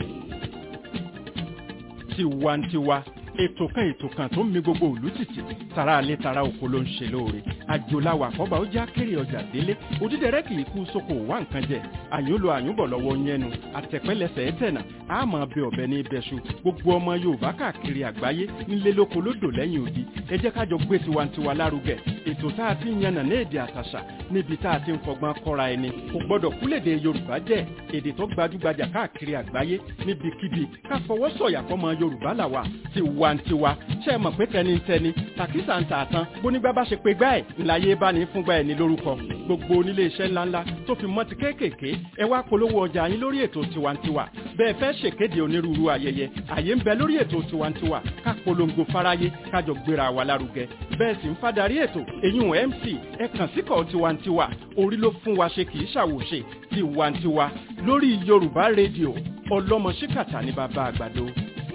tiwantiwa ètò kan ètò kan tó ń mi gbogbo òlú tìtì tara alẹ́ tara oko ló ń ṣe lóore àjòláwà àkọ́bà ó já kéré ọjà délé òdídẹrẹ́ kì í kú sóko wá nǹkan jẹ àyúnlò àyúnbọ̀ lọ́wọ́ yẹnu àtẹ̀pẹ́lẹsẹ̀ ẹ̀tẹ̀nà àmọ́ bẹ ọ̀bẹ ní ibẹ̀ṣu gbogbo ọmọ yorùbá káàkiri àgbáyé nílé lóko lódò lẹ́yìn odi ẹ jẹ́ kájọ gbé tiwantiwa lárugẹ ètò tá a ti ń yànnà ní èdè àtàṣà níbi tá a ti ń fọgbọ́n kọ́ra ẹni kò gbọ́dọ̀ kúlèdè yorùbá jẹ́ èdè tó gbajúgbajà káàkiri àgbáyé níbikíbi ká fọwọ́ sọ̀yà fọmọ yorùbá làwà tiwantiwa ṣe é mọ̀ pé tẹnitẹni tàkísà ń tààtàn bónígbà bá ṣe pé gbá ẹ̀ ńláyé bá ní fúngbà ẹ̀ ní lórúkọ gbogbo onílé iṣẹ́ ńláńlá tó fi mọ́ ti kéékèèké ẹ wá polówó ọjà yín lórí ètò tiwantiwa bẹ́ẹ̀ fẹ́ ṣèkéde onírúurú ayẹyẹ àyè ń bẹ lórí ètò tiwantiwa ká polongo fáráyé kájọ gbéra wa lárugẹ bẹ́ẹ̀ sì ń fadarí ètò eyín mc ẹ kàn síkọ̀ tiwantiwa orí ló fún wa ṣe kì í ṣàwòṣe tiwantiwa lórí yorùbá rédíò ọlọ́mọ ṣíkàtà ní bàbá àgbàdo.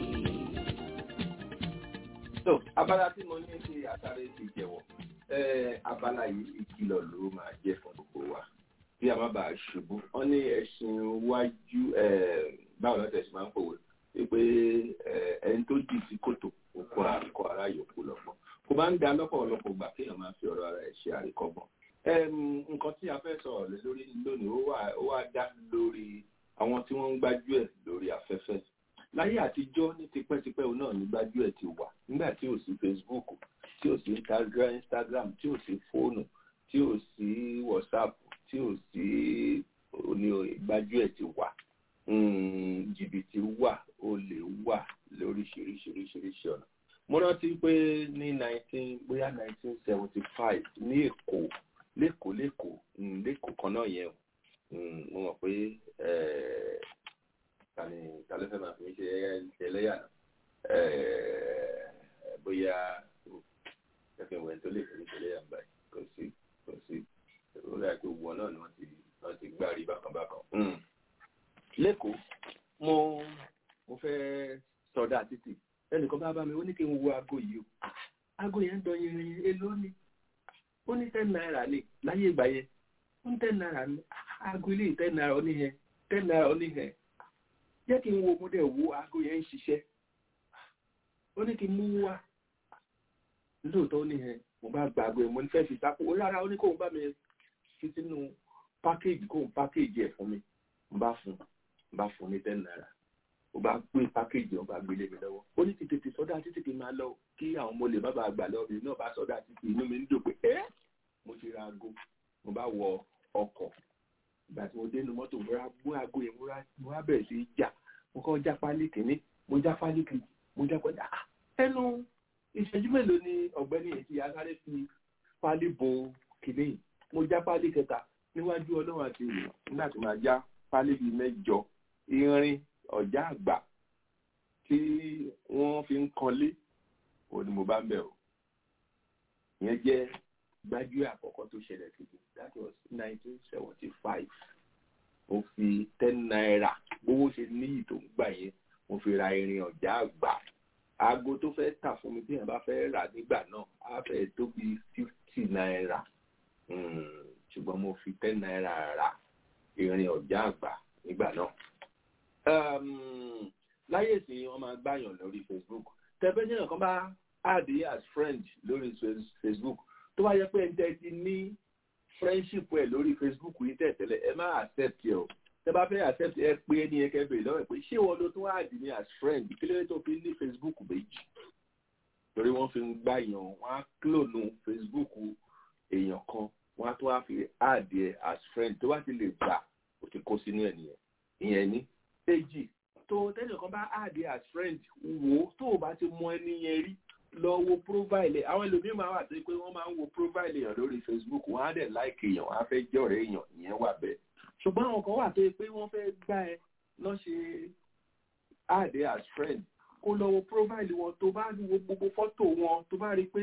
so abala tí mo ní kí àtàrẹ ti jẹ̀wọ́ abala yìí ìkìlọ̀ ló máa jẹ́ fún gbogbo wa bí a má bàa ṣubú wọ́n ní ẹṣin wájú báwo lọ́tẹ̀ ṣe máa ń pòwe pé ẹni tó jì sí kòtò òkú àkọ ara yòókù lọ́gbọ́n kò bá ń da lọ́pọ̀lọpọ̀ gbà kéèyàn máa fi ọ̀rọ̀ ara ẹ̀ ṣe àríkọ́gbọ́n nǹkan tí a fẹ́ sọ̀rọ̀ lé lórí lónìí ó wá dá lórí àwọn tí wọ́n ń gbájú ẹ̀ lórí afẹ́fẹ́ láyé àtijọ́ ní tipẹ́tipẹ́ òun náà ní gbájú ẹ̀ ti wà nígbà tí ò sí Facebook tí ò sí Instagram tí ò sí fóònù tí ò sí WhatsApp tí ò sí oní gbájú ẹ̀ ti wà jìbìtì wà olè wà lóríṣiríṣiríṣiríṣi ọ̀nà mo rántí pé ní nineteen bóyá nineteen seventy five ní Èkó lẹ́kọ̀ọ́ lẹ́kọ̀ọ́ lẹ́kọ̀ọ́ kan náà yẹn mo mọ̀ pé tani tani fẹ́ máa fi mí ṣe ẹlẹ́yà náà bóyá ẹ̀fẹ̀ wẹ̀ tó lè fi mí ṣe ẹlẹ́yà báyìí kò sí kò sí ó rà pé wọn náà ni wọ́n ti wọ́n ti gbá rí bákan bákan. lẹ́kọ̀ọ́ mo mo fẹ́ sọdá títì ẹnìkan bá bá mi ó ní kí n wo aago yìí o aago yẹn ń dán yẹn èlò ni ó ní ten naira ní láyé ìgbà yẹn ó ní ten naira ní aago ilé ten naira ó ní yẹn ten naira ó ní yẹn jẹ́ kí n wo mo dẹ̀ wo aago yẹn ń ṣiṣẹ́ ó ní kí n mú wá lóòótọ́ ó ní yẹn mo bá gba aago yẹn mo ní fẹ́ fi sápò ó rárá ó ní kóun bá mi fi sínú pákéjì kóun pákéjì ẹ̀ fún mi mo bá fún mo bá fún ní ten naira ó bá gbé pákéjì ó bá gbélé mi lọ́wọ́ ó ní ti tètè sọ́dá títí kí n máa lọ kí àwọn ọmọ olè má bàa gbà lọ́wọ́ mi náà bá sọ́dá títí inú mi ń dùn pé ẹ́ mo ti ra aago mo bá wọ ọkọ̀ ìgbà tí mo dé inú mọ́tò mo ra mú aago yẹn mo wá bẹ̀rẹ̀ sí í jà mo kọ́ já pálí kìíní mo já pálí kejì mo já pálí ah ẹnu ìṣẹ́jú mélòó ni ọ̀gbẹ́ni yẹn ti asáré fi pálí bo kìíní mo já pálí kẹta níwájú ọlọ́run àti ìlú nígbà tí mo já pálí bíi mẹ́jọ irin ọ̀já àgbà tí wọ́n fi ń kanlé òun ni mo bá ń bẹ̀ o ìyẹn jẹ́ gbájúẹ̀ àkọ́kọ́ tó ṣẹlẹ̀ sí mi that was nineteen seventy five mo fi ten naira gbówó ṣe níyì tó ń gbà yẹn mo fi ra irin ọ̀já àgbà aago tó fẹ́ tà fún mi tí èèyàn bá fẹ́ rà nígbà náà á fẹ́ tó bí fifty naira ṣùgbọ́n mo fi ten naira ra irin ọ̀já àgbà nígbà náà láyé ìsìn wọn máa gbàyàn lórí facebook tẹfẹsán kan bá add as friend lórí facebook tó bá yẹ pé ẹni tẹ́ ti ní friendship ẹ lórí facebook yìí tẹ̀tẹ̀lẹ̀ ẹ má accept ẹ o tẹ bá fẹ́ accept ẹ pé ẹni yẹn kẹfẹ́ lọ́wọ́ ẹ pé ṣé wọn ló tún wá dì ní as friend kí ló dé tó fi ní facebook méjì torí wọ́n fi ń gbá èèyàn wọ́n á clone facebook èèyàn kan wọ́n á tún wá fi add ẹ as friend tó bá ti lè gbà ó ti kó sínú ẹ nìyẹn ìyẹn ní èjì tó tẹ́nìkan bá add ẹ as friend wò ó tó o bá ti mọ ẹni yẹn rí lọ wo profile àwọn ẹlòmíín máa wà tó pé wọ́n máa ń wo profile èèyàn lórí facebook wọ́n á dẹ̀ like èèyàn wọ́n á fẹ́ jẹ́ ọ̀rẹ́ èèyàn ìyẹn wà bẹ́ẹ̀ ṣùgbọ́n àwọn kan wà tó pé wọ́n fẹ́ gbá ẹ lọ́ ṣe add ẹ as friend kó lọ wo profile wọn tó bá wo gbogbo fọ́tò wọn tó bá rí pé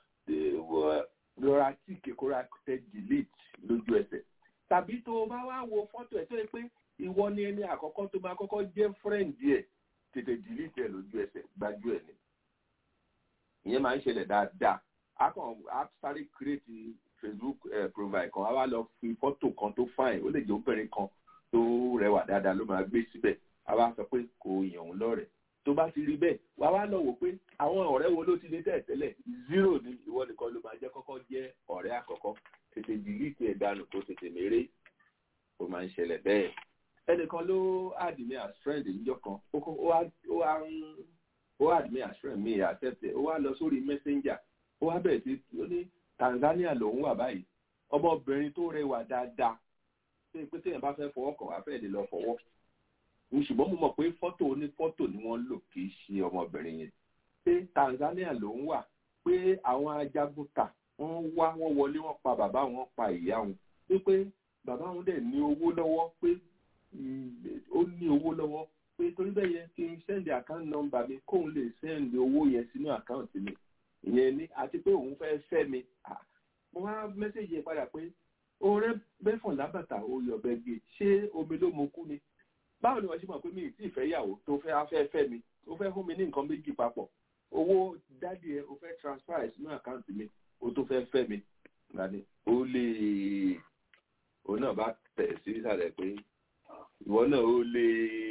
rọra tí kékeré tẹ delete lójú ẹsẹ̀ tàbí tó o bá wá wo fọ́tò ẹ̀ tó yẹ pé ìwọ ni ẹni àkọ́kọ́ tó máa kọ́kọ́ jẹ́ friend ẹ̀ tètè delete ẹ̀ lójú ẹsẹ̀ gbájú ẹ̀ ni ìyẹn máa ń ṣẹlẹ̀ dáadáa a kàn á sáré create facebook eh, profile kan a wá lọ fi fọ́tò kan tó fine ó lè jẹ́ obìnrin kan tó rẹwà dáadáa ló máa gbé síbẹ̀ a wá sọ pé kò yàn òun lọ́rẹ̀ẹ́ tó bá ti rí bẹ́ẹ̀ wá wá lọ wò pé àwọn ọ̀rẹ́ wo ló ti ní tẹ̀tẹ́lẹ̀ zero ni ìwọ nìkan ló máa jẹ́ kọ́kọ́ jẹ́ ọ̀rẹ́ àkọ́kọ́ tètè delete ẹ̀ dànù kó tètè méré ó máa ń ṣẹlẹ̀ bẹ́ẹ̀ ẹnìkan ló add me as friend níjọ́ kan ó wá ń ó add me as friend mi accept ẹ̀ ó wá lọ sórí messenger ó wá bẹ̀rẹ̀ sí ó ní Tanzania lòún wà báyìí ọmọbìnrin tó rẹwà dáadáa ṣé pé téèyàn bá fẹ́ fọwọ́ kàn wá fẹ́ẹ́ lè lọ fọwọ́ ṣùgbọ́n mo mọ̀ pé fọ́tò oní fọ́tò ni wọ́n lò kì í ṣe ọmọbìnrin yẹn pé Tanzania ló ń wà pé àwọn ajagunta wọ́n wá wọ́n wọlé wọ́n pa bàbá wọn pa ìyá wọn wípé bàbá wọn dẹ̀ ní owó lọ́wọ́ pé ó ní owó lọ́wọ́ pé torí bẹ́ẹ̀ yẹn kí n sẹ́ndì account number mi kóun lè sẹ́ndì owó yẹn sínú account mi ìyẹn ní àti pé òun fẹ́ fẹ́ mi mo wá mẹ́sẹ̀jì yẹn padà pé ọ̀rẹ́ bẹ́fọ̀n lábàtà oyọ̀bẹ gbé ṣé omi ló mo kú ni báwo ni wọ́n ṣe mọ̀ pé mi ì tí ì fẹ́ yàwó tó fẹ́ afẹ́ fẹ́ mi ó fẹ́ fún mi ní nǹkan méjì papọ̀ owó dádì ẹ ó fẹ́ transfer ẹ̀ sínú àkáǹtì mi ó tó fẹ́ fẹ́ mi gbani ó lè òun náà bá tẹ̀ sí ìsàlẹ̀ pé ìwọ náà ó lè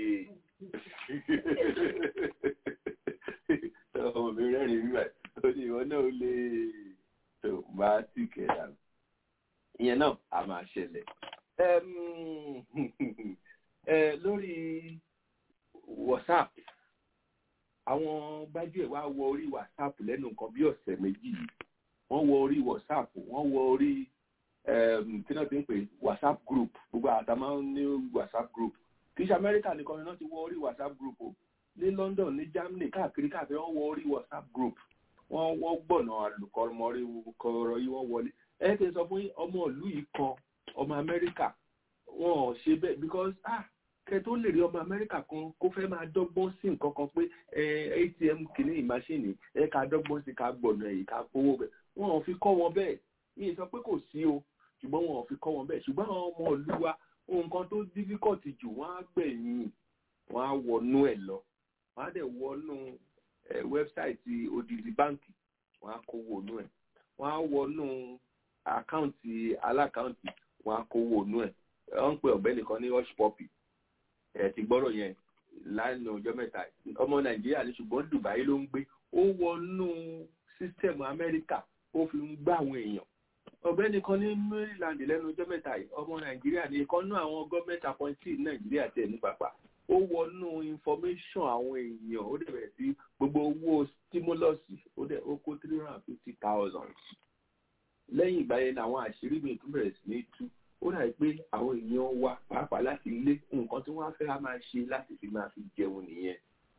ọmọ mi rẹ́rìn nígbà ó ní ìwọ náà ó lè tó bá tì kẹ̀dà ìyẹn náà a máa ṣẹlẹ̀ lórí whatsapp àwọn gbájúẹ̀ wá wọ orí whatsapp lẹ́nu nǹkan bí ọ̀sẹ̀ méjì yìí wọ́n wọ orí whatsapp wọ́n wọ orí tí náà ti ń pè whatsapp group gbogbo àtàmà ní whatsapp group kì í ṣe amẹ́ríkà nìkan ni wọ́n ti wọ orí whatsapp group o ní london ní germany káàkiri káàkiri wọ́n wọ orí whatsapp group wọ́n wọ́n gbọ̀nà àlùkọ́mọrí kọ̀ọ̀rọ̀ yìí wọ́n wọlé ẹ ti sọ fún ọmọ ìlú yìí kan ọmọ amẹ́ríkà wọn ò ṣe bẹ́ẹ̀ because ah kẹ tó lè rí ọmọ amẹ́ríkà kan kó fẹ́ máa dọ́gbọ́n sí nǹkan kan pé atm kìíní ìmáṣíìnì ẹ ká dọ́gbọ́n sí ká gbọ̀nà èyí ká gbowó bẹ́ẹ̀ wọn ò fi kọ́ wọn bẹ́ẹ̀ mi sọ pé kò sí o ṣùgbọ́n wọn ò fi kọ́ wọn bẹ́ẹ̀ ṣùgbọ́n àwọn ọmọ ìlú wa nǹkan tó difficult jù wọ́n á gbẹ̀yìn wọ́n á wọnú ẹ̀ lọ wọ́n á dẹ̀ wọnú wẹ́bsáìtì odidi báǹkì wọ́n á kó wọnú ẹ̀ wọ́n á wọnú àkáǹtì alákáǹtì wọ́n á kó wọnú ẹ̀ wọ́n ń pe ọ̀gbẹ́ni kan ní hush puppy ẹ̀ ti gbọ́rọ̀ yẹn lánàá ọjọ́ mẹ́ta ọmọ nàìjíríà ní ṣùgbọ́n dubai ló ń gbé ó wọnú sísítẹ̀mù amẹ́ríkà ó fi ń gbá àwọn èèyàn ọ̀gbẹ́ni kan ní maryland lẹ́nu ọjọ́ mẹ́ta yìí ọmọ nàìjíríà ní ìkan náà àwọn gọ́ọ̀mẹ̀ntì appointee nàìjíríà tẹ̀ ní pàpà ó wọnú information àwọn èèyàn ó dẹ̀ bẹ̀rẹ̀ sí gbogbo owó stimulus ó dẹ̀ ó kó three hundred and fifty thousand lẹ́yìn ìgbà yẹn làwọn àṣírí mi tún bẹ̀rẹ̀ sí ní tú ó dàbí pé àwọn èèyàn wa pàápàá láti ilé nǹkan tí wọ́n á fẹ́ máa ṣe láti fi máa fi jẹun nìyẹn.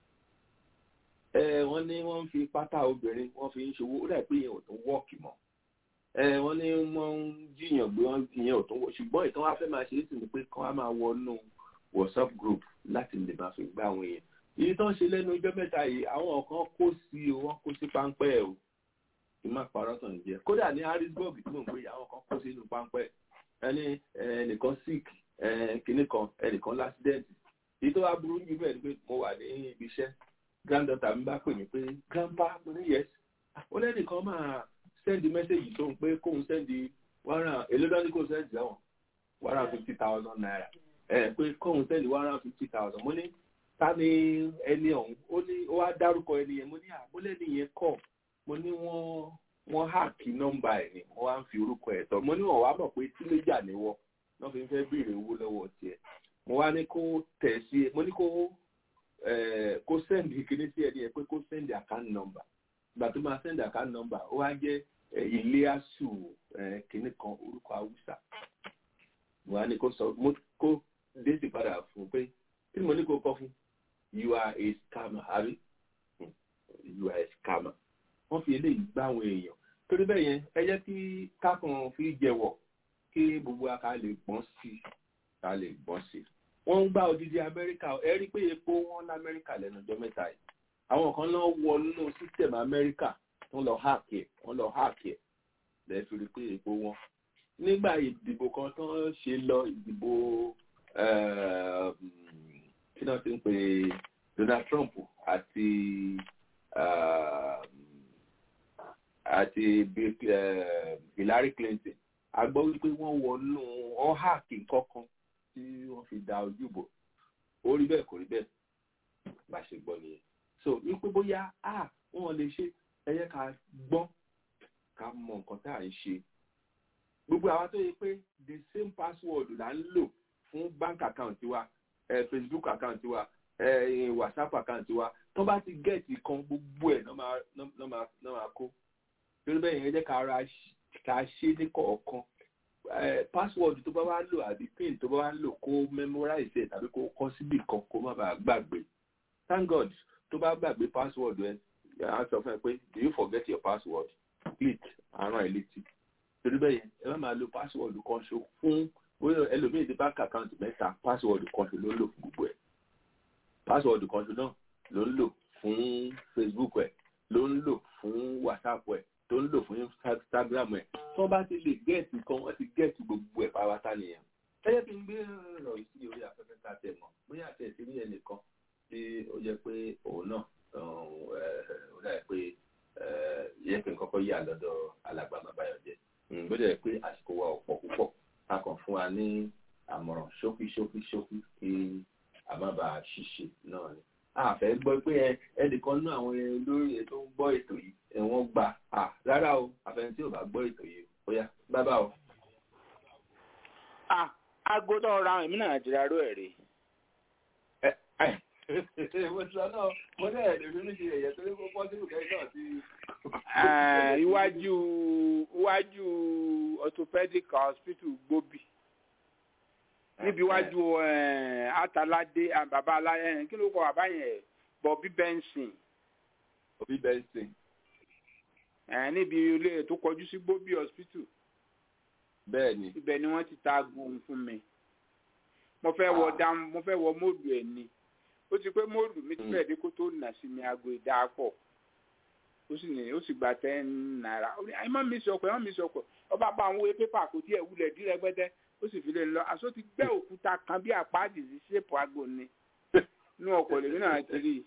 ẹ wọ́n ní wọ́n ń fi pátá obìnrin wọ́n fi ń ṣòwò ó dàbí pé ìyẹn ò tún wọ́ọ̀kì mọ́. ẹ wọ́n ní wọ́n ń jiyàn gbé wọ́n ìyẹn ò tún wọ́ ṣùgbọ́n ìtàn wá fẹ́ máa ṣe é sì ni pé kán á máa wọnú whatsapp group láti lè máa fi gbá àwọn èèyàn. èyí tó ń ṣe lẹ́nu ọjọ́ mẹ́ta yìí àwọn kan kó sí o wọ́n kó sí páńpẹ́ o kì í má parọ́ tàn jẹ́ kódà ní harrisburg tí mò ń gbé àwọn kan kó sínú páńpẹ́ ẹni ẹnìkan sick kìnnì kan ẹnìkan lásìdẹ́ǹtì èyí tó wá burú jù bẹ́ẹ̀ ni pé mo wà ní ibi iṣẹ́ granddaughter mi bá pè mí pé grandpa mo ní yes ó lẹ́nìkan máa sẹ́ndì mẹ́sẹ̀gì tó ń pé kóun sẹ́ndì wàrà èló dání kó sẹ́ndì sẹ́wọ̀n wàrà fifty thousand naira ẹ pé kóun sẹ́ndì wàrà fifty thousand mo ní ta ni ẹni ọ̀hún ó ní ó wá dárúkọ ẹni yẹn mo ní àbólẹ́ni yẹn kọ̀ mo ní wọ́n wọ́n háàkì nọ́mbà ẹ̀ ni wọ́n wá ń fi orúkọ ẹ̀ tọ́ mo ní wọ́n wá mọ̀ pé tíléjà ni wọ́n wọ́n fi ń fẹ́ béèrè owó lọ́wọ́ tiẹ̀ mo wá ní kó tẹ̀ sí mo ní kó kó sẹ́ndì kíní sí ẹni ẹ pé kó sẹ́ndì account number ìgbà tó máa sẹ́ndì account number ó wá jẹ́ ilé àṣù kíní kan orúkọ haúsá mo wá ní kó sọ mo kó déètì padà fún pé kí ni mo ní kó kọ́ fún you are a scammer àbí you are a scammer wọ́n fi eléyìí gbá àwọn èèyàn torí bẹ́ẹ̀ yẹn ẹ jẹ́ kí kákan fi jẹ̀wọ̀ kí gbogbo aka lè gbọ́n sí ká lè gbọ́n sí wọ́n ń gbá odidi amẹ́ríkà ẹ rí pé epo wọn lamẹ́ríkà lẹ́nu ọjọ́ mẹ́ta yìí àwọn kan náà wọ nínú system amẹ́ríkà wọ́n lọ háàkì ẹ̀ wọ́n lọ háàkì ẹ̀ lẹ́ẹ̀ fi rí pé epo wọn nígbà ìdìbò kan tó ń ṣe lọ ìdìbò kí náà ti ń pè Donald Trump àti àti Hillary Clinton a gbọ́ wípé wọ́n wọnú ọ́hàkì kankan tí wọ́n fi da ojú bò ó rí bẹ́ẹ̀ kò rí bẹ́ẹ̀ bá ṣe gbọ́ nìyẹn so wípé bóyá a wọ́n lè ṣe ẹ yẹ ká gbọ́ ká mọ nǹkan tá à ń ṣe gbogbo àwọn tó yẹ pé the same password là ń lò fún bank account wa eh, Facebook account wa eh, WhatsApp account wa tó bá ti gẹ̀ẹ́tì kan gbogbo ẹ̀ náà máa kó lórí bẹ́ẹ̀ yẹn jẹ́ ká ra ká ṣe ní kọ̀ọ̀kan password tó bá wá lò àbí pin tó bá wá lò kó memorize ẹ̀ tàbí kó kọ́ síbì kan kó má bàa gbàgbé thank God tó bá gbàgbé password ẹ̀ yàrá sọ fún ẹ pé do you forget your password click àrùn ẹ̀ létí torí bẹ́ẹ̀ yẹn ẹ má máa lo password kan ṣo fún bóyá ẹlòmíì ní bank account mẹ́ta password kan ṣo ló ń lò fún gbogbo ẹ̀ password kan ṣo náà ló ń lò fún Facebook ẹ̀ ló ń lò fún WhatsApp ẹ̀ tó ń lò fún Instagram ẹ̀ tí wọ́n bá ti lè gẹ́ẹ̀tì kan wọ́n ti gẹ́ẹ̀tì gbogbo ẹ̀ pàápàá nìyẹn ẹ jẹ́ kí n gbé ọ̀rọ̀ yìí sí orí afẹ́fẹ́ ká tẹ̀ mọ́ bóyá àti ẹ̀sìn ní ẹnìkan tí ó jẹ́ pé òun náà ó dà pé yẹ kí n kọ́kọ́ yà lọ́dọ̀ alàgbà Mábáyọ̀jẹ́ bó jẹ́ pé àsìkò wa ọ̀pọ̀ púpọ̀ a kàn fún wa ní àmọ̀ràn ṣókí ṣókí ṣókí kí a má bàa ṣìṣe náà ni àfẹ́ gbọ́ pé ẹnìkan náà àwọn olórí tó ń gbọ́ ètò yìí ẹ̀wọ̀n gbà á rárá o àfẹ́ni tí ò bá gbọ́ ètò yìí ó yá bábà o. aago tó ra èmi náà ti rárú ẹ̀ rí. mo sọ náà mo ní ẹ̀ẹ́dẹ̀ ló ní ṣe ẹ̀yẹ tó ní kó pọ́sibù kẹ́kẹ́ náà sí. iwájú iwájú orthopedic hospital gbóbi níbi iwájú atalade bàbá aláyẹ kí ló kọ bàbá yẹn Bobby Benson. Bobby Benson. níbi ilé tó kọjú sí gbóbi hospital. bẹ́ẹ̀ni. ibẹ̀ ni wọ́n ti ta aago fún mi mo fẹ́ wọ dam mo fẹ́ wọ móòlù ẹ̀ ni ó ti pé móòlù mi ti fẹ́ dé kó tó nà sí mi aago ìdáàpọ̀ ó sì ní ó sì gba ten naira ẹ má mi sọkọ ẹ má mi sọkọ ọba bá àwọn pépà kò tí ẹ wulẹ̀ dí rẹpẹtẹ ó sì fi lè lọ aṣọ ti gbẹ́ òkúta kan bí àpáàdì sí ṣépù aago ni inú ọkọ̀ lèmi náà ti rí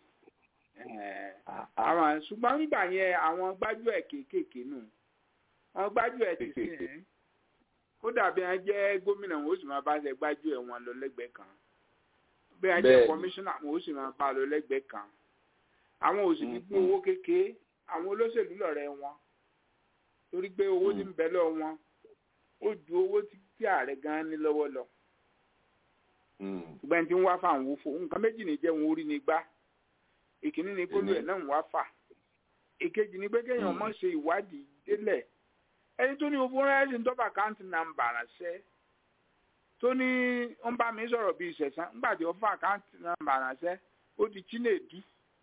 àwọn ṣùgbọ́n nígbà yẹn àwọn gbájúẹ̀ kéékèèké nù àwọn gbájúẹ̀ ti sìn ó dàbí wọn jẹ́ gómìnà wọn ó sì máa bá ṣe gbájúẹ̀ wọn lọ lẹ́gbẹ̀ẹ́ kan bí wọn jẹ́ kọmíṣánná wọn ó sì máa bá lọ lẹ́gbẹ̀ẹ́ kan àwọn ò sì ní gbé owó kékeré àwọn olóṣèlú lọ́rẹ́ wọn torí pé owó tí ń bẹ lọ wọn ó ju owó tí ààrẹ gan ní lọ́wọ́ lọ ṣùgbọ́n tí ń wá fà ń wò fò nǹkan méjì ní jẹ́ wọn orí ni gbá ìkíní ni kólú ẹ̀ náà ń wá fà ìkejì ni pé kéèyàn mọ̀ ṣe ìwádìí délẹ̀ ẹni tó ní owó rẹ́ẹ̀sì ń tọ́ba àkáǹtì nàmbà ránṣẹ́ tó ní ń bá mi sọ̀rọ̀ bíi ìṣẹ̀sán nígbà tí ó fà àkáǹtì nàmbà ránṣẹ́ ó di Chinedu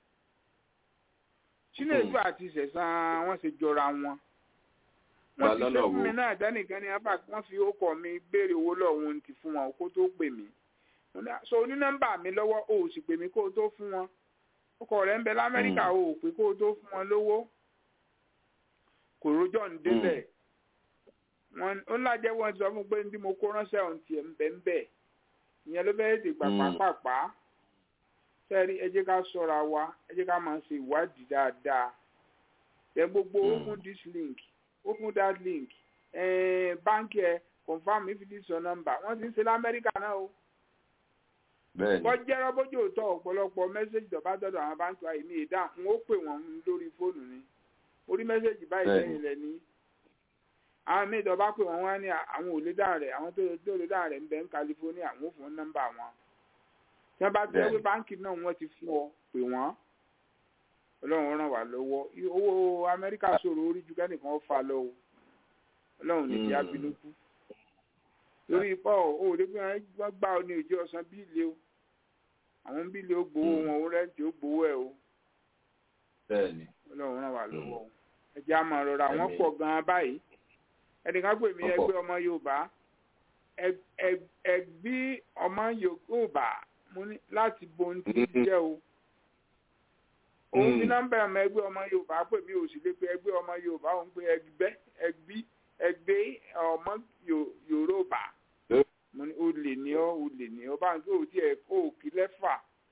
Chinedu àti ìṣẹ̀sán wọ́n ṣe jọra wọn wọ́n ti ṣe fún mi náà dánìkan ní abá wọ́n fi ókọ̀ mi béèrè owó lọ́wọ́ ti fún wọn kó tó pè mí so oní nọ́mbà mi lọ́wọ́ o ò sì pè mí kó o tó fún wọn ọkọ rẹ̀ ń bẹ lamẹ́ríkà o ò pé kó o tó fún wọn lówó kò rójọ́ ń délẹ̀ wọn ó lájẹ́ wọn sọ fún pé bí mo kó ránṣẹ́ ohun tiẹ̀ ń bẹ ń bẹ ìyẹn ló bẹ́ẹ̀ ti gbà pàápàá sẹ́ẹ̀rí ẹ jẹ́ ká ṣọ́ra wa ẹ jẹ́ ká máa ṣe ìwádìí dáadáa ẹ gbogbo open this link open that link báńkì ẹ confam if it is your number wọ́n ti ń ṣe lamẹ́ríkà náà o wọ́n jẹ́ rọ́bójú òótọ́ ọ̀pọ̀lọpọ̀ mẹ́sẹ̀gì tó bá dọ́dọ̀ àwọn báńkì wa èmi ìdá n ó pè wọ́n lórí fóònù ni orí mẹ́sẹ̀gì báyìí lẹ́yìn rẹ̀ ní àwọn míì tó bá pè wọ́n wá ní àwọn ò lè dáhùn rẹ̀ àwọn tó lè dáhùn rẹ̀ ń bẹ ní California àwọn ò fún nọ́mbà wọn tí wọ́n bá tẹ́ pé báńkì náà wọ́n ti fún ọ pè wọ́n ọlọ́run ràn wá lọ́wọ́ owó Amẹ́ríkà ṣòro orí ju kẹ́nìkan fà lọ o ọlọ́run ní ìyá bínú kú lórí ipò òde pé wọ́n gbà ọ ní òjò ọ̀sán bíìlì o àwọn bíìlì ó gbowó wọn ó rẹ́ǹtì ó gbowó ẹ̀ o ọlọ́run ràn wá lọ́wọ́ o ẹ̀jẹ̀ àmọ̀ rọra wọ́n pọ̀ gan-an báyìí ẹnìkan pè mí ẹgbẹ́ ọmọ Yorùbá ẹgbí ọmọ Yorùbá láti bohun tí jẹ́ o òun ní nọ́mbà ọmọ ẹgbẹ́ ọmọ Yorùbá pè mí ò sì lè pe ẹgbẹ́ ọmọ Yorùbá òun pé ẹgbẹ́ ẹgbí ẹgbẹ́ ọmọ Yorùbá mo ní o lè ní ọ o lè ní ọ bá ń gbé òtí ẹ kó òkì lẹ́fà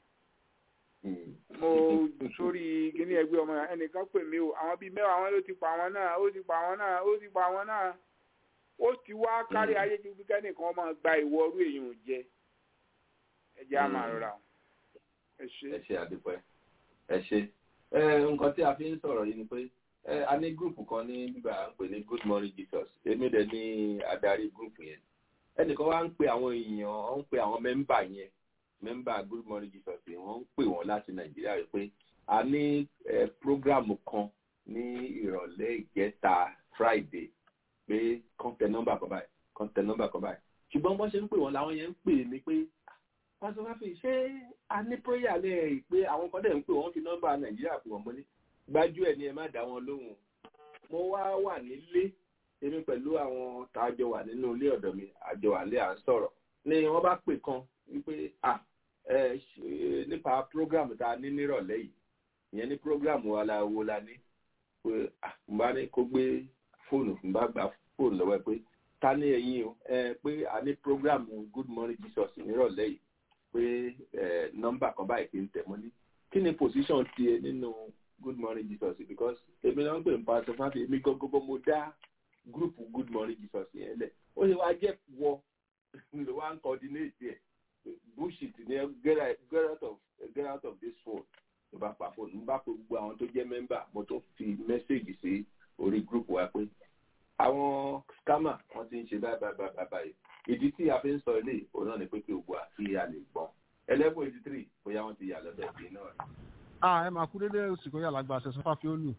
mo sórí kíní ẹgbẹ́ ọmọ ẹnìkan pè mí o àwọn bíi mẹ́wàá wọn ló ti pa àwọn náà ó ti pa àwọn náà ó ti pa àwọn náà ó ti wá kárí ayé ju bí kẹ́nìkan máa gba ìwọ ọrú èèyàn jẹ ẹ jẹ́ àmà rọra ẹ ṣe. ẹ ṣe àdúpẹ́ ẹ ṣe nǹkan tí a fi ń sọ̀rọ̀ yìí ni pé a ní gúrùpù kan ní bíbá à ń pè ní good morning jesus èmi dẹ̀ ní adarí gúrùpù yẹn ẹnìkan wá ń pe àwọn èèyàn ó ń pe àwọn mẹ́mbà yẹn mẹ́mbà good morning jesus yẹn wọ́n ń pè wọ́n láti nàìjíríà rẹ̀ pé a ní prógrámù kan ní ìrọ̀lẹ́ ìjẹta friday pé kọ́ńtẹ̀ nọ́mbà kan báyìí kọ́ńtẹ̀ nọ́mbà kan báyìí ṣùgbọ́n bọ́n ṣe ń pè wọ́n làwọn yẹn ń pè mí pé pásítọ̀ káfí ṣé a ní prayer lẹ́yìn pé àwọn kan dẹ̀ ń pè wọ́n fi nọ́mbà nàìjíríà fún wọn mo ní gbájú ẹ̀ ní ẹ má dá wọn lóhùn mo wá wà nílé èmi pẹ̀lú àwọn tá a jọ wà nínú ilé ọ̀dọ̀ mi àjọ wà lé à ń sọ̀rọ̀ ni wọ́n bá pè kan wípé à ẹ nípa program tá a ní nírọ̀lẹ́ yìí ìyẹn ní program wa la wo la ní pé à mo bá ní kó gbé fóònù fún bá gba fóònù lọ́wọ́ ẹ pé ta ní ẹ̀yin o ẹ pé a ní program good morning jesus nírọ̀lẹ́ yìí pé ẹ nọ́mbà kan báyìí kì í tẹ̀ mọ́ ní kí ni position tiẹ̀ nínú good morning jesus because èmi náà ń pè ní pásítọ̀ fáfi èmi gbogbo mo dá group good morning jesus yẹn lẹ̀ ó ṣe wá jẹ́ wọ ló wá ń coordinate ẹ̀ bullshit ni get out, get out of get out of this phone ló bá pa fóònù mo bá pe gbogbo àwọn tó jẹ́ mẹ́mbà mo tó fi mẹ́sẹ̀gì sí orí group wa pé àwọn scammer wọ́n ti ń ṣe báyìí báyìí báyìí báyìí ìdí tí a fi ń sọ ilé òun náà ni pé kí gbogbo àfi a lè gbọ́n eleven eighty three bóyá wọ́n ti yà lọ́dọ̀ sí náà rẹ̀. a ẹ máa kú dédé òsìkò yàrá gba àṣẹ sọfà fi ó lù.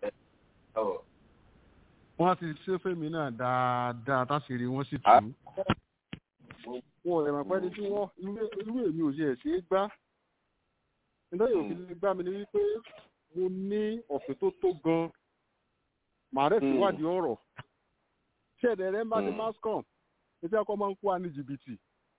wọ́n ti ṣe fèmí náà dáadáa táṣìírí wọ́n sì tù ú. wọn ò lè mọ̀ pé ní tí wọ́n irú èmi ò ṣe ẹ̀ ṣe é gbá. nítorí òfin lè gbá mi ni wípé mo ní ọ̀fẹ́ tó tó gan-an màá rẹ̀ síwádìí ọ̀rọ̀ ṣé ẹ̀dẹ̀ rẹ̀ ń bá ti mascom etí ọkọ̀ máa ń kó wa ní jìbìtì.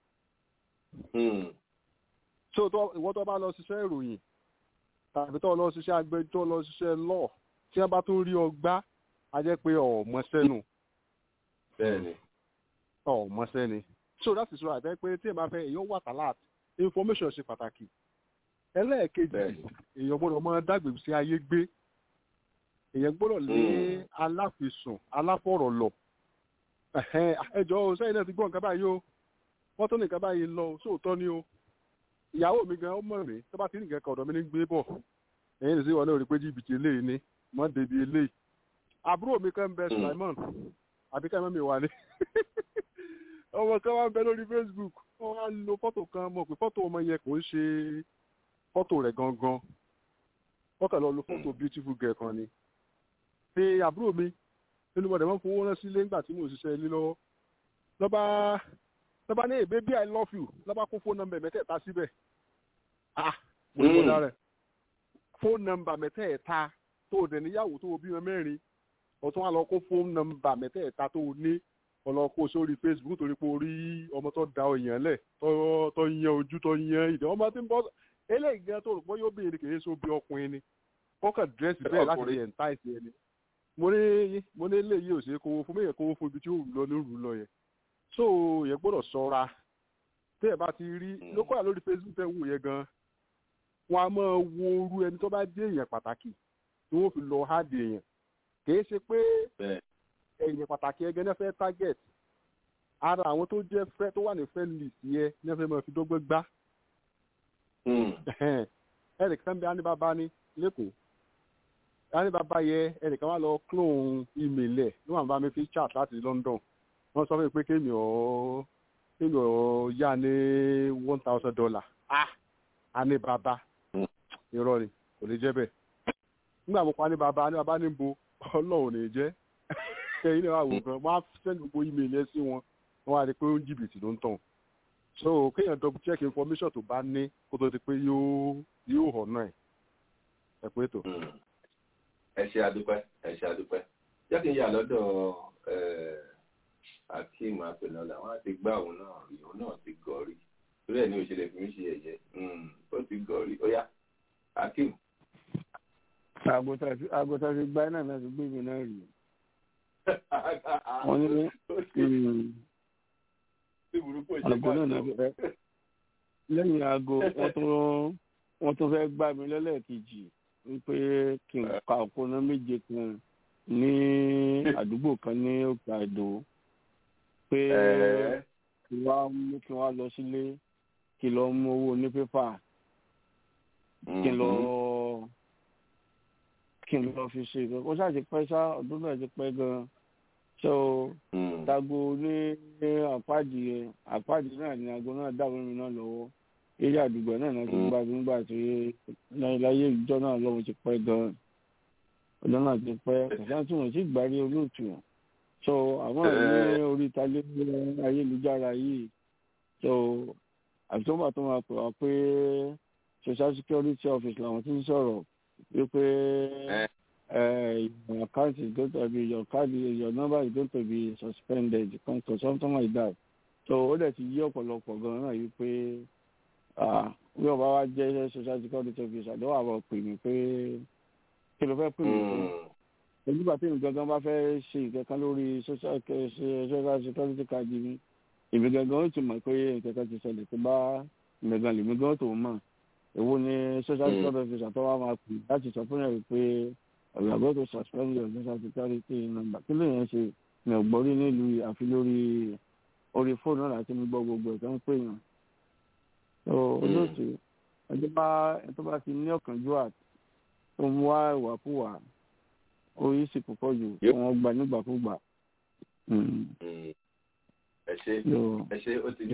so ìwọ́n tó bá lọ ṣiṣẹ́ ìròyìn tàbí tó lọ ṣiṣẹ́ agbẹjọ́ lọ ṣiṣẹ́ lọ tí wọ́n bá tún rí ọgbá a jẹ́ pé ọ̀mọṣẹ́ nù. bẹ́ẹ̀ni. ọ̀mọṣẹ́ ni so that is right ẹ pé tí ẹ bá fẹ́ èèyàn wà tàlát information ṣe pàtàkì ẹlẹ́ẹ̀kejì èèyàn gbọ́dọ̀ máa dágbè sí ayé gbé èèyàn gbọ́dọ̀ lé aláfisùn aláfọ̀rọ̀ lọ ẹjọ́ sẹ́yìn náà ti gbọ́ nǹkan báyìí o wọ́n tó ní nǹkan báyìí lọ sóòótọ́ ni o ìyàwó mi gan ọmọ rẹ̀ tó bá ti ní nǹkan kan ọ̀dọ̀ mi ní gbé bọ̀ ẹ̀yìn lè ṣe wọn náà rí pé jìbìtì eléyìí ni mọ́ débi eléyìí àbúrò mi kan ń bẹ Sulaiman àbí ká mẹ́mi wà ní ọmọ kan wá ń bẹ lórí Facebook wọ́n wá lo fọ́tò kan mọ̀ pé fọ́tò ọmọ yẹn kò ń ṣe fọ́tò rẹ̀ gangan wọ́n kàn lọ lo fọ́tò beautiful girl kan ni pé àbúrò mi nínú ọ̀dẹ̀ wọn fowó rán sílé nígbà tí mò ń ṣiṣẹ́ ilé lọ́wọ́ lọ́ba lọ́ba ní baby i love you lọ́ba kó fóònù nọ́mbà mẹ́tẹ̀ẹ̀ta síbẹ̀ ah mo ní kọ́dá rẹ̀ fóònù nọ́mbà mẹ́tẹ̀ẹ̀ta tó o dẹ̀ níyàwó tó o bímọ mẹ́rin ọ̀tún wa lọ kó fóònù nọ́mbà mẹ́tẹ̀ẹ̀ta tó o ní ọlọ́kó sórí facebook torí pé o rí ọmọ tó da èèyàn lẹ̀ tó yan ojú tó yan ìdè ọmọ tí ń bọ́ eléyìí gan tó rò pé yóò béèrè kìí so bí ọkùnrin ni kọ́kàn dírẹ́sì bẹ́ẹ̀ láti lè ẹ̀ ń táìsì ẹni mo ní mo ní eléyìí ò ṣe é kówó fún mi yẹ kówó fún ibi tí ó lọ ní òrù lọ yẹn so yẹ gbọ́dọ̀ ṣọ́ra tẹ́ ẹ bá ti rí lókọ́ à lórí facebook tẹ́ ń wò yẹn gan wọn a máa wo orú ẹni tó bá dé èèyàn pàtàkì tí wọ́n fi lọ háàdì èèyàn kìí ṣe pé èèyàn pàtàkì ẹgẹ náà fẹ́ target ara àwọn tó jẹ́ fẹ́ tó wà ní friend list yẹ ní wọ́n fẹ́ máa fi dọ́gbẹ́ gbá eric sanbi anibaba ní lẹ́kọ̀ọ́ a ní bàbá yẹ ẹnìkan wá lọ clone email ẹ̀ ló wà bá mi fi chat láti London wọ́n sọ fún mi pé kémi ọ̀ kémi ọ̀ yá ní one thousand dollar ah a ní bàbá irọ́ ni kò lè jẹ́ bẹ́ẹ̀ nígbà mo pa ní bàbá ní bàbá ní bo ọlọ́run lè jẹ́ ẹ̀yin náà wà wò gan wọ́n á send gbogbo email yẹn sí wọn wọ́n wá rí i pé ó ń jìbìtì ló ń tàn so kéèyàn double check information tó bá ní kó tó di pé yóò yóò hàn náà ẹ pé tó. ẹ ṣe àdúpẹ́ ẹ ṣe àdúpẹ́ jẹ́ kí n yà lọ́dọ̀ akeem apẹ̀lọ́lá wọ́n á ti gbá òun náà rí òun náà ti gọ̀ rí torí ẹ̀ ní òṣèlè fi mí ṣe ẹ̀yẹ ó ti gọ̀ rí ó yá akeem. àgùntàn fi gbá náà náà ti gbé mi náà rí wọ́n ní àgọ́ náà náà fẹ́ lẹ́yìn aago wọ́n tún wọ́n tún fẹ́ gbá mi lẹ́lẹ́kejì wípé kí n ka òpónà méje kan ní àdúgbò kan ní òkè àdó pé kí wọ́n mú kí wọ́n lọ sílé kí lọ mú owó ní pépà kí lọ kí n lọ fi ṣe ìgbẹ́ kó ṣáà ti pẹ́ ṣá ọdún náà ti pẹ́ gan-an so dago ní àpáàdì àpáàdì náà ní aago náà dàbí mi náà lọ́wọ́ eré àdúgbò náà náà ti gbà nígbà tí láyé ìjọ náà lọ́wọ́ ti pẹ́ gan-an ọjọ́ náà ti pẹ́ kòsán tí wọ́n ti gbárí olóòtú so àwọn ní orí ìtàlẹ́ ayélujára yìí so àtúntò tó máa pè wá pé social security office làwọn ti ń sọ̀rọ̀ wípé your account is going to be your card your number is going to be suspended or something like that so ó dẹ̀ ti yí ọ̀pọ̀lọpọ̀ gan-an náà yìí pé bí ọba wa jẹ́ social security officer àdéhùn àwọn pè mí pé kí ló fẹ́ pè mí fún nígbà tí èmi gangan bá fẹ́ ṣe ìkẹ́kẹ́ lórí social security card mi èmi gangan ó ti mọ̀ pé ìkẹ́kẹ́ ti ṣẹlẹ̀ tó bá ìmẹ̀gàn lèmi gan tó mọ̀ èwo ni social security officer tó wá máa pè láti sọ fún yàrá pé ọ̀rọ̀ àgọ́ tó suspend your social security number kí ló yẹn ṣe mi ò gbọ́ rí nílùú àfi lórí orí fóònù náà láti mi gbọ́ gbogbo ẹ̀ tó ń pè yàn so olóòtú ẹjọ́ bá ẹjọ́ bá ti ní ọ̀kánjúwà tó ń wá ìwàkúwà orí sì púpọ̀ jù wọ́n gbà nígbàkúgbà. ẹ ṣe ẹ ṣe ó ti ní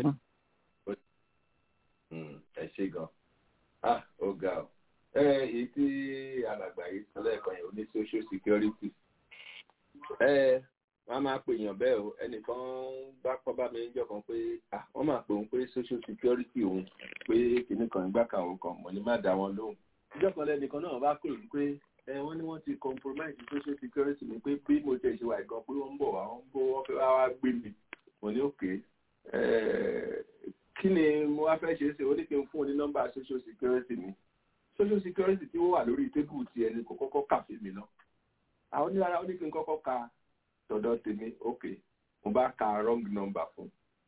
ẹ ṣe gan ah ó ga ọ ẹ èyí tí alàgbà yìí sọ lẹ́ẹ̀kan yẹn ó ní social security ẹ wọ́n máa pè yàn bẹ́ẹ̀ o ẹnìkan bá kọ́ bá mi níjọ́ kan pé wọ́n máa pè òun pé social security òun pé kìnnì kan ìgbà kan òun kan mọ̀ ní má dá wọn lóhùn. níjọ́ kan lẹ́nìkan náà bá pè mí pé ẹ wọ́n ní wọ́n ti compromise social security mi pé bí mo tẹ̀ ṣe wà gan pé wọ́n ń bọ̀ wá wọ́n ń bọ̀ wọ́n fẹ́ wá wá gbé mi mo ní òkè kí ni mo wá fẹ́ ṣe é ṣe ó ní kí n fún un ní nọ́mbà social security mi social security tí ó wà lórí tébù ti ẹni kò kọ́kọ́ kà fún mi náà àwọn oníyàrá ó ní kí n kọ́kọ́ ka tọ̀dọ̀ tèmi ok mo bá ka wrong number fún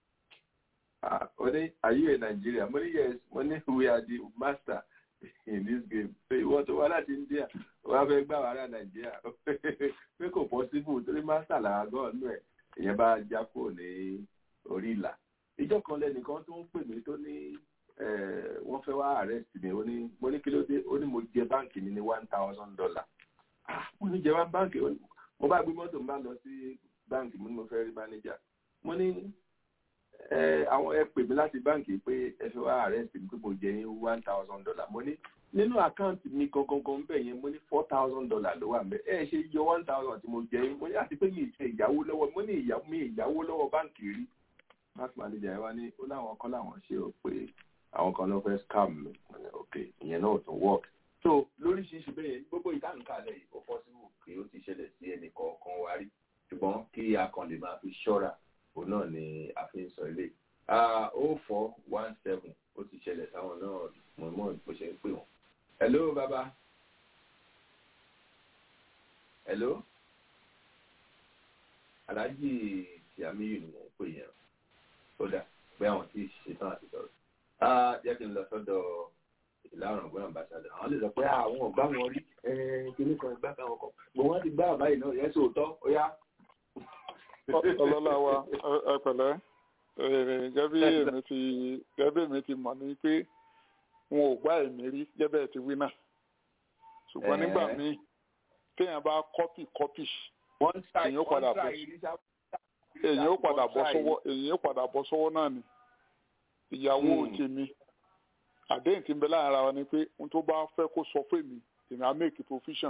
ó ní are you a Nigeria mo ní yes mo ní we are the master in this game pé ìwọ tó wá láti India wọ́n fẹ́ gbà wá rà Nàìjíríà pé kò possible torí master làwọn gan-an nù ẹ̀ ìyẹn bá já kúrò ní orí ìlà ìjọ kan lẹ́nìkan tó ń pè mí tó ní wọ́n fẹ́ wá arrest mi ó ní mo ní kí ló dé ó ní mo jẹ báǹkì mi ní one thousand dollar mo ní jẹ wá báǹkì mo bá gbé mọ́tò mo bá lọ sí báǹkì mo ní mo fẹ́ rí mánéjà mo ní àwọn ẹ pè mí láti báǹkì pé ẹ fẹ́ wá arrest mi pé mo jẹ yín one thousand dollar mo ní nínú àkáǹtì mi gangan bẹ́ẹ̀ yẹn mo ní four thousand dollar ló wà mẹ́ ẹ ṣe yọ one thousand tí mo jẹ yín mo ní àti pé mi ì ṣe ìyàwó lọ́wọ́ mo ní ìyàwó lọ́wọ́ báǹkì rí bank manager ẹ wá ní ó láwọn kan láwọn ṣe ó pé àwọn kan ló fẹ́ scam mi ok ìyẹn náà tó work so lóríṣiríṣi bẹ́ẹ̀ yẹn gbogbo ìtànkálẹ̀ yìí ó possible kí ó ti ṣẹlẹ̀ sí ẹnì kọ̀ọ̀kan wa rí ṣùgbọ́n kí a kàn lè máa fi ṣọ́ra òun náà ni a fi ń sọ ilé o four one seven ó ti ṣẹlẹ̀ sáwọn náà mọ̀ọ́mọ́ bó ṣe ń pè wọ́n. hello baba hello alhaji tiamiyu ni mò ń pè yẹn kódà pé àwọn tí ṣetán àti sọ̀rọ̀ jẹ́ kí n lọ sọ́dọ̀ ìlànà ọ̀gbọ́n àmbàṣàdọ̀ àwọn lè sọ pé àwọn ọ̀gbá wọn rí kíní kan ìgbà kan wọn kan gbogbo wọn ti gbá àbáyé náà yẹn sóòótọ́ ó yá. ọlọ́lá wa ẹ pẹ̀lẹ́ gẹ́bí èmi ti gẹ́bí èmi ti mọ̀ ní pé wọn ò gbá èmi rí gẹ́bẹ́ ti wí náà ṣùgbọ́n nígbà míì téèyàn bá kọ́pì kọ́pì wọ́n ṣàì èèyàn ó padà wọ́n bọ́ ṣàì ní sábà. èèyàn ó padà bọ́ Wọ́n ṣàì. sọ́wọ́ èèyàn ó padà bọ́ sọ́wọ́ náà ni ìyàwó Hmm. tèmi àdéhùn tí ń bẹ láàrin ara wa ni pé ohun tó bá fẹ́ kó sọ fún mi èmi á make provision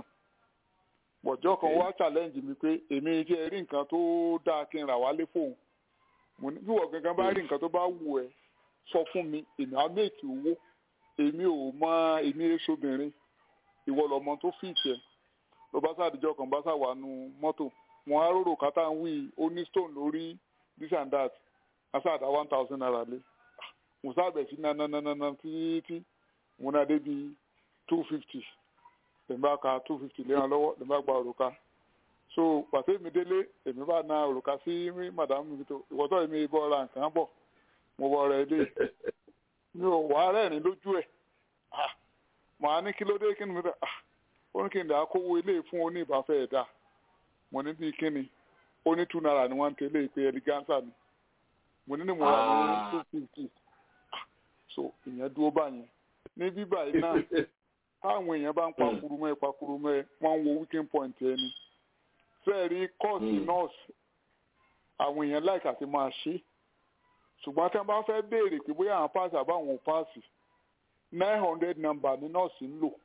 bọ̀jọ́ kan Okay. wá challenge mi pé èmi jẹ́ rí nǹkan tó dáa kí n rà wálé fóun mo ní bí wọ́n gangan bá rí nǹkan tó bá wù ẹ́ sọ fún mi èmi á make owó èmi ò mọ èmi èso obìnrin ìwọ lọmọ tó fìtì ẹ ló bá sàdíjọ kan bá sàwà nu mọ́tò wọn á rorò kátà ń wí ó ní stone lórí this and that asáàdá one thousand naira lé mo sábẹ̀ sí nananana títí mo náà débi two fifty lèmi bá ka two fifty léran lọ́wọ́ lèmi bá gba òrùka so pàṣẹ mi délé èmi bá na òrùka sí màdàmú mi tó ìwọ́tọ̀ èmi bọ́ ra nǹkan bọ̀ mo bọ́ ra ilé mi ò wá rẹ́rìn lójú ẹ̀ ah màá ní kí ló dé kí ni mo dá ah ó ní kí n dà á kówó ilé fún oníbàáfẹ́ ẹ̀dá mo ní bíi kí ni ó ní two naira ni wọ́n ń tẹ́lẹ̀ ìpè ẹ̀lígánsà ni mo ní ní mo rà ní Ah. two fifty ah so ìyẹn dúró báyẹn ní bíbá yìí náà táwọn èèyàn bá ń pakuru mọ́ ẹ pakuru mọ́ ẹ wọ́n ń wo weekend point ẹ ni fẹ́ẹ̀ rí kọ́ọ̀sì Mm. nọ́ọ̀sì àwọn èèyàn láìka ti máa ṣe é ṣùgbọ́n tí wọ́n bá fẹ́ béèrè pé bóyá àwọn páàsì àbáwọn ò páàsì nine hundred number ni nọ́ọ̀sì ń lò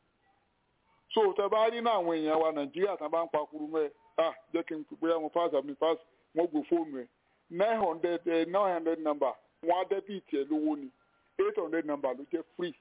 so tẹ bá rí náà àwọn èèyàn wa nàìjíríà tí wọ́n bá ń pakuru mọ́ ẹ ah jẹ́ kí n pè bóyá mo páàsì àbí mi páàsì wọ́n gbé fóònù ẹ nine hundred nine hundred number wọ́n á dẹ́bìtì ẹ lówó ni eight hundred number ló jẹ́ free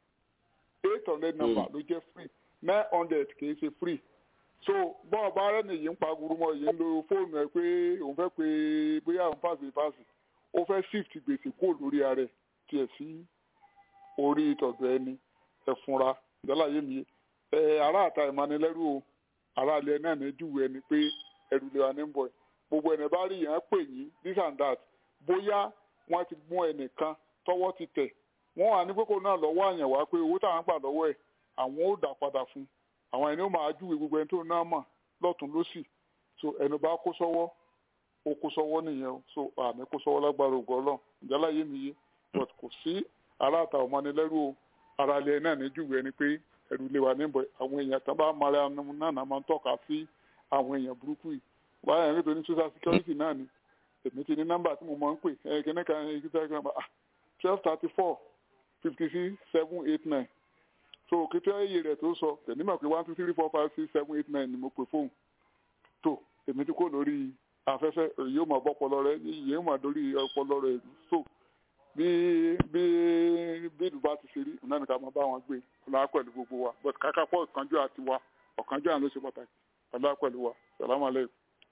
eight hundred number ló jẹ́ free nine hundred kìí ṣe free so bọ́ọ̀ bá rẹ̀ nìyí ń paguru mọ́ yìí ń lo fóònù ẹ pé òun fẹ́ pé bóyá òun pàṣẹ pàṣẹ ó fẹ́ shift gbèsè kó lórí ara ẹ̀ tiẹ̀ sí orí ìtọ̀dọ̀ ẹni ẹ fúnra ìdálà yé mi ẹ ará àta ìmánilẹ́rù o ará ilẹ̀ náà ní júwe ẹni pé ẹrù lè wà ní bọ̀ gbogbo ẹni bá rí yẹn pè yín this and that bóyá wọ́n ti mú ẹnìkan tọ́wọ́ ti tẹ̀ wọ́n wà ní kókó náà lọ́wọ́ àyàn wá pé owó táwọn gbà lọ́wọ́ ẹ̀ àwọn ò dà padà fún àwọn ẹni ó máa júwe gbogbo ẹni tó náà mọ̀ lọ́tún lọ́sì so ẹni bá kó sọ́wọ́ ó kó sọ́wọ́ nìyẹn o so àmì kó sọ́wọ́ lágbára ògùn ọlọ́run ìjálá yé mi yé but kò sí aláàtà ọmọnilẹ́rù o ara ilẹ̀ náà ní júwe ẹni pé ẹrù lè wà níbọ̀ àwọn èèyàn tán bá mara náà náà máa ń tọ́ka sí àwọn èèyàn burúkú yìí wáyà ẹni tó ní social security náà ni èmi ti ní nọ́mbà tí mo máa ń pè ẹ kíní kan ẹ kíní kan ah twelve thirty four fifty six seven eight nine so kété iye rẹ̀ tó sọ tẹ̀lé mọ̀ pé one two three four five six seven eight nine ni mo pè fóun tó èmi ti kó lórí afẹ́fẹ́ èyí ó mọ̀ bọ́ ọpọlọ rẹ yìí ó mọ̀ lórí ọpọlọ rẹ so bí bí bí ìlú bá ti ṣe rí ọ̀nà nìkan máa bá wọn gbé ọ̀nà pẹ̀lú gbogbo wa but kàkà pọ̀ ọ̀kanjú àti wa ọ̀kanjú àná ló ṣe pàtàkì ọ̀nà pẹ̀lú wa sàlámù alẹ́.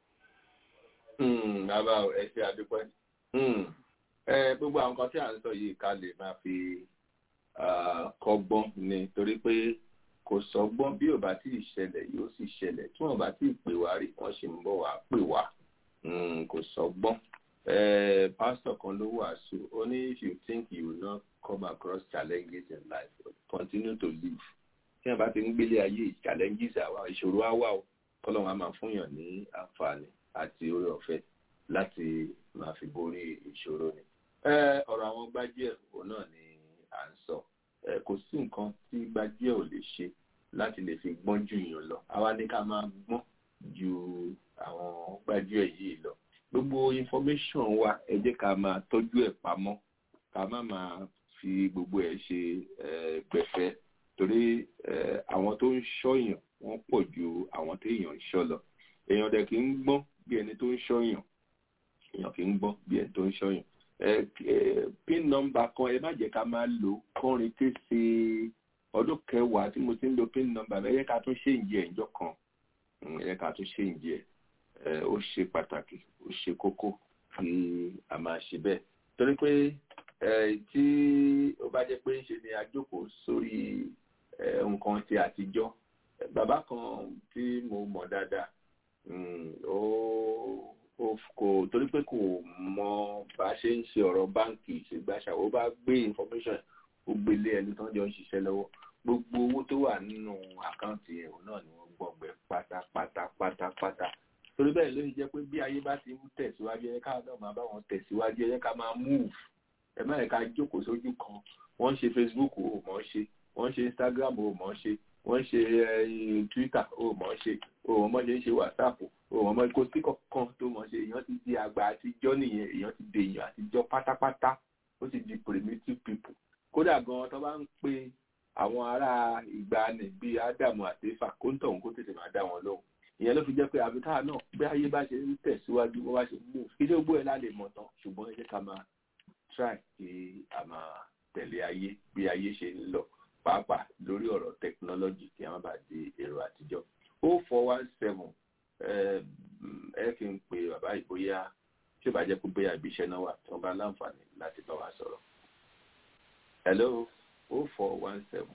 bàbá ẹ ṣe àdúpẹ́ ẹ gbogbo àwọn nǹkan tí à ń sọ yìí ká lè máa fi kọ́gbọ́n ni torí pé kò sọ́gbọ́n bí ò bá tí ì ṣẹlẹ̀ yóò sì ṣẹlẹ̀ tí wọ́n bá tí ì pè wá rí wọ́n sì ń bọ̀ wá pè wá kò sọ́gbọ́n pastor kan ló wàásù ó ní if you think you will not come across challenges in life continue to live tí wọ́n bá ti ń gbélé ayé challenges àwa ìṣòro á wà ó kọ́lọ́run á máa fúnyàn ní àǹfààní àti oore ọ̀fẹ́ láti máa fi borí ìṣòro ni ọ̀rọ̀ àwọn gbájúẹ̀ òun náà ni à ń sọ kò sí nǹkan tí gbájúẹ̀ ò lè ṣe láti lè fi gbọ́n jù yàn lọ àwa ní ká máa gbọ́n ju àwọn gbájúẹ̀ yìí lọ gbogbo information wa ẹ jẹ́ ká máa tọ́jú ẹ̀ pamọ́ ká má máa fi gbogbo ẹ̀ ṣe gbẹ̀fẹ́ torí àwọn tó ń ṣọ́yàn wọ́n pọ̀ ju àwọn tó èèyàn ń ṣọ́ lọ èèyàn dẹ̀ kì í gbọ́n bí ẹni tó ń ṣọ́yàn èèyàn kì í gbọ́n bí ẹni tó ń ṣọ́yàn pin nọmba kan ẹ má jẹ́ ká máa lò kọrin kése ọdún kẹwàá tí mo ti ń lo pin nọmba ẹ yẹ ká tún ṣe ìjẹ ìjọ kan ẹ yẹ ká tún ṣe ìjẹ ó ṣe pàtàkì ó ṣe kókó kí a máa ṣe bẹ́ẹ̀ torí pé tí ó bá jẹ́ pé ṣe ni a jókòó sórí nǹkan ti àtijọ́ bàbá kan tí mo mọ̀ dáadáa ó kò torí pé kò mọ bá a ṣe ń ṣe ọ̀rọ̀ báǹkì ṣègbàṣà ó bá gbé information ó gbélé ẹni tó ń jọ ń ṣiṣẹ́ lọ́wọ́ gbogbo owó tó wà nínú àkáǹtì ẹ̀rọ náà ni wọ́n gbọ̀ngbẹ́ pátápátá pátápátá torí bẹ́ẹ̀ ló jẹ́ pé bí ayé bá ti ń tẹ̀síwájú ẹ ká náà máa bá wọn tẹ̀síwájú ẹ ká máa move ẹ má yẹ ká jókòó sójú kan wọ́n ń ṣe Facebook ò mọ̀ ọ́ ṣe wọ́n ń ṣe Instagram ò mọ̀ ọ́ ṣe wọ́n ń ṣe Twitter ò mọ̀ ọ́ ṣe òun ọmọ ṣe ń ṣe whatsapp òun ọmọ kò sí kankan tó mọ̀ ṣe èèyàn ti di àgbà àtijọ́ nìyẹn èèyàn ti di èèyàn àtijọ́ pátápátá ó ti di primitive people kódà gan tó bá ń pe àwọn ará ìgbàanì bíi ádámù àtẹfà kó ń tọ̀hún kó tètè máa dá wọn lóhùn ìyẹn ló fi jẹ́ pé àbíká náà bí ayé bá ṣe ń tẹ̀síwájú bó bá ṣe ń mú ilé ogbó ẹ̀ lálẹ́ mọ̀ tán ṣùgbọ́n ẹ jẹ́ ká máa try kí a máa tẹ̀lé ayé bí ayé ṣe ń lọ pàápàá lórí ọ̀rọ̀ technology kí a má bàa di èrò àtijọ́ o four one seven ẹ kí n pe bàbá ìbóyá tí ó bá jẹ́ pé bóyá ibi iṣẹ́ náà wà tí wọ́n bá láǹfààní láti bá wa sọ̀rọ̀ hello o four one seven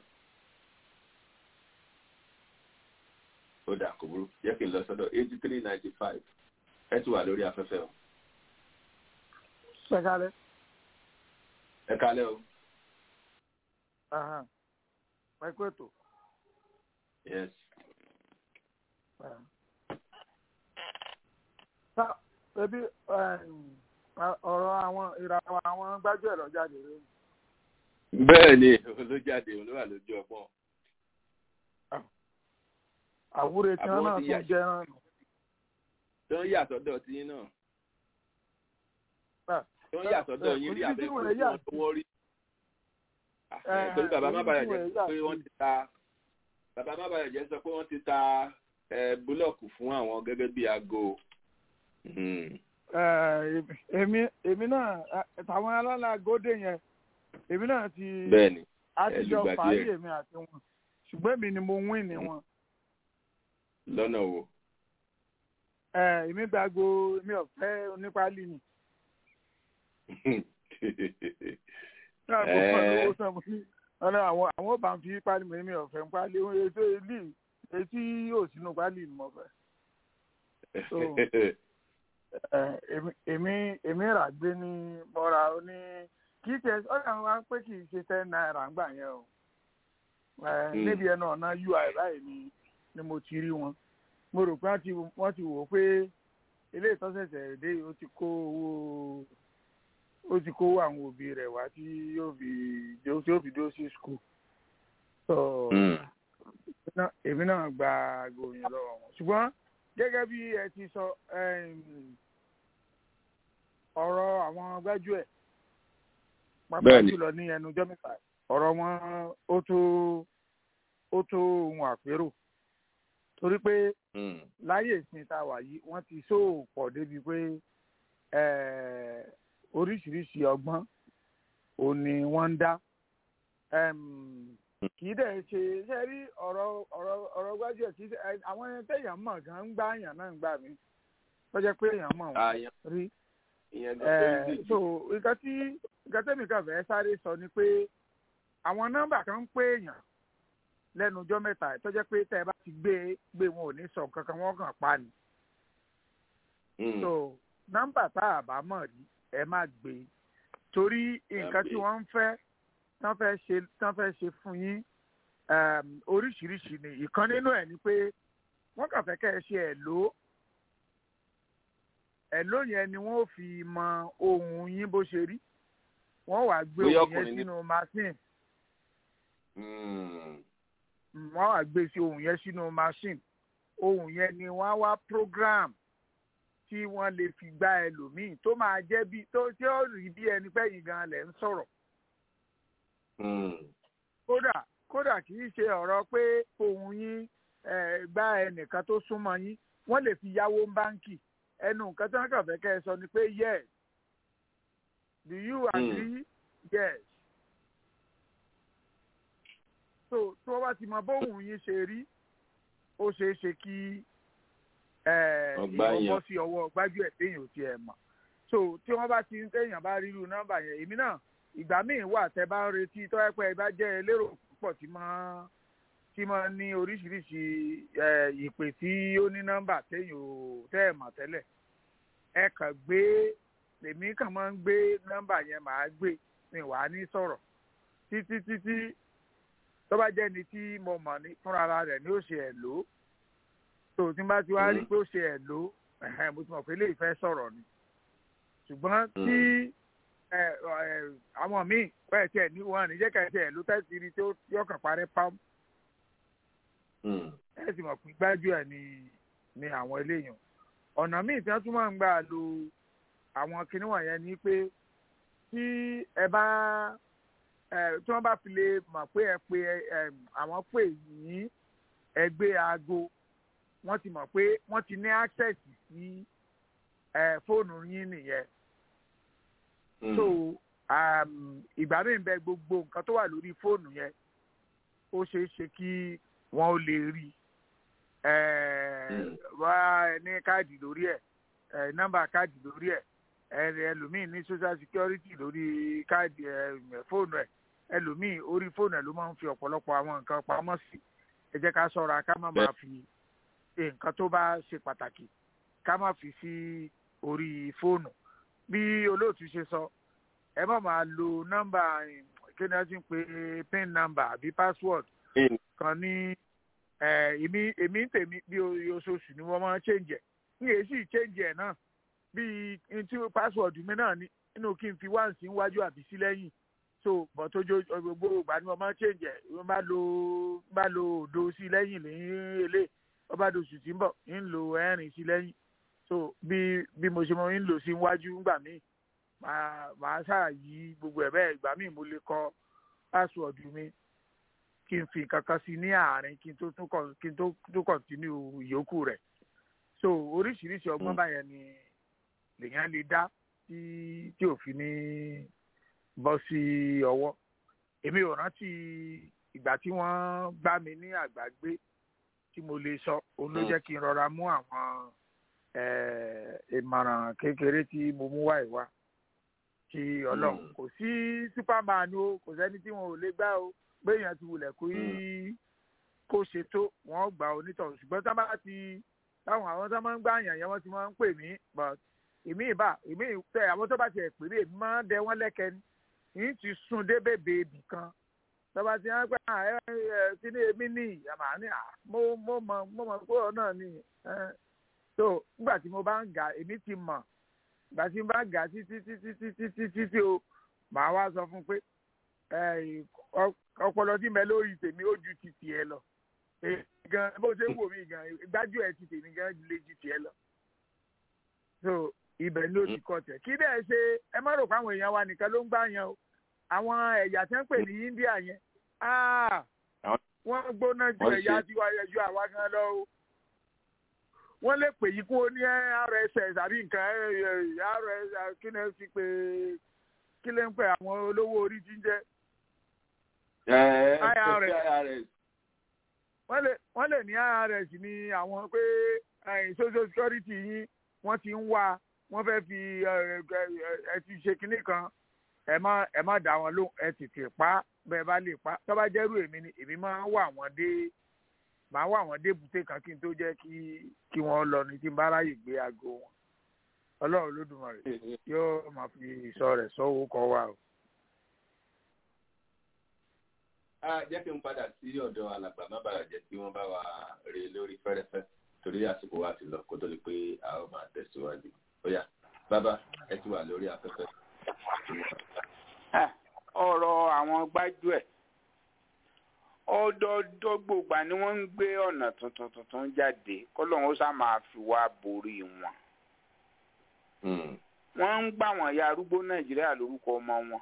ó dà kò burú jẹ́ kí n lọ sọ́dọ̀ eighty three ninety five ẹ ti wà lórí afẹ́fẹ́ o. Ṣé kálẹ̀? ẹ kálẹ̀ o. Ẹ kú ètò. yes. Ebi ọ̀rọ̀ àwọn ìràwọ̀ àwọn gbájúẹ̀ lọ jáde rẹ̀. bẹ́ẹ̀ ni ló jáde òun ló wà lójú ọgbọ́n. àwúre tí wọn náà tún jẹ náà nù. tó ń yàtọ̀ dọ̀ tí yín náà. tó ń yàtọ̀ dọ̀ yín rí abẹ́kọ̀ọ́ tó wọ́n rí. torí bàbá má bàyà jẹ́ sọ pé wọ́n ti ta bàbá má bàyà jẹ́ sọ pé wọ́n ti ta búlọ̀kù fún àwọn gẹ́gẹ́ bí aago. èmi èmi náà tàwọn alálà gòdè yẹn èmi náà ti bẹ́ẹ̀ni àtijọ́ fàáyé èmi àti wọn ṣùgbọ́n èmi ni mo wín ní wọn. lọ́nà wo. èmi gbàgbó mi ò fẹ́ onípálí ni. ọ̀nà àwọn àwọn ò bá ń fi pálí mi mi ò fẹ́ ń pálí ètò ilé etí yóò sínú pálí ni mo fẹ́. èmi èmi rà gbé ní mọ́ra ó ní kì í tẹ ọ̀nà wa pé kì í ṣe ten naira ń gbà yẹn o níbi ẹnu ọ̀nà ui báyìí ni ni mo ti rí wọn mo rò pé wọ́n ti wò ó pé ilé ìtọ́sẹ̀sẹ̀ dé ó ti kó owó ó ti kó àwọn òbí rẹ̀ wá tí yóò fi tí yóò fi dúró sí skul so èmi náà gba gòyìn lọ́wọ́ wọn ṣùgbọ́n gẹ́gẹ́ bí ẹ ti sọ ọ̀rọ̀ àwọn gbájúẹ̀ pàápàá jùlọ ní ẹnu ọjọ́ mẹ́ta ọ̀rọ̀ wọn ó tó ó tó ohun àpérò torí pé láyé ìsìn tá a wà yìí wọ́n ti sóò pọ̀ débi pé oríṣiríṣi ọgbọ́n ò ní wọ́n ń dá kì í dẹ̀ ṣe ṣe rí ọ̀rọ̀ ọ̀rọ̀ ọ̀rọ̀ gbájúẹ̀ kì í ṣe àwọn ẹni tẹ̀yàn mọ̀ gan ń gbá àyàn náà ń gbà mí tó jẹ́ pé èèyàn mọ̀ wọ́n rí so nǹkan tí nǹkan tẹ́mi kan fẹ́ sáré sọ ni pé àwọn nọ́mbà kan ń pè èèyàn lẹ́nu ọjọ́ mẹ́ta tó jẹ́ pé tẹ́ ẹ bá ti gbé gbé wọn ò ní sọ nǹkan kan wọ́n kàn pa ni. so nọ́mbà tá a bá mọ̀ rí ẹ má gbé torí nǹkan tí wọ́n ń fẹ́ tán fẹ́ ṣe tán fẹ́ ṣe fún yín oríṣiríṣi ni ìkan nínú ẹ̀ ni pé wọ́n kàn fẹ́ kẹ́ ẹ ṣe ẹ̀ lò ẹ̀ lò yẹn ni wọ́n fi mọ ohun yín bó ṣe rí wọ́n wàá gbé ohun yẹn sínú machine wọ́n wàá gbé sí ohun yẹn sínú machine ohun yẹn ni wọ́n wá program tí wọ́n lè fi gbá ẹlòmíì tó máa jẹ́ bí tó tí ó rí bí ẹni pé yìí gan lẹ̀ ń sọ̀rọ̀. kódà kódà kì í ṣe ọ̀rọ̀ pé ohun yín gbá ẹnìkan tó súnmọ́ yín wọ́n lè fi yáwó báńkì ẹnu nǹkan tí wọ́n kàn fẹ́ kẹ́ ẹ sọ ni pé yes do you agree yes so tí wọ́n bá ti mọ bóun yín ṣe rí ó ṣeé ṣe kí ìwọ́n bọ́ sí ọwọ́ gbájú ẹ̀ téèyàn ò tiẹ̀ mọ̀ so tí wọ́n bá ti ń téèyàn bá rí irú nọ́mbà yẹn èmi náà ìgbà míì wà tẹ́ bá ń retí tó ẹ pé ẹ bá jẹ́ elérò púpọ̀ tí máa tí máa ní oríṣiríṣi ìpè tí ó ní nọ́mbà téèyàn ò tẹ́ ẹ̀ mọ̀ tẹ́lẹ̀ ẹ kàn gbé èmi kàn máa ń gbé nọ́mbà yẹn màá gbé mi wàá ní sọ̀rọ̀ títí títí tó bá jẹ́ ni tí mo mọ̀ ní fúnra rẹ̀ ni ó ṣe ẹ̀ lò ó tó tí n bá ti wá rí pé ó ṣe ẹ̀ lò ó mo ti mọ̀ pé lè fẹ́ sọ̀rọ̀ ni ṣùgbọ́n tí àwọn míì pẹ́ tiẹ̀ ní wọn ní jẹ́ ká tiẹ̀ ló tẹ́sí rí tí ó yọkàn parẹ́ pam ẹ sì mọ̀ pé gbájú ẹ̀ ni ní àwọn eléyìí ọ̀nà míì tí wọ́n tún máa ń gbà lo àwọn kinní wọ̀nyẹn ni pé tí ẹ bá tí wọ́n bá fi lè mọ̀ pé ẹ pé àwọn pè yín ẹgbẹ́ aago wọ́n ti mọ̀ pé wọ́n ti ní access sí fóònù yín nìyẹn so ìgbà míì bẹ gbogbo nǹkan tó wà lórí fóònù yẹn ó ṣeé ṣe kí wọ́n ó lè rí wá ní káàdì lórí ẹ̀ nọ́mbà káàdì lórí ẹ̀ ẹlòmíì ní social security lórí káàdì fóònù ẹ̀ ẹlòmíì orí fóònù ẹ̀ ló máa ń fi ọ̀pọ̀lọpọ̀ àwọn nǹkan pamọ́ sí ẹ jẹ́ ká ṣọ́ra ká má máa fi nǹkan tó bá ṣe pàtàkì ká má fi sí orí fóònù bí olóòtú ṣe sọ ẹ má máa lo nọ́mbà kí ni wọ́n ti ń pè pin number àbí password kan ní èmi èmi ń tèmi bí oṣooṣù ni wọ́n máa ń change ẹ̀ ní èyí sì change ẹ̀ náà bí n tí password mi náà ní nínú kí n fi wá sí iwájú àbí sí lẹ́yìn so but ojo gbogbo ìgbà ni wọ́n máa ń change ẹ̀ wọ́n bá lo bá lo òdo sí lẹ́yìn lẹ́yìn èlé wọ́n bá do oṣù tí ń bọ̀ ń lo ẹ̀rìn sí lẹ́yìn so bí bí mo ṣe mọ ń lò sí iwájú ńgbà míì màá màá ṣáà yí gbogbo ẹ̀ bẹ́ẹ̀ ìgbà míì mo lè kọ password mi kí n fi nǹkan kan sí ní àárín kí n tó tún kí n tó tún continue ìyókù rẹ̀ so oríṣiríṣi ọgbọ́n báyẹn ni lèèyàn lè dá tí tí òfin ní bọ́ sí ọwọ́ èmi ò rántí ìgbà tí wọ́n gbá mi ní àgbàgbé tí mo lè sọ òun ló jẹ́ kí n rọra mú àwọn ìmọ̀ràn kékeré tí mo mú wá ìwá tí ọlọ́run kò sí superman o kò sẹ́ni tí wọn ò lè gbá o gbéyàn ti wulẹ̀ kó yí kó ṣe tó wọ́n gbà onítọ̀ ṣùgbọ́n tá bá ti táwọn àwọn tó máa ń gbá àyàn yẹn wọ́n ti máa ń pè mí but èmi ìbá èmi tẹ àwọn tó bá ti ẹ̀ pè mí èmi máa ń dẹ wọ́n lẹ́kẹ́ ni yìí ti sun dé bèbè ibì kan tó bá ti hàn pé ẹ ẹ kí ni èmi ní àmà ní à mo mo mọ mo mọ pé ọ náà ní so nígbà tí mo bá ń gà èmi ti mọ̀ ìgbà tí mo bá ń gà títí títí títí títí tí o màá wá sọ fún pé ọpọlọ tí mẹ lórí tèmi ó ju ti tiẹ̀ lọ gan bó ṣe ń wò mí gan gbájú ẹ ti tèmi gan lè ju tiẹ̀ lọ so ibẹ̀ ló ti kọ tẹ̀ kí bẹ́ẹ̀ ṣe ẹ má rò pé àwọn èèyàn wa nìkan ló ń gbà yan o àwọn ẹ̀yà tí wọ́n pè ní India yẹn wọ́n gbóná ju ẹ̀yà tiwa ju àwa gan lọ o wọ́n lè pè yí kó ní RSS àbí nǹkan RSS kí ni ẹ fi pé kí ló ń pè àwọn olówó orí tí ń jẹ́ IRS wọ́n lè ní IRS ní àwọn pé social security yín wọ́n ti ń wá wọ́n fẹ́ fi ẹ ti ṣe kinní kan ẹ má ẹ má dá wọn lóhùn ẹ tètè pa bẹ́ẹ̀ bá lè pa tó bá jẹ́rú èmi ni èmi máa ń wà wọ́n dé máa wà wọ́n dé bùté kan kí n tó jẹ́ kí kí wọ́n lọ ní tí n bá ráyè gbé aago wọn ọlọ́run lódùmarè yóò máa fi ìsọ rẹ̀ sọ́wọ́ kọ́ wa o. jẹ́ kí n padà sí ọ̀dọ̀ alàgbà má bàa jẹ́ kí wọ́n bá wa rè lórí fẹ́rẹ́fẹ́ torí àsìkò wa ti lọ kó tó di pé a ó máa tẹ̀síwájú. ó yá bàbá ẹ ti wà lórí afẹ́fẹ́. ọ̀rọ̀ àwọn gbájúẹ̀ ọdọọdọgbògbà ni wọ́n ń gbé ọ̀nà tuntun tuntun jáde kọ́lọ́hún ó sá máa fi wá borí wọn. wọ́n ń gbà wọ́n ya arúgbó nàìjíríà lórúkọ ọmọ wọn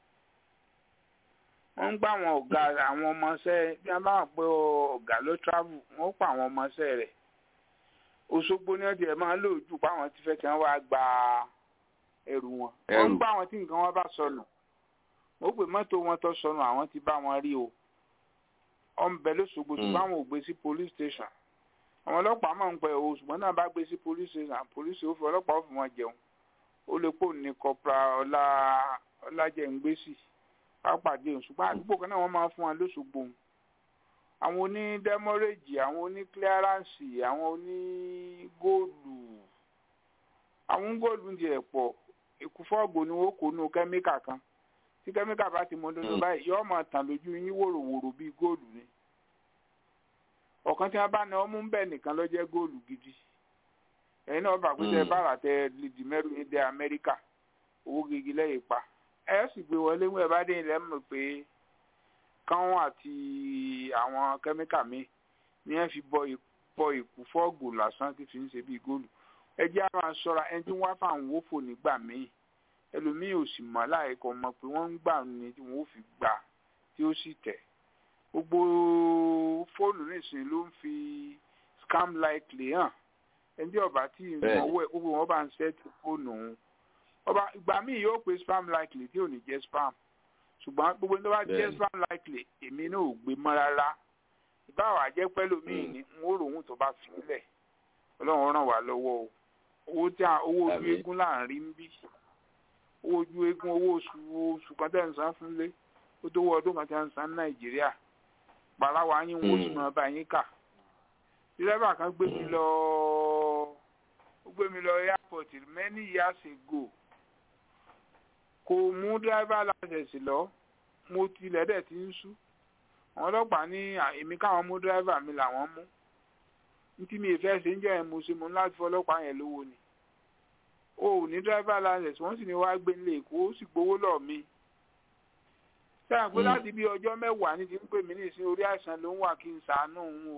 wọ́n ń gbà wọn ọ̀gá àwọn ọmọọṣẹ́ bí wọ́n bá wà pé ọ̀gá ló travel wọ́n pa àwọn ọmọọṣẹ́ rẹ̀ Òṣogbo ni wọ́n ti ẹ̀ máa lò jù pé àwọn ti fẹ́ kí wọ́n wá gba ẹrù wọn wọ́n ń gbà wọn tí nǹkan wọn bá sọnù wọ́n pè mọ́tò wọn tó sọnù àwọn ti bá wọn rí o ọ̀nbẹ lóṣogbo ṣùgbọ́n àwọn ò gbé sí police station àwọn ọlọ́pàá máa ń pẹ́ o ṣùgbọ́n náà bá gbé sí police station police ó fi ọlọ́pàá ó fi wọn jẹun ó lè pò ní kọpra ọlá ọlájẹ̀ǹgbèsì pápádé òun ṣùgbọ́n àdúgbò kan náà wọ́n máa fún wọn lóṣogbo òun àwọn oní dẹ́mọ́rẹ́jì àwọn oní clearance àwọn oní góòlù àwọn góòlù ń jẹ pọ̀ ìkúfọ́ọ̀gbò ni wọ́n kó nù kẹ́míkà kan tí kẹ́míkà bá ti mọ dodo báyìí yóò máa tàn lójú yín wòròwòrò bíi góòlù ni ọ̀kan tí wọ́n bá ní ọmú bẹ́ẹ̀ nìkan ló jẹ́ góòlù gidi ẹ̀yin náà bá pé tẹ bára tẹ lìdí mẹ́rù ní dé Amẹ́ríkà owó gidi lẹ́yìn pa ẹ sì gbé wọlé wọn ẹ bá dé ilẹ̀ mọ̀ pé káwọn àti àwọn kẹ́míkà mi ní ẹ fi bọ bọ ìkú fọ́ọ̀gù lásán tí fi ń ṣe bíi góòlù ẹ jẹ́ á máa ṣọ́ra ẹni tí wọ́n fà ń wófò nígbà míì ẹlòmíì ò sì mọ̀ láìkọ́ mọ̀ pé wọ́n ń gbà ní tí wọ́n ó fi gbà tí ó sì tẹ̀ gbogbo fóònù nísìnyí ló ń fi scam likely hàn ẹni tí ọba tí ìmọ̀wọ́ ẹ̀ gbogbo wọn bá ń ṣẹ́ẹ̀tì fóònù òun ọba ìgbà míì yóò pe spam likely tí ò ní jẹ́ spam ṣùgbọ́n gbogbo ní wọ́n bá jẹ́ spam likely èmi náà ò gbé mọ́ rárá ìbáwá jẹ́ pẹ́lú míì ní n ó ròhun tó bá fi sílẹ̀ ọlọ́run ràn wá lọ́wọ́ o owó tí owó ojú eégún láàrin ń bí owó ojú eégún owó oṣù oṣù kan tẹ̀ ń san fúnlé ó tó wọ ọdún kan tẹ̀ ń san ní nàìjíríà pàláwà yín wọ́n sì máa bá yín kà dírẹ́bà kan gbé mi lọ ó gbé mi lọ airport many years ago kò mú dírẹ́bà láṣẹ̀sì lọ mo tilẹ̀ dẹ̀ ti ń sú àwọn ọlọ́pàá ní èmi káwọn mú dírẹ́bà mi làwọn mú ntí mi ìfẹ́ ṣe ń jẹ́ ẹ̀ mo ṣe mo láti fọlọ́pàá yẹn lówó ni o ò ní dírẹ́bà láṣẹ̀sì wọ́n sì ní wàá gbé nílé èkó ó sì gbowó lọ́ọ̀ mi sẹ́yìn pé láti bí ọjọ́ mẹ́wàá ní ti ń pè mí ní ìsín orí àìsàn ló ń wà kí n ṣàánú òun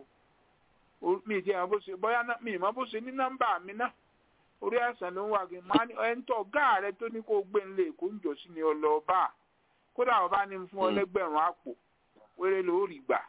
o mi jẹ́ ìmọ̀ bó ṣe bóyá mi ìmọ̀ bó ṣe ní nọ́mbà mi náà orí àìsàn ló ń wà kí n máa ní ẹni tó ọ̀gá rẹ tó ní kó gbé nílé èkó ń jọ sí ni ọlọ́ọ̀bá kódà ọba ní fún ọ lẹ́gbẹ̀rún àpò wéré ló rí gbà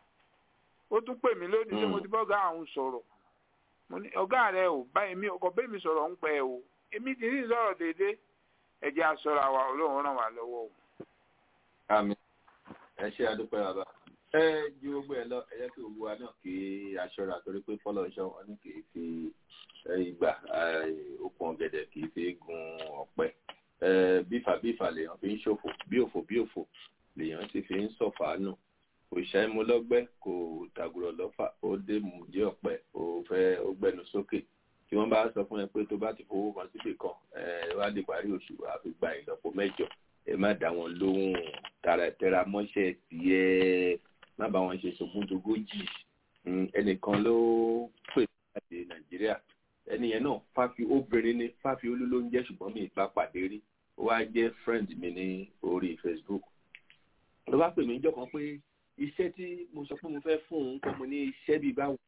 ó tún pè mí lónìí tí mo ti bọ́gà àwọn sọ̀rọ̀ mo ní ọ̀gá rẹ ò bá èmi ọkọ̀ bẹ́ẹ̀ mi sọ̀rọ̀ ń pẹ́ o èmi ti ní sọ̀rọ̀ déédéé ẹ̀jẹ̀ aṣọra wa ọlọ́run ràn wá lọ́wọ́ o. àmín ẹ ṣe àdúpẹ́ bàbá ẹ ju gbogbo ẹ lọ ẹ yẹ kí gbogbo wa náà kí aṣọra torí pé fọlọ́ọ̀ṣọ́ wọn ní kì í fi ìgbà okùn ọ̀gẹ̀dẹ̀ kì í fi gun ọ̀pẹ bífà bífà lèèyàn fi ń ṣòfò bí òfò bí òfò lèèyàn sì fi ń sọ̀fà nù kò ṣàìmú lọ́gbẹ́ kò tàgùrọ̀ lọ́fà ó dé mú jẹ́ ọ̀pẹ ó fẹ́ ó gbẹnu sókè tí wọ́n bá sọ fún ẹ pé tó bá ti fowó kan síbì kan ẹ wá di parí oṣù àfi gba ìlọ́po mẹ́jọ ẹ má dá wọn lóhùn tẹra mọ́ṣẹ́ tiẹ̀ má bá wọn ṣe sogúndogójì ẹnìkan ló pè láti nàìjíríà ẹnìyẹn náà fáfi obìnrin ní fáfi olú ló ń jẹ́ ṣùgbọ́n mi ìgbà pàdé rí ó wá jẹ́ friend mi ní orí facebook ló bá pè mí jọ kan pé iṣẹ́ tí mo sọ pé mo fẹ́ fún òun kọ́ mo ní iṣẹ́ bíi báwo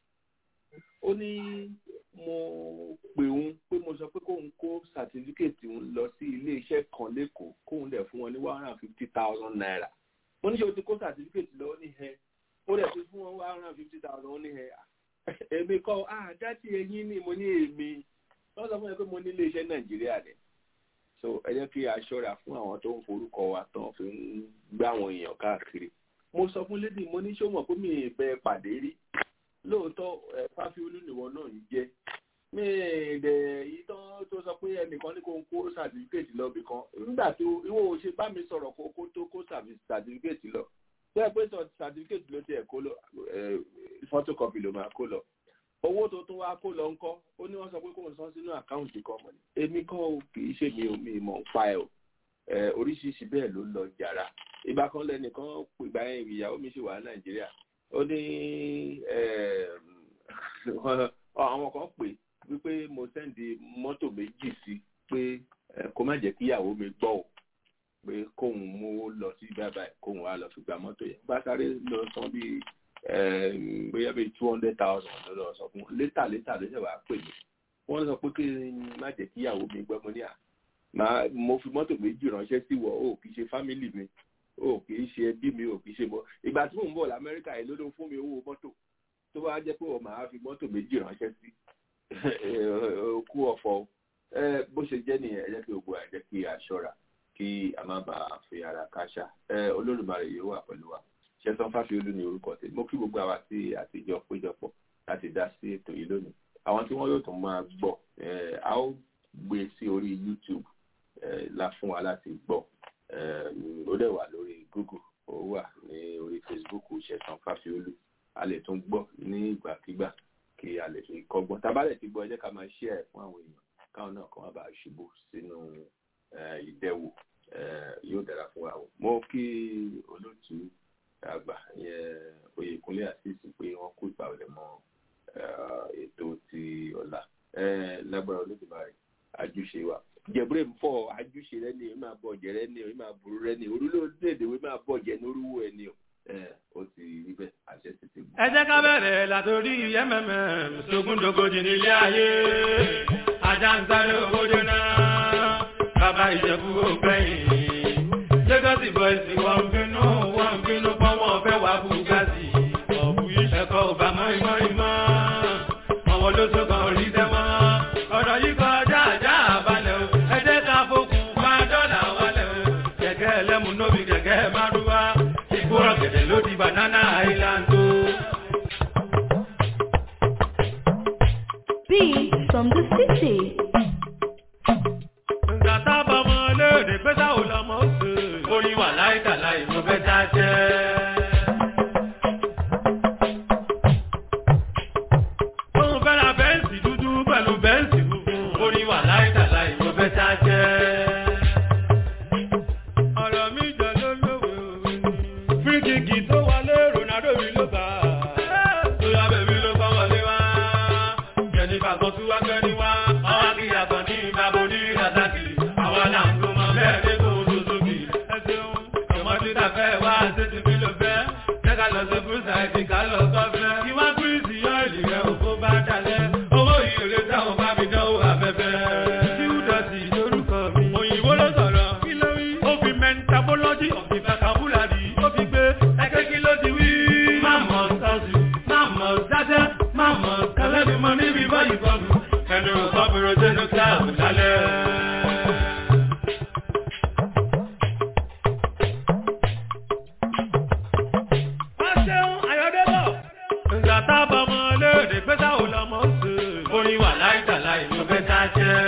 ó ní mo pè òun pé mo sọ pé kóun kó sàtífíkètì òun lọ sí ilé iṣẹ́ kan lẹ́kọ̀ọ́ kóun dẹ̀ fún wọn ní one hundred and fifty thousand naira mo ní ṣe o ti kó sàtífíkètì lọ ní ẹ mo dẹ̀ ti fún wọn one hundred and fifty thousand ní ẹ èmi kọ́ ah dátì ẹyin ni mo ní èmi wọ́n sọ fún mi pé mo ní ilé iṣẹ́ nàìjíríà ni so ẹ jẹ́ kí a ṣọ́ra fún àwọn tó ń forúkọ wa tán fi ń gbé àwọn èèyàn káàkiri mo sọ fún lédi mo ní ṣé o mọ̀ pé mi ì bẹ pàdé rí lóòótọ́ ẹ fáfiolú nìwọ náà ń jẹ́ mi dẹ̀ yìí tán tó sọ pé ẹnìkan ní kó ń kó sàtífíkètì lọ bì kan nígbà tó ìwọ ò ṣe bá mi sọ̀rọ̀ kó kó tó kó sàtífíkètì lọ tó ẹ pé sàtífíkètì ló tiẹ̀ kó lọ fọ́tókọ́pì ló máa kó lọ owó tó tún wá kó lọ ńkọ́ ó ní wọ́n sọ pé kó ń san sínú àkáǹtì kan mọ̀ ní èmi kan ò kì í ṣe mi ò mi mọ̀ ń pa ẹ̀ o oríṣiríṣi bẹ́ẹ̀ ló lọ jàrá ìgbà kan lẹ́nìkan ìgbà yẹn ìyàwó mi ṣì wà ní nàìjíríà ó ní àwọn kan pè wípé mo sẹ́ndì mọ́tò méjì sí pé kó má jẹ́ kí ìyàwó mi gbọ́ ò pé kóun mú lọ sí bàbá ẹ̀ kóun wá lọ fi gba mọ́tò yẹn bá sáré lọ san bíi bóyá bíi two hundred thousand ló lọ sọ fún létà létà ló ṣe wàá pè mí wọ́n sọ pé kí n má jẹ́ kí ìyàwó mi gbọ́ mo ní à máa mo fi mọ́tò méjì ránṣẹ́ sí wọ ó kì í ṣe fámìlì mi ó kì í ṣe ẹbí mi ó kì í ṣe mọ́ ìgbà tí mò ń bọ̀ lamẹ́ríkà yìí ló ló fún mi owó mọ́tò tó bá jẹ́ pé wọ́n máa fi mọ́tò méjì ránṣẹ́ sí kú ọ̀fọ̀ bó ṣe jẹ́ nìyẹn ẹ jẹ́ kí gbogbo ẹ jẹ́ kí a ṣọ́ra kí a má bàa fi ara káṣá olódùmarè yóò wà pẹ̀lú wa ṣẹ́sán fáfiolú ní orúkọ tèmi mo kí gbogbo àwa tí àtijọ́ péjọpọ̀ láti dá sí ètò yìí lónìí àwọn tí wọ́n yóò tún máa gbọ́ a ó gbé sí orí youtube la fún wa láti gbọ́ ó dẹ̀ wà lórí google ó wà ní orí facebook ṣẹ̀sán fáfiolú a lè tún gbọ́ ní ìgbàkigbà kí a lè fi kọ́gbọ́n tabalẹ̀ ti gbọ́ ẹ jẹ́ ká máa ṣí ẹ̀ fún àwọn èèyàn káwọn náà kàn má bàa ṣubú sínú ìdẹ́wò yóò dára fún wa mo kí olóòtú àgbà yẹn oyèkúnlé àṣìṣe pé wọ́n kó ìpàwọlẹ̀ mọ́ ètò ti ọ̀la lágbára olódùmarè àjùṣe wa jẹ̀búrẹ́ ń fọ àjùṣe rẹ ni èmi máa bọ̀ jẹ̀ rẹ ni èmi máa burú rẹ ni orílẹ̀-èdè èdè wo máa bọ̀ jẹ̀ ní orúwó ẹ ni o ó ti rí bẹ́ẹ̀ àṣẹ ti ti gbọ́. ẹ jẹ́ ká bẹ̀rẹ̀ látòrí mmm sógúndógójì nílé ayé ajá ń sáré owó jóná bàbá ìjẹ̀bú ògbẹ́yìn lagos boys wọ́n ń bínú wọ́n ń bínú pọ́n wọ́n fẹ́ wá bugatti ọ̀bù ẹ̀kọ́ ò bá mọ́ ìmọ̀ ìmọ̀ àwọn ló tó kàn rí sẹ́mọ́ ọ̀rọ̀ yìí kọjá àjá àbálẹ̀ o ẹ jẹ́ ká fokùn bá dọ́là wálẹ̀ o kẹ̀kẹ́ ẹlẹ́mu nóbi kẹ̀kẹ́ márúwá ìgbóràn gẹ̀dẹ̀ ló di banana island o. Beat from the city. Ǹgbà tá a bá ọmọ léèrè pé táwọn lọmọ ó sè. Orin wà láìka láì mo fẹ́ tá a jẹ́. Òun fẹ́ ra bẹ́ǹsì dúdú pẹ̀lú bẹ́ǹsì funfun. Orin wà láìka láì mo fẹ́ tá a jẹ́. Ọ̀rọ̀ mi jọ ló lówe òwe ni. Fíríkìkì tó wọlé Ronaldo mi ló gbà. Tóyá bèbí ló kọ́ wọlé wá. Jẹ̀nifà kan tún wá gbẹ́ni wá. Ọwọ́ akíyà kan ní ìbábo ní Razaki. Àwa là ń gbọ́mọ bẹ́ẹ̀ dé kó o tó sókè. Ẹ ṣeun, ọmọdé ta fẹ́ wá ṣé ti fi lò fẹ́. Jẹ́ ká lọ sí Bùsà ìdí ká lọ sọ́fẹ́. Ìwá Gírísì yọ ìlì rẹ̀ òkú bá dalẹ̀. Owó ìrèlè táwọn bá mi dánwò afẹ́fẹ́. Tíwúdọ̀tì lórúkọ mi. Òyìnbó ló sọ̀rọ̀. Kí ló wí? Ó fi mentabology of the vocabulary. Ó fi gbé ẹgbẹ́ kí ló ti wí. Máàmọ̀ sọ́ọ̀sì, máàmọ̀ dájẹ́, máàmọ̀ kẹlẹ́bí mọ níbi báyìí bọ́ọ̀lù. Ẹnu ọ̀bẹ̀rẹ̀ sínú kíláàbù lálẹ́. Wọ́n ṣeun Ayọ̀débọ̀. Ǹgbà tá a bá ọmọ léèrè pé táwọn lọmọ ó sè. Orin wà láìka láì ló fẹ́ tá a jẹ́.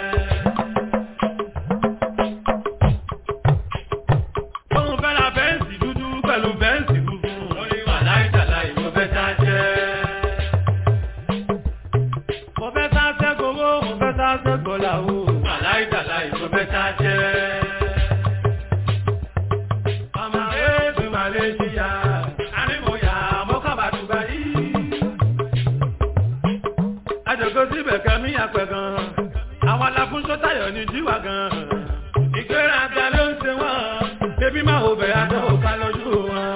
Òun fẹ́ ra bẹ́ǹsì dúdú pẹ̀lú bẹ́ǹsì funfun. Orin wà láìka láì ló fẹ́ tá a jẹ́. Mo fẹ́ sá sẹ́gbowó, mo fẹ́ sá sẹ́gbọ́láwó. Wà láìka láì ló fẹ́ tá a jẹ́. Ọmọ ẹ̀ẹ́dùn Malaysia, ànímọ̀yà mọ́kàbàdùgbà yìí. Àjọ̀gọ́ síbẹ̀ kẹ́mí àpẹ̀ gan. Àwọn aláfúnṣọ́ tayọ̀ ní jíwà gan. Ìgbéraga ló ń ṣe wọ́n. Bébí máa ò bẹ̀rẹ̀ àjọ òkà lójú wọn.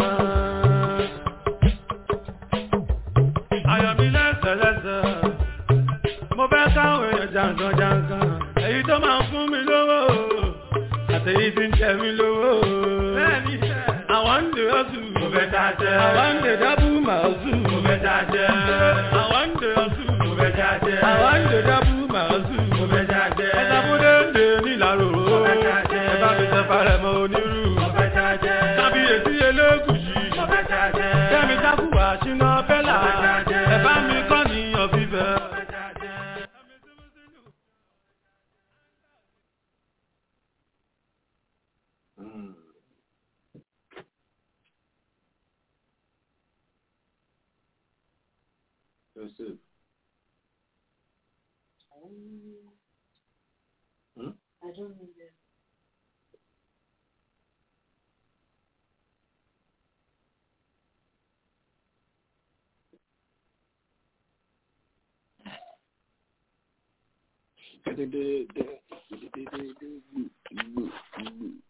Ayọ̀mí lẹ́sẹ̀lẹ́sẹ̀. Mo fẹ́ káwọn èèyàn jàǹkan jàǹkan. Èyí tó máa ń fún mi lówó. Àtẹ̀yí tí ń jẹ mí lówó. Bẹ́ẹ̀ni àwọn ń dè ọ́sùn. Mo fẹ́ ta jẹ́. Àwọn ń dè dábù màá sùn. Mo fẹ́ ta jẹ́. Àwọn ń dè ọ́sùn. Mo fẹ́ ta jẹ́. Àwọn ń dè dábù màá sùn. Mo fẹ́ ta jẹ́. Ẹ̀sàbúdé ń dè nílàró. Mo fẹ́ ta jẹ́. Ẹ bá mi sọ farẹ̀ mọ́ onírú. Mo fẹ́ ta jẹ́. Kábíyèsí elégùsì. Mo fẹ́ ta jẹ́. Kẹ́mi tákùwà ṣínà bẹ́là. Mo fẹ́ ta jẹ́. Ẹ bá mi kọ́ níyàn fífẹ́. Mo fẹ́ ta jẹ́. Mm. Joseph. Hmm? I don't know them. Gbẹ̀dẹ̀dẹ̀ gbẹ̀dẹ̀dẹ̀ gbẹ̀dẹ̀dẹ̀